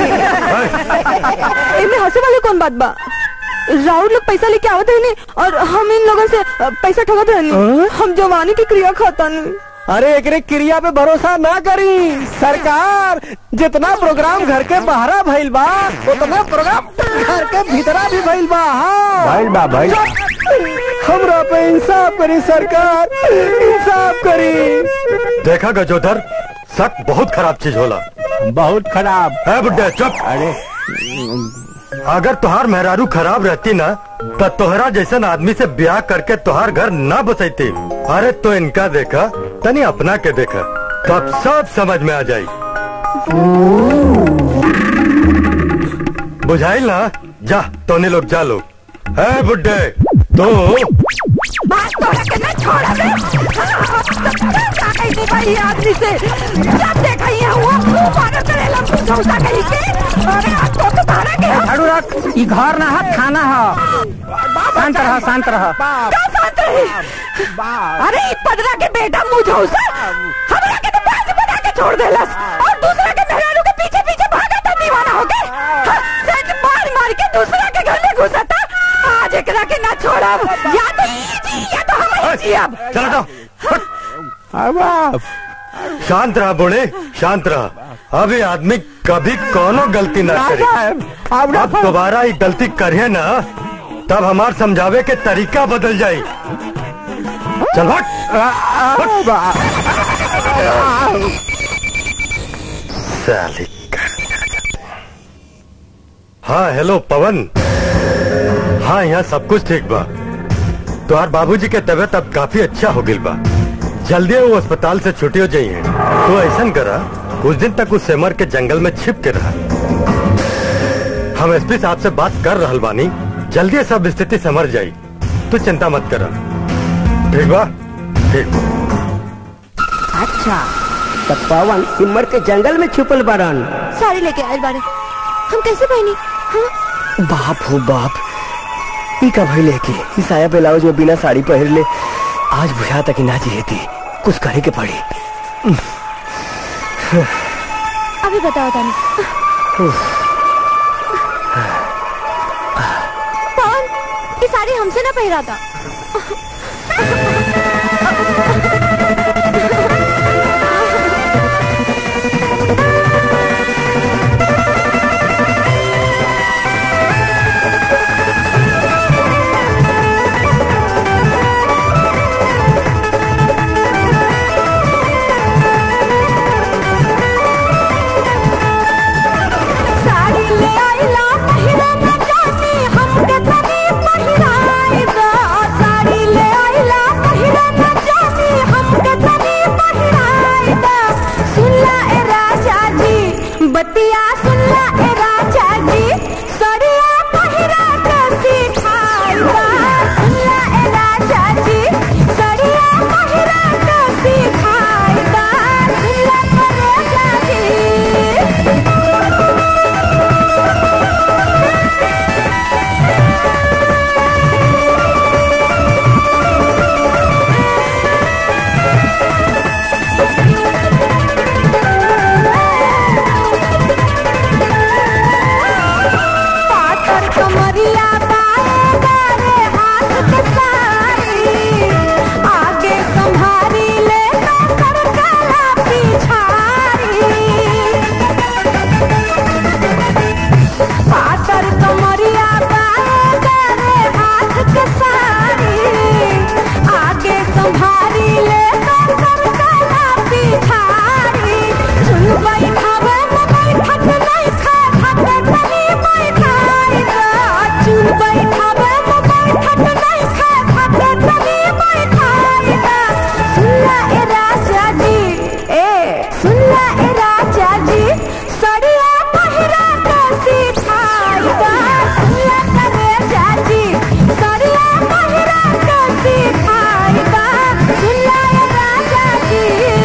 एमे हंसे वाले कौन बात बा राहुल लोग पैसा लेके आवत है नहीं और हम इन लोगों से अ, पैसा ठगत रहनी हम जवानी की क्रिया खाता नहीं अरे एकरे क्रिया पे भरोसा ना करी सरकार जितना प्रोग्राम घर के बाहरा भइल बा उतना प्रोग्राम घर के भीतरा भी भइल बा हाँ भइल बा, भइल। हमरा पे इंसाफ करी सरकार इंसाफ करी देखा गजोधर शक बहुत खराब चीज होला बहुत खराब है बुड्ढे चुप अरे अगर तुहार मेहरारू खराब रहती ना तो तोहरा जैसन आदमी से ब्याह करके तुहार घर ना बसैती अरे तो इनका देखा तनी अपना के देखा तब सब समझ में आ जाई बुझाइल ना जा तोने लोग जा लो है बुड्ढे तो बात तोड़ा के ना छोड़ा बे का कही थी भाई आदमी से जब देखा ये हुआ मारो करेला पूछो सा कही के अरे आज तो तो तारा के झाड़ू रख ई घर ना है थाना है शांत रह शांत रह का साथ रही अरे ई पदरा के बेटा मुझो सा हमरा के तो बाज बना के छोड़ देलस और दूसरा के मेहरारू के पीछे पीछे भागा था दीवाना हो गए हाँ, सेंट मार मार के दूसरा के घर में घुसा था आज एकरा के ना छोड़ब या तो ई जी या तो हम ही जी अब चलो जाओ शांत रहा बोले शांत रहा अभी आदमी कभी कोनो गलती ना करे अब दोबारा ये गलती करे ना तब हमार समझावे के तरीका बदल जाई चल हट साली हाँ हेलो पवन हाँ यहाँ सब कुछ ठीक बा तुहार बाबूजी के तबीयत अब काफी अच्छा हो गई बा जल्दी वो अस्पताल से छुट्टी हो जाई है तो ऐसा करा कुछ दिन तक उस सेमर के जंगल में छिप के रहा हम एसपी साहब से बात कर रहल बानी जल्दी सब स्थिति समझ जाई तू चिंता मत करा ठीक बा ठीक अच्छा तो पवन सिमर के जंगल में छुपल बारन साड़ी लेके आए बारे हम कैसे पहनी हाँ? बाप हो बाप ई का भइले कि ई साया ब्लाउज में बिना साड़ी पहन ले आज बुझा तक ना जिएती कुछ करे के पड़ी अभी बताओ तानी कौन ये साड़ी हमसे ना पहरा था बतिया सुनला ए राजा जी सड़िया पहिरा के सिखाइबा सुनला ए राजा जी सड़िया पहिरा के सिखाइबा सुनला ए राजा जी पाथर कमरिया बाए गारे हाथ के सारी आगे संभारी ले तो कर काला पिछारी पाथर कमरिया बाए गारे हाथ के सारी आगे संभारी ले तो कर काला पिछारी चुन बैठावे न बैठत नहीं खा खाते तनी बैठाई दा चुन बैठावे न बैठत नहीं खा खाते तनी बैठाई दा सुनला ए राजा जी ए सुनला ए राजा जी सड़िया पहिरा के सिखाई दा सुनला ए राजा जी सड़िया पहिरा के सिखाई दा सुनला ए राजा जी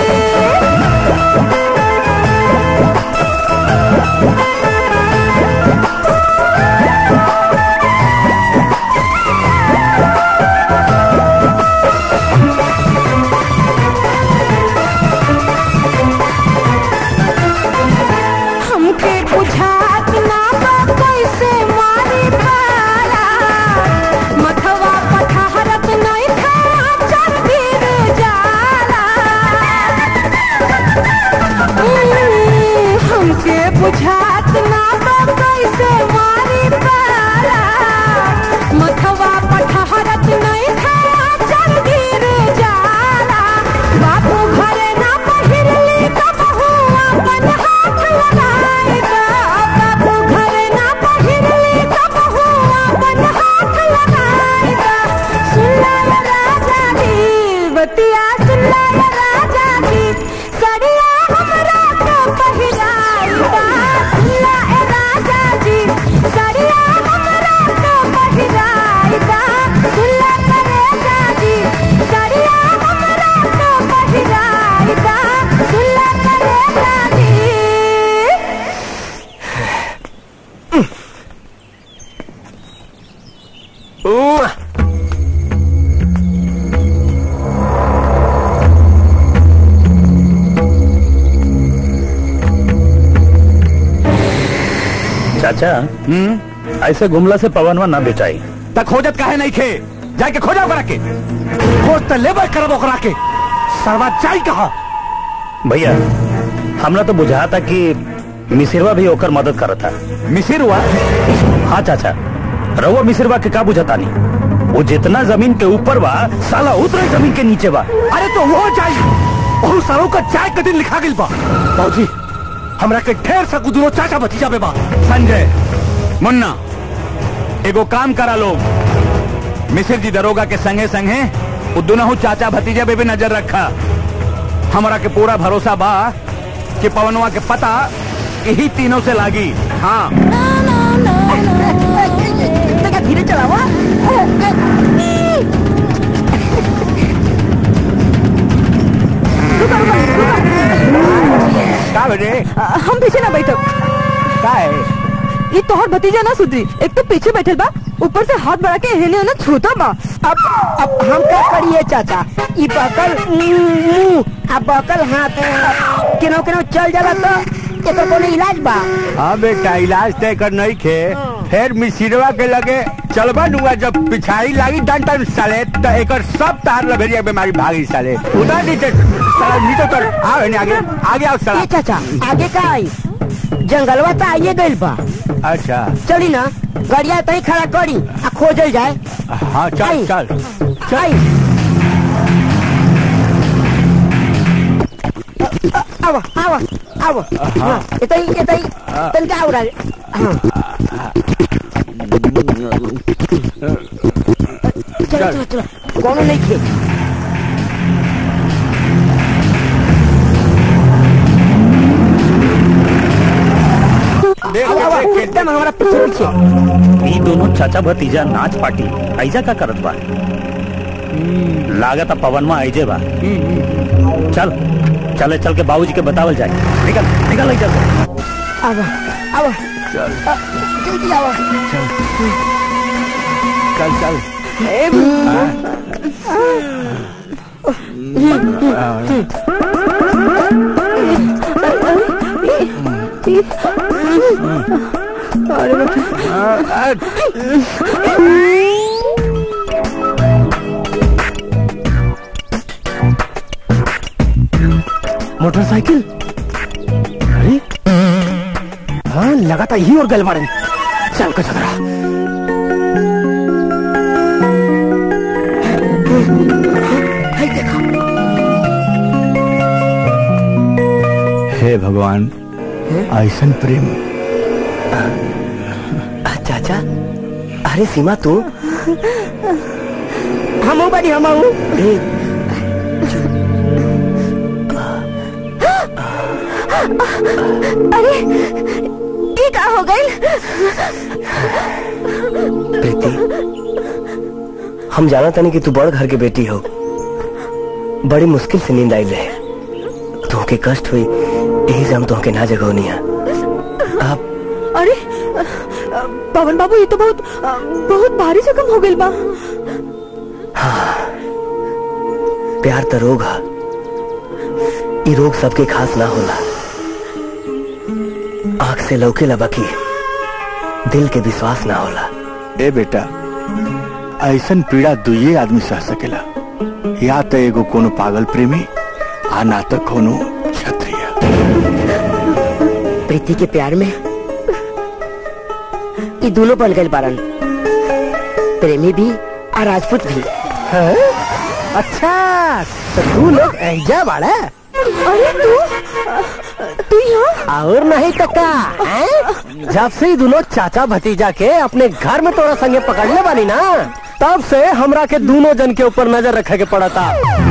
हमके बुझात ना बा कैसे मारी पाला मथवा पठारत नहीं था चल गिर जाला उम्म, हमके बुझात ना बा कैसे मारी पाला मथवा पठारत नहीं था चल गिर जाला बापू घरे ना पहिरली कबहू अपन हाथ लगाई दा बापू घरे ना पहिरली कबहू अपन हाथ लगाई दा सुनला ये राजा जी बतिया सुनला ये राजा जी सड़िया हमरा के पहिराई दा सुनला ए राजा जी सड़िया हमरा के पहिराई दा सुनला ए राजा जी सड़िया हमरा के पहिराई दा सुनला ए राजा जी चाचा हम्म ऐसे घुमला से पवनवा ना बेचाई त खोजत काहे नहीं खे जाके खोजा ओकरा के खोज त लेबर करब ओकरा के सरवा चाई कहा भैया हमरा तो बुझा था कि मिसिरवा भी ओकर मदद करत था मिसिरवा हाँ चाचा रउआ मिसिरवा के का बुझाता नहीं वो जितना जमीन के ऊपर बा साला उतरे जमीन के नीचे बा अरे तो वो जाई और सरों का चाय के दिन लिखा गिल बा बाबूजी हमरा के ढेर सा दोनों चाचा भतीजा बे बा संजय मुन्ना एगो काम करा लोग मिसिर जी दरोगा के संगे संगे वो दोनों चाचा भतीजा पे भी नजर रखा हमरा के पूरा भरोसा बा कि पवनवा के पता यही तीनों से लागी हाँ देखा धीरे चलावा का बजे हम पीछे ना बैठो का है ये तोहर भतीजा ना सुधरी एक तो पीछे बैठल बा ऊपर से हाथ बढ़ा के हेने ना छूता बा अब अब हम क्या करिए चाचा ई बकल मुंह आ बकल हाथ केनो केनो चल जाला तो एकर कोनो इलाज बा हाँ बेटा इलाज तय कर नहीं खे फिर मिसिरवा के लगे चलबा नुआ जब पिछाड़ी लागी डंडा साले तो एकर सब तार लभेरिया बीमारी भागी साले उधर नीचे साला नीचे कर आओ इन्हें आगे आगे आओ साला ए चाचा आगे का आई जंगलवा तो आइए गइल बा अच्छा चली ना गड़िया तई खड़ा करी आ खोजल जाए हाँ चल चल आई आवा आवा आवा हाँ एतई एतई तनका आवरा हाँ चलो चलो चलो कोनो नहीं खे एकदम हमारा पीछे पीछे ई दोनों चाचा भतीजा नाच पार्टी ऐजा का करत बा लागत पवन में आइजे बा चल चले चल के बाबूजी के बतावल जाए निकल निकल ऐजा से अब अब जल्दी आओ चल चल मोटरसाइकिल अरे हाँ लगातार यही और गल मारे चल का झगड़ा हे भगवान ऐसन प्रेम चाचा अरे सीमा तू हम बड़ी हम अरे ये का हो गई प्रीति हम जाना तनी कि तू बड़ घर के बेटी हो बड़ी मुश्किल से नींद आई रहे तुमके कष्ट हुई यही से हम तुमके ना जगवनी है अरे पवन बाबू ये तो बहुत बहुत भारी जख्म हो गई बा प्यार तो रोग है ये रोग सबके खास ना होला आंख से लौके लबकी दिल के विश्वास ना होला ए बेटा ऐसन पीड़ा दुइये आदमी सह सकेला या तो एगो कोनो पागल प्रेमी आ ना तो कोनो क्षत्रिय प्रीति के प्यार में ये दोनों बन गए बारन प्रेमी भी और राजपूत भी अच्छा तो तू लोग ऐजा बाड़ा अरे तू तू यहाँ और नहीं तक्का हैं? जब से ही दोनों चाचा भतीजा के अपने घर में तोरा संगे पकड़ने वाली ना तब से हमरा के दोनों जन के ऊपर नजर रखे के पड़ा था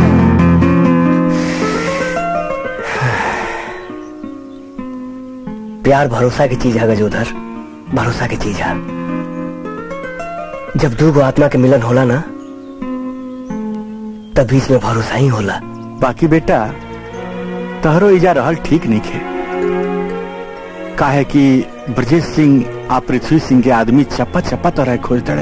प्यार भरोसा की चीज है गजोधर भरोसा की चीज है जब दो गो आत्मा के मिलन होला ना तब बीच में भरोसा ही होला बाकी बेटा तहरो इजा रहल ठीक नहीं खे काहे कि ब्रजेश सिंह आ पृथ्वी सिंह के आदमी चप्पा चप्पा तरह खोज दड़े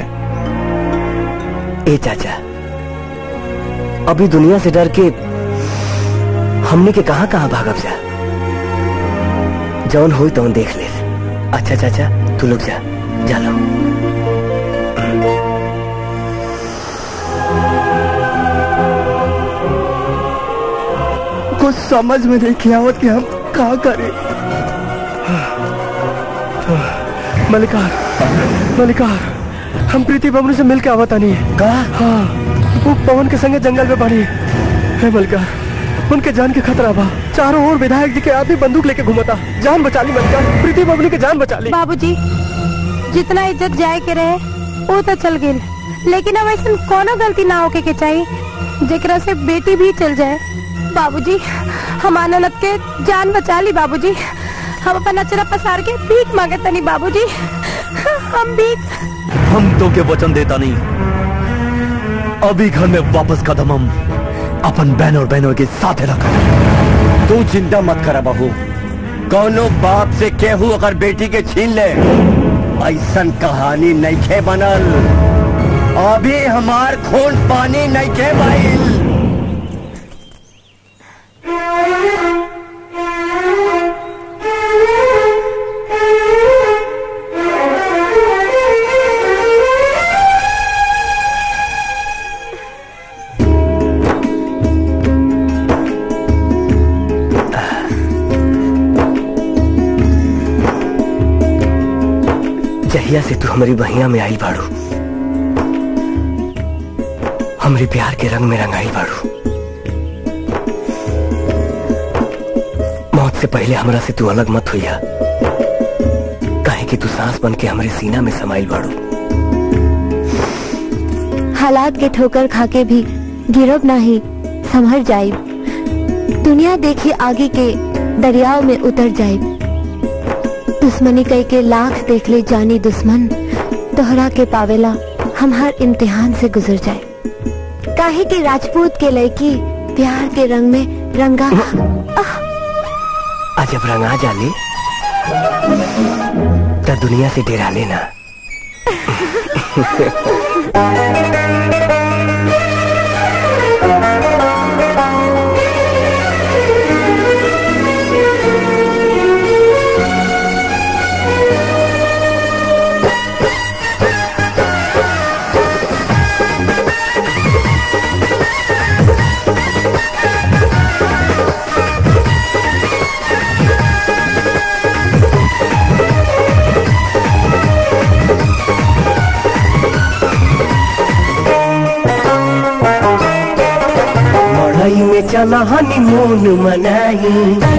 ए चाचा अभी दुनिया से डर के हमने के कहां कहां भागब जा जौन होई तौन देख ले अच्छा चाचा तू लोग जा जा लो कुछ समझ में नहीं आवत कि हम कहा करें मलिकार मलिकार हम प्रीति बबलू से मिल के आवता नहीं का हाँ वो पवन के संगे जंगल में बढ़ी है मलिकार उनके जान के खतरा बा चारों ओर विधायक जी के आदमी बंदूक लेके घुमता जान बचा ली मलिकार प्रीति बबलू के जान बचा ली बाबूजी जितना इज्जत जाए के रहे वो तो चल गई लेकिन अब ऐसा कोनो गलती ना होके के चाहिए जेकरा से बेटी भी चल जाए बाबूजी हम आनंद के जान बचा ली बाबूजी हम अपन अचरा पसार के भीख मांगे तनी बाबूजी हम भीख हम तो के वचन देता नहीं अभी घर में वापस कदम हम अपन बहन और बहनों के साथ रखा तू चिंता मत करा बहू कौनो बाप से केहू अगर बेटी के छीन ले ऐसन कहानी नहीं खे बनल अभी हमार खून पानी नहीं खे भाई जहिया से तू हमारी बहिया में आई बाड़ू हमरे प्यार के रंग में रंगाई बाड़ू मौत से पहले हमरा से तू अलग मत हुईया काहे कि तू सांस बन के हमरे सीना में समाइल बाड़ू हालात के ठोकर खाके भी गिरब नाही संभर जाए दुनिया देखी आगे के दरियाव में उतर जाए दुश्मनी कई के लाख देख ले जानी दुश्मन दोहरा के पावेला हम हर इम्तिहान से गुजर जाए काहे कि राजपूत के लड़की प्यार के रंग में रंगा आज जब रंगा जाले तो दुनिया से डेरा लेना मड़ई में चला हनीमून मनाई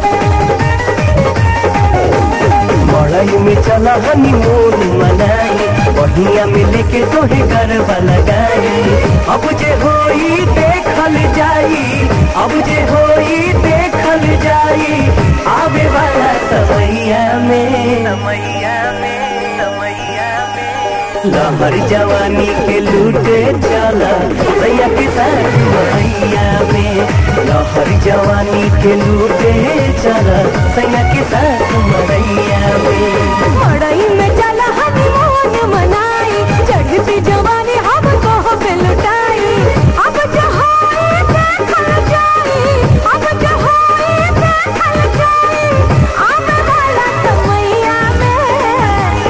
मड़ई में चला हनीमून मनाई बढ़िया में लेके तोहे गरबा लगाई अब जे होई देखल जाई अब जे होई देखल जाई आवे वाला समैया में समैया में समैया में लहर जवानी के लूटे चला सैया के साथ मैया में लहर जवानी के लूटे चला सैया के साथ मैया में मड़ई में चला हनीमून मनाई चढ़ती जवानी हमको पे लुटाई अब जहाए देखल जाई अब जहाए देखल जाई आने वाला समैया में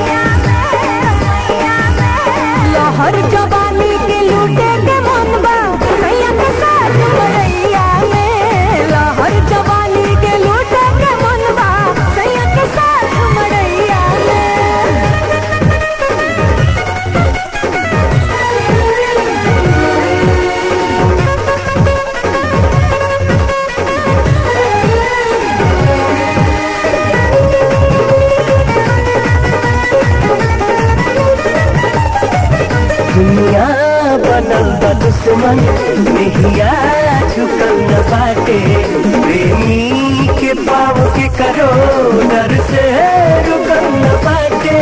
लहर जवानी के लूटे के मन बा सैया के साथ मरैया में लहर जवानी के लूटे के मन बा सैया के साथ मरैया में दुनिया बनल बा दुश्मन नहिया झुकल न बाटे प्रेमी के पाव के करो डर से रुकल न बाटे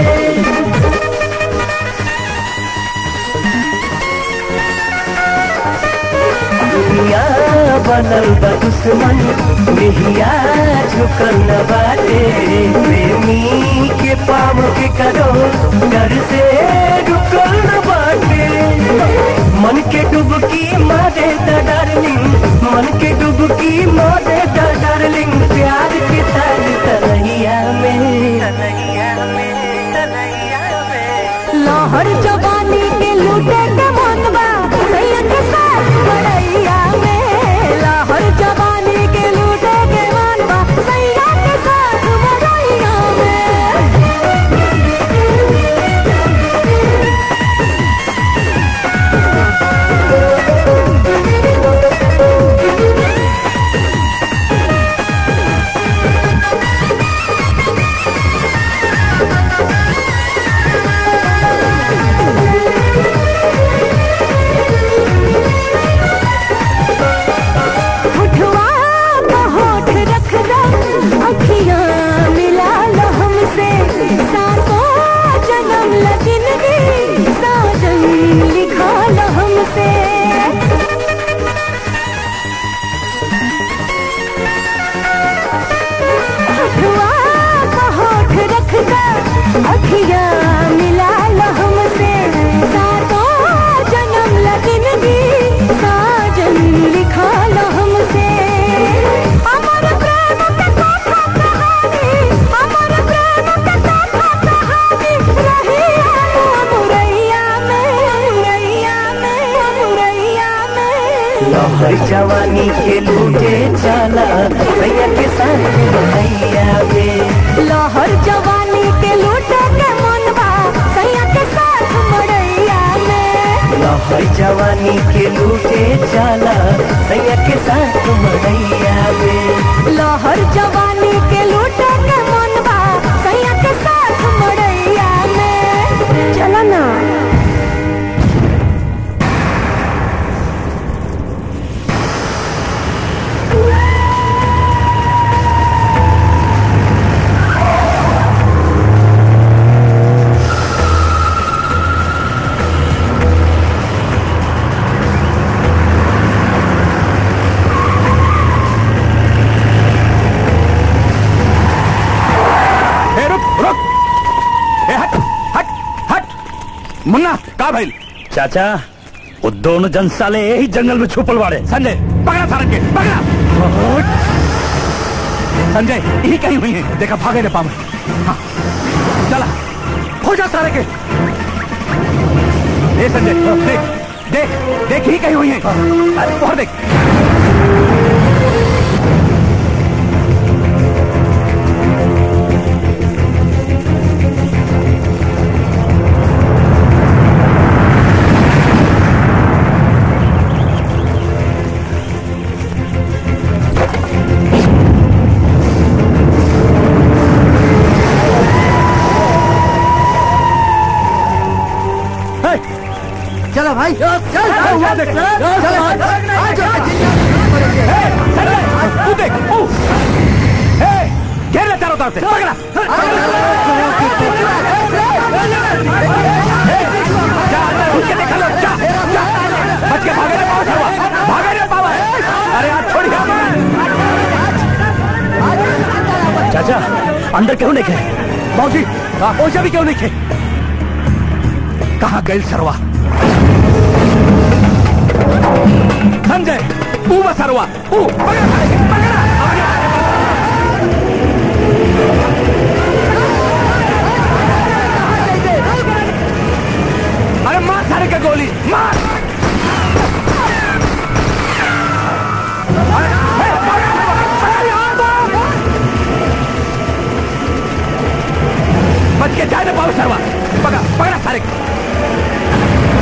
दुनिया बनल बा दुश्मन नहिया झुकल न बाटे प्रेमी के पाव के करो डर से रुकल न बाटे मन के डुबकी मारे द डार्लिंग मन के डुबकी मारे द डार्लिंग प्यार के तार तनैया में तनैया में तनैया में लहर जवानी के लूटे के मन बा सैया के साथ मरैया में लहर जवानी के लूटे के मन बा सैया के साथ मरैया होठवा पे होठ रख दो अखियां मिला लो हमसे सातों जन्म लगिनगी साजन लिखा लो हमसे होठवा पे होठ रख दो अखियां मिला लो हमसे सातों जन्म लगिनगी साजन लिखा लो हमसे अमर प्रेम के कथा कहानी अमर प्रेम के कथा कहानी रही है मुरैया में मुरैया में मुरैया में लहर जवानी के लूटे चला भैया के साथ भैया में लहर जवानी के लूटे के मनवा सैया के साथ मरैया में लहर जवानी के लूटे चला भैया के साथ मरैया में लहर जवानी के लूटे के मनवा सैया के साथ मरैया में चला ना Thank मुन्ना का भाई चाचा वो दोनों जन साले यही जंगल में छुपल बाड़े संजय पकड़ा सारन के पकड़ा संजय यही कहीं हुई है देखा भागे ने पावे हाँ चला हो जा सारे के ए संजय देख देख देख ही कहीं हुई है अरे बहुत देख चलो भाई चल चल हुआ देख। चल तू देख ओ ए घेर ले चारों तरफ से पकड़ा जा अंदर घुस के देखा लो जा जा बच के भागे रे पावा छड़वा भागे रे पावा अरे यार छोड़िए चाचा अंदर क्यों नहीं खे मौजी ओझा भी क्यों नहीं खे कहाँ गए सरवा संजय ऊ बस सरवा ऊ पकड़ा पकड़ा अरे मार सारे का गोली मार अरे, हे, पकड़, अरे, यहाँ तो। बच के जाए ना पाओ सरवा पकड़ा पकड़ा सारे को।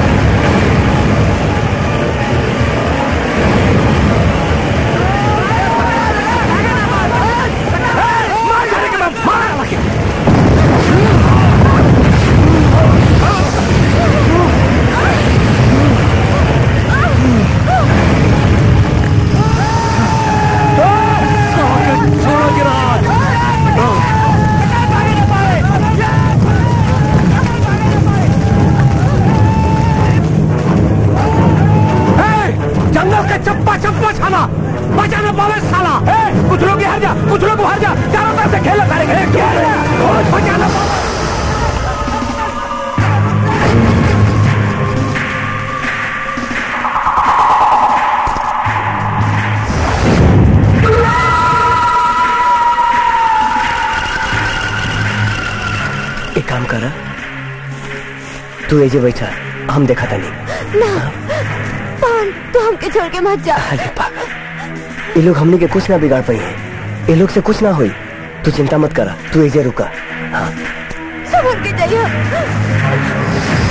मार सारे के मार मार लगे जंगल का चप्पा चप्पा छाना बचा ना पावे साला ए, कुछ लोग हर जा कुछ लोग हर जा चारों तरफ से खेल सारे खेल खेल बचा ना पावे एक काम कर तू एजे बैठा हम देखा था नहीं ना पवन तू हमके छोड़ के मत जा अरे पागल ये लोग हमने के कुछ ना बिगाड़ पाई है ये लोग से कुछ ना हुई तू चिंता मत करा तू एजे रुका हाँ संभल के जाइए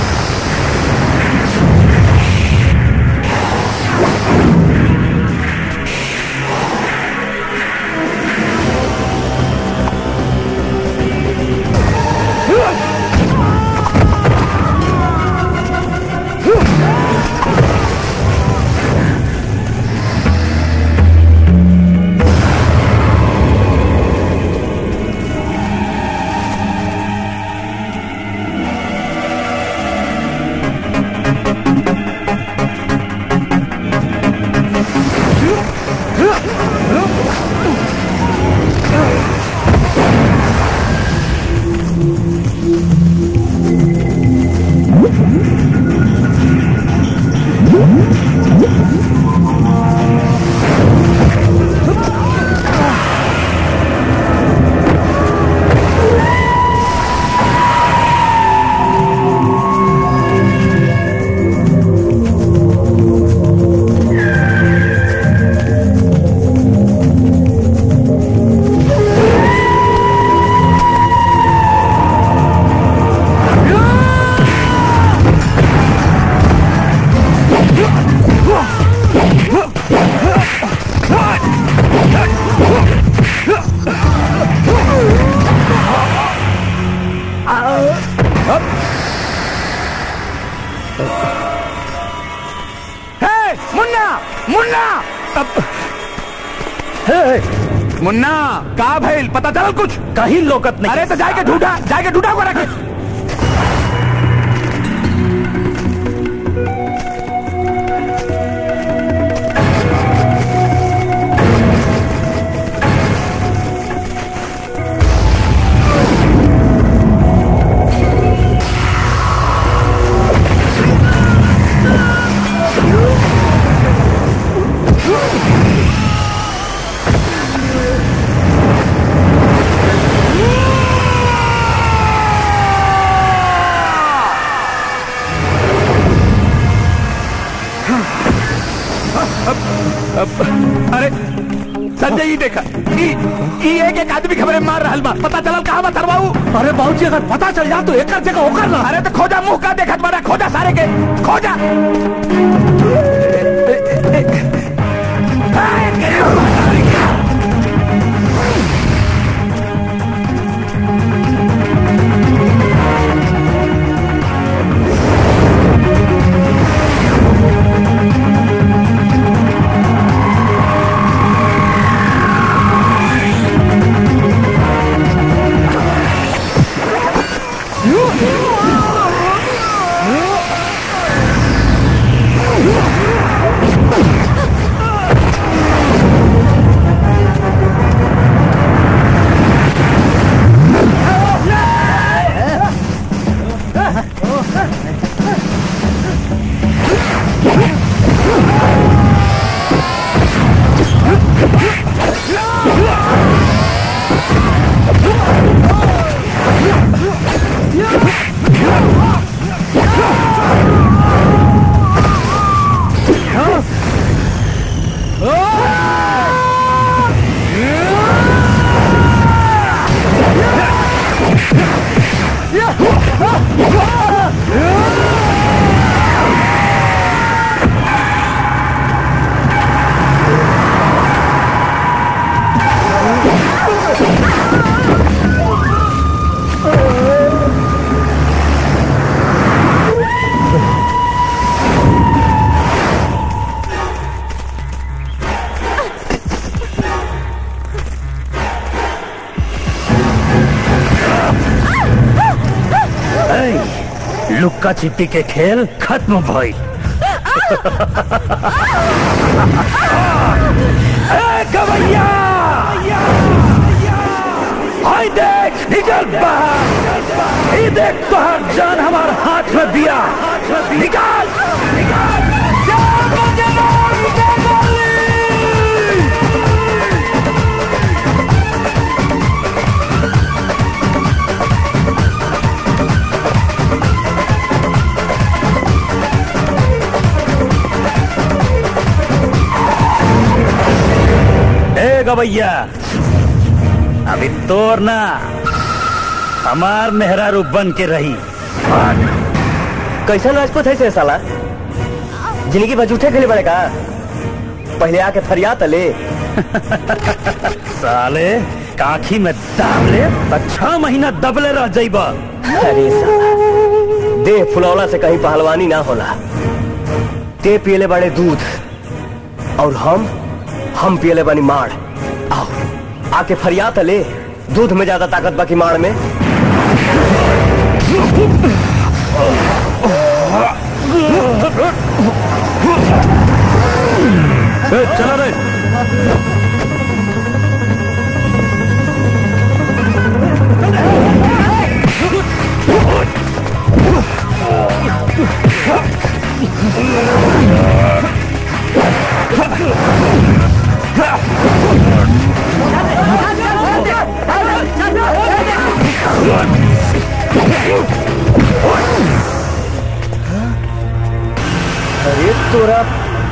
हे मुन्ना मुन्ना अब- हे मुन्ना का भइल पता चल कुछ कहीं लोकत नहीं अरे तो जाके ढूंढा जाके ढूंढा को रखे ई ई एक एक आदमी खबरे मार रहल बा पता चलल कहां बा सरवाऊ अरे बाबूजी अगर पता चल जा तो एक जगह होकर ना अरे तो खोजा मुंह का देखत बड़ा खोजा सारे के खोजा लुक्का छिपी के खेल खत्म भई ए, गवैया हाय देख निकल बाहर ये देख तोहर जान हमार हाथ में दिया निकाल ए गवैया अभी तोर ना हमार मेहरारू बन के रही कैसा राजपूत है से साला जिंदगी भर झूठे खेले बड़े का पहले आके फरियाद ले साले काखी में दाब ले तो छह महीना दबले रह जाइबा अरे साला देह फुलौला से कहीं पहलवानी ना होला ते पियले बड़े दूध और हम हम पियले बनी माड़ आओ आके फरियाद ले दूध में ज्यादा ताकत बाकी माड़ में ए, चला रे अरे तोरा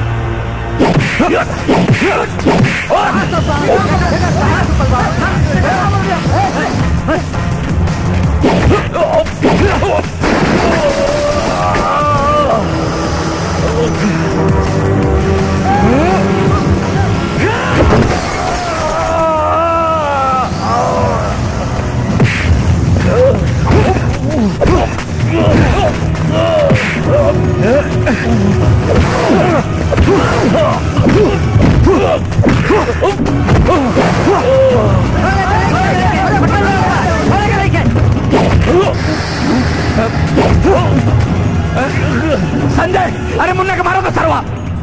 संजय अरे मुन्ना के मारो तो सरवा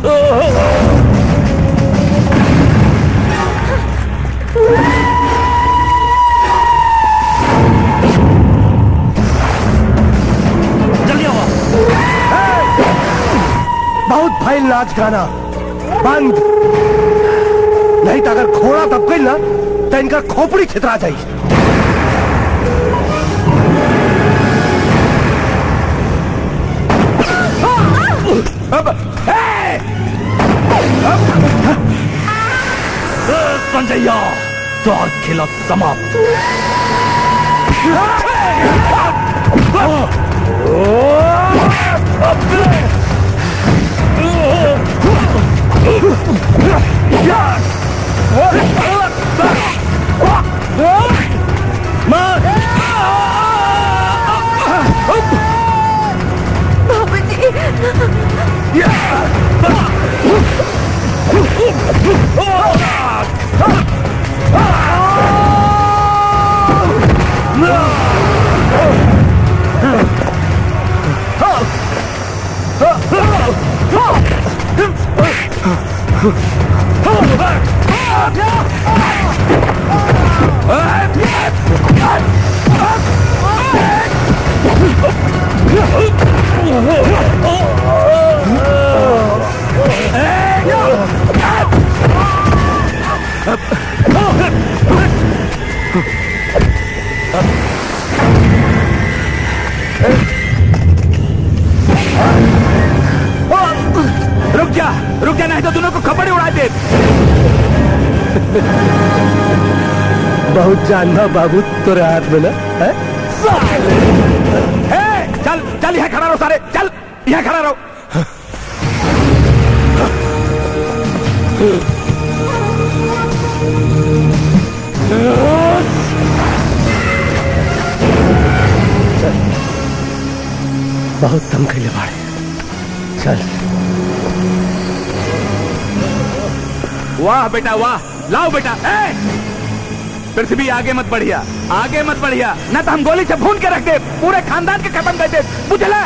जल्दी आओ बहुत भइल नाच गाना बंद नहीं तो अगर खोड़ा दब गई ना तो इनका खोपड़ी छितरा जाई अब ए! अब! संजैया द्वार खेला समाप्त रुक जा रुक जा नहीं तो दोनों को खपड़े उड़ा दे बहुत जानना बाबू तोरे हाथ में ना है? ए, चल चल यहाँ खड़ा रहो सारे चल यहाँ खड़ा रहो बहुत दम कैले बाड़े चल वाह बेटा वाह लाओ बेटा ए पृथ्वी आगे मत बढ़िया आगे मत बढ़िया न तो हम गोली से भून के रख दे पूरे खानदान के खत्म कर दे बुझला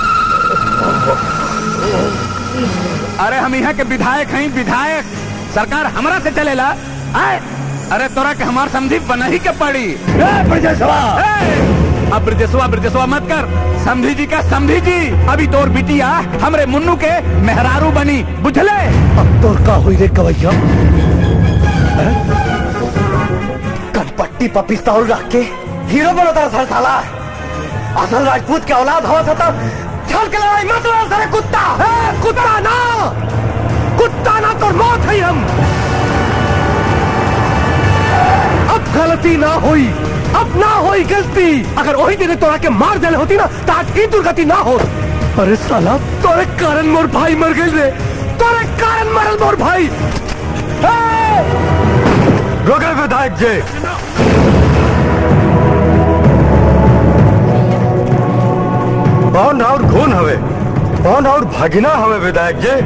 अरे हम यहाँ के विधायक हैं विधायक सरकार हमरा से चलेला आए अरे तोरा के हमार समझी बना ही के पड़ी ए, ब्रजेशवा! ए, अब ब्रजेशवा ब्रजेशवा मत कर समझी जी का समझी जी अभी तोर बिटिया हमरे मुन्नू के मेहरारू बनी बुझले अब तोर का हुई रे कवैया हैं? कनपट्टी पर पिस्तौल रख के हीरो बनता सर साला असल राजपूत के औलाद हवा था छल के लड़ाई मत लड़ सारे कुत्ता ए, कुत्ता ना कुत्ता ना तो मौत है हम अब गलती ना हुई अब ना हुई गलती अगर वही दिन तोरा के मार देने होती ना तो आज की दुर्गति ना हो अरे साला तोरे कारण मोर भाई मर गए रे तोरे कारण मरल मोर भाई रुके विधायक जी कौन और खून हवे कौन और भगना हवे विधायक जी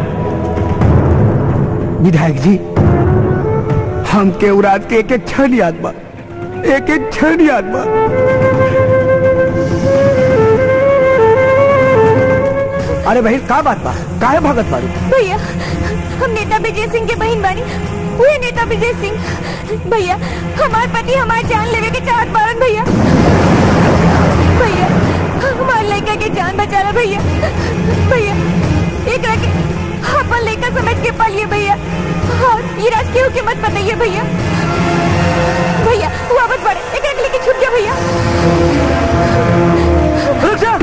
विधायक जी हम के उरात के एक एक क्षण याद बा एक एक क्षण याद बा अरे भाई का बात बा काहे भगत बारू भैया हम नेता विजय सिंह के बहन बानी हुए नेता विजय सिंह भैया हमार पति हमार जान लेवे के चाहत बारन भैया भैया हमार लड़का के जान बचा ला भैया भैया एक के अपन लड़का समझ के पालिए भैया और ये राज केहू के मत बताइए भैया भैया वापस बढ़े एक के लेके छूट गया भैया रुक जा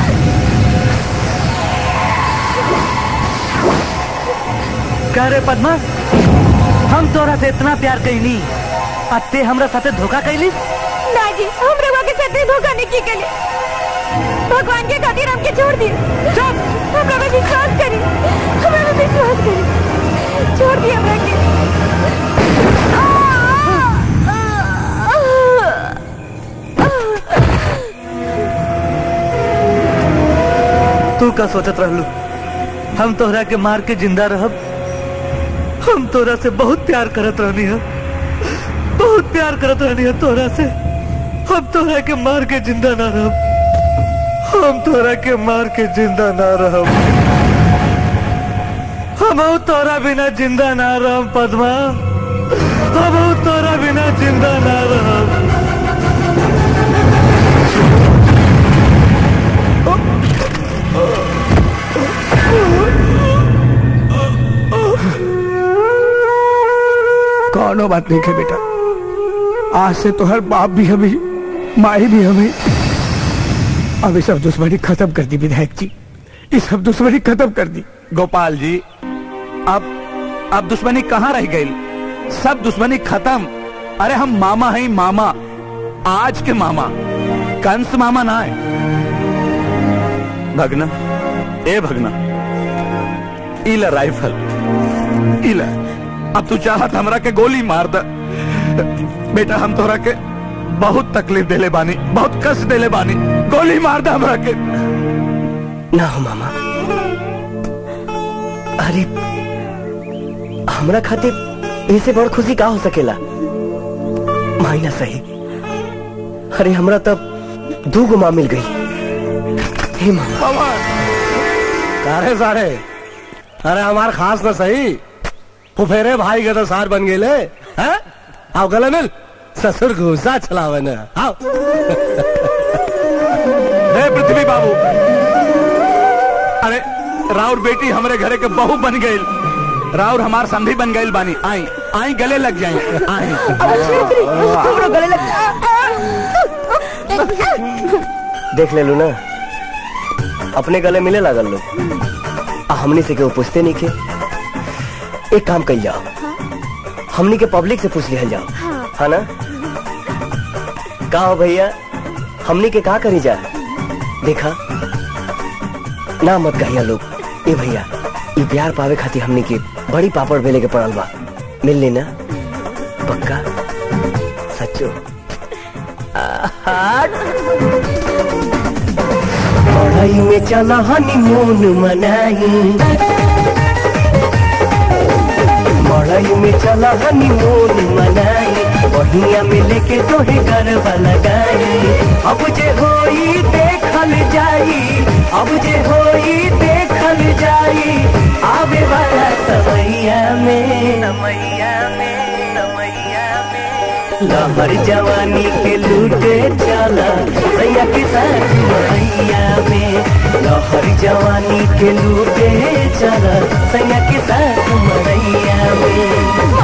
कह रे पद्मा हम तोरा से इतना प्यार कैली अत्ते हमरा साथे धोखा कैली ना जी हम रवा के साथ धोखा नहीं की के भगवान के खातिर हमके छोड़ दिए चुप हमरा पे विश्वास करी हमरा पे विश्वास करी छोड़ दिए हमरा के तू का सोचत रहलू हम तोहरा के मार के जिंदा रहब हम तोरा से बहुत प्यार करत रहनी है बहुत प्यार करत रहनी है तोरा से हम तोरा के मार के जिंदा ना रहब हम तोरा के मार के जिंदा ना रहब हम तोरा बिना जिंदा ना रहब पद्मा हम तोरा बिना जिंदा ना रहब कौनो बात नहीं है बेटा आज से तो हर बाप भी हमें माई भी हमें अब ये सब दुश्मनी खत्म कर दी विधायक जी ये सब दुश्मनी खत्म कर दी गोपाल जी अब अब दुश्मनी कहाँ रह गई सब दुश्मनी खत्म अरे हम मामा हैं मामा आज के मामा कंस मामा ना है भगना ए भगना इला राइफल इला अब तू चाहत हमरा के गोली मार द बेटा हम तोरा के बहुत तकलीफ देले बानी बहुत कष्ट देले बानी गोली मार द हमरा के ना हो मामा अरे हमरा खातिर ऐसे बड़ खुशी का हो सकेला मायना सही अरे हमरा तब दू गो माँ मिल गई हे मामा सारे सारे अरे हमार खास न सही फुफेरे भाई के तो सार बन गेले हैं आओ गले मिल ससुर घुसा चलावे न आओ हे पृथ्वी बाबू अरे राउर बेटी हमरे घरे के बहू बन गई राउर हमार संधी बन गई बानी आई आई गले लग जाए आई हमरो गले लग देख ले लू ना अपने गले मिले लागल लोग आ हमनी से केहू पूछते नहीं के एक काम कल जाओ हमनी के पब्लिक से पूछ लिया जाओ है ना का हो भैया हमनी के का करी जा देखा ना मत कहिया लोग ए भैया ये प्यार पावे खातिर हमनी के बड़ी पापड़ बेले के पड़ल बा मिल लेना पक्का सच्चो पढ़ाई में चला हनीमून मनाई पढ़ाई में चला हनीमून मनाई बढ़िया में लेके तोहे गरबा लगाई अब जे होई देखल जाई अब जे होई देखल जाई आवे वाला समैया में समैया में समैया में लहर जवानी के लूटे चला सैया के साथ मैया में लहर जवानी के लूटे चला सैया के साथ मैया में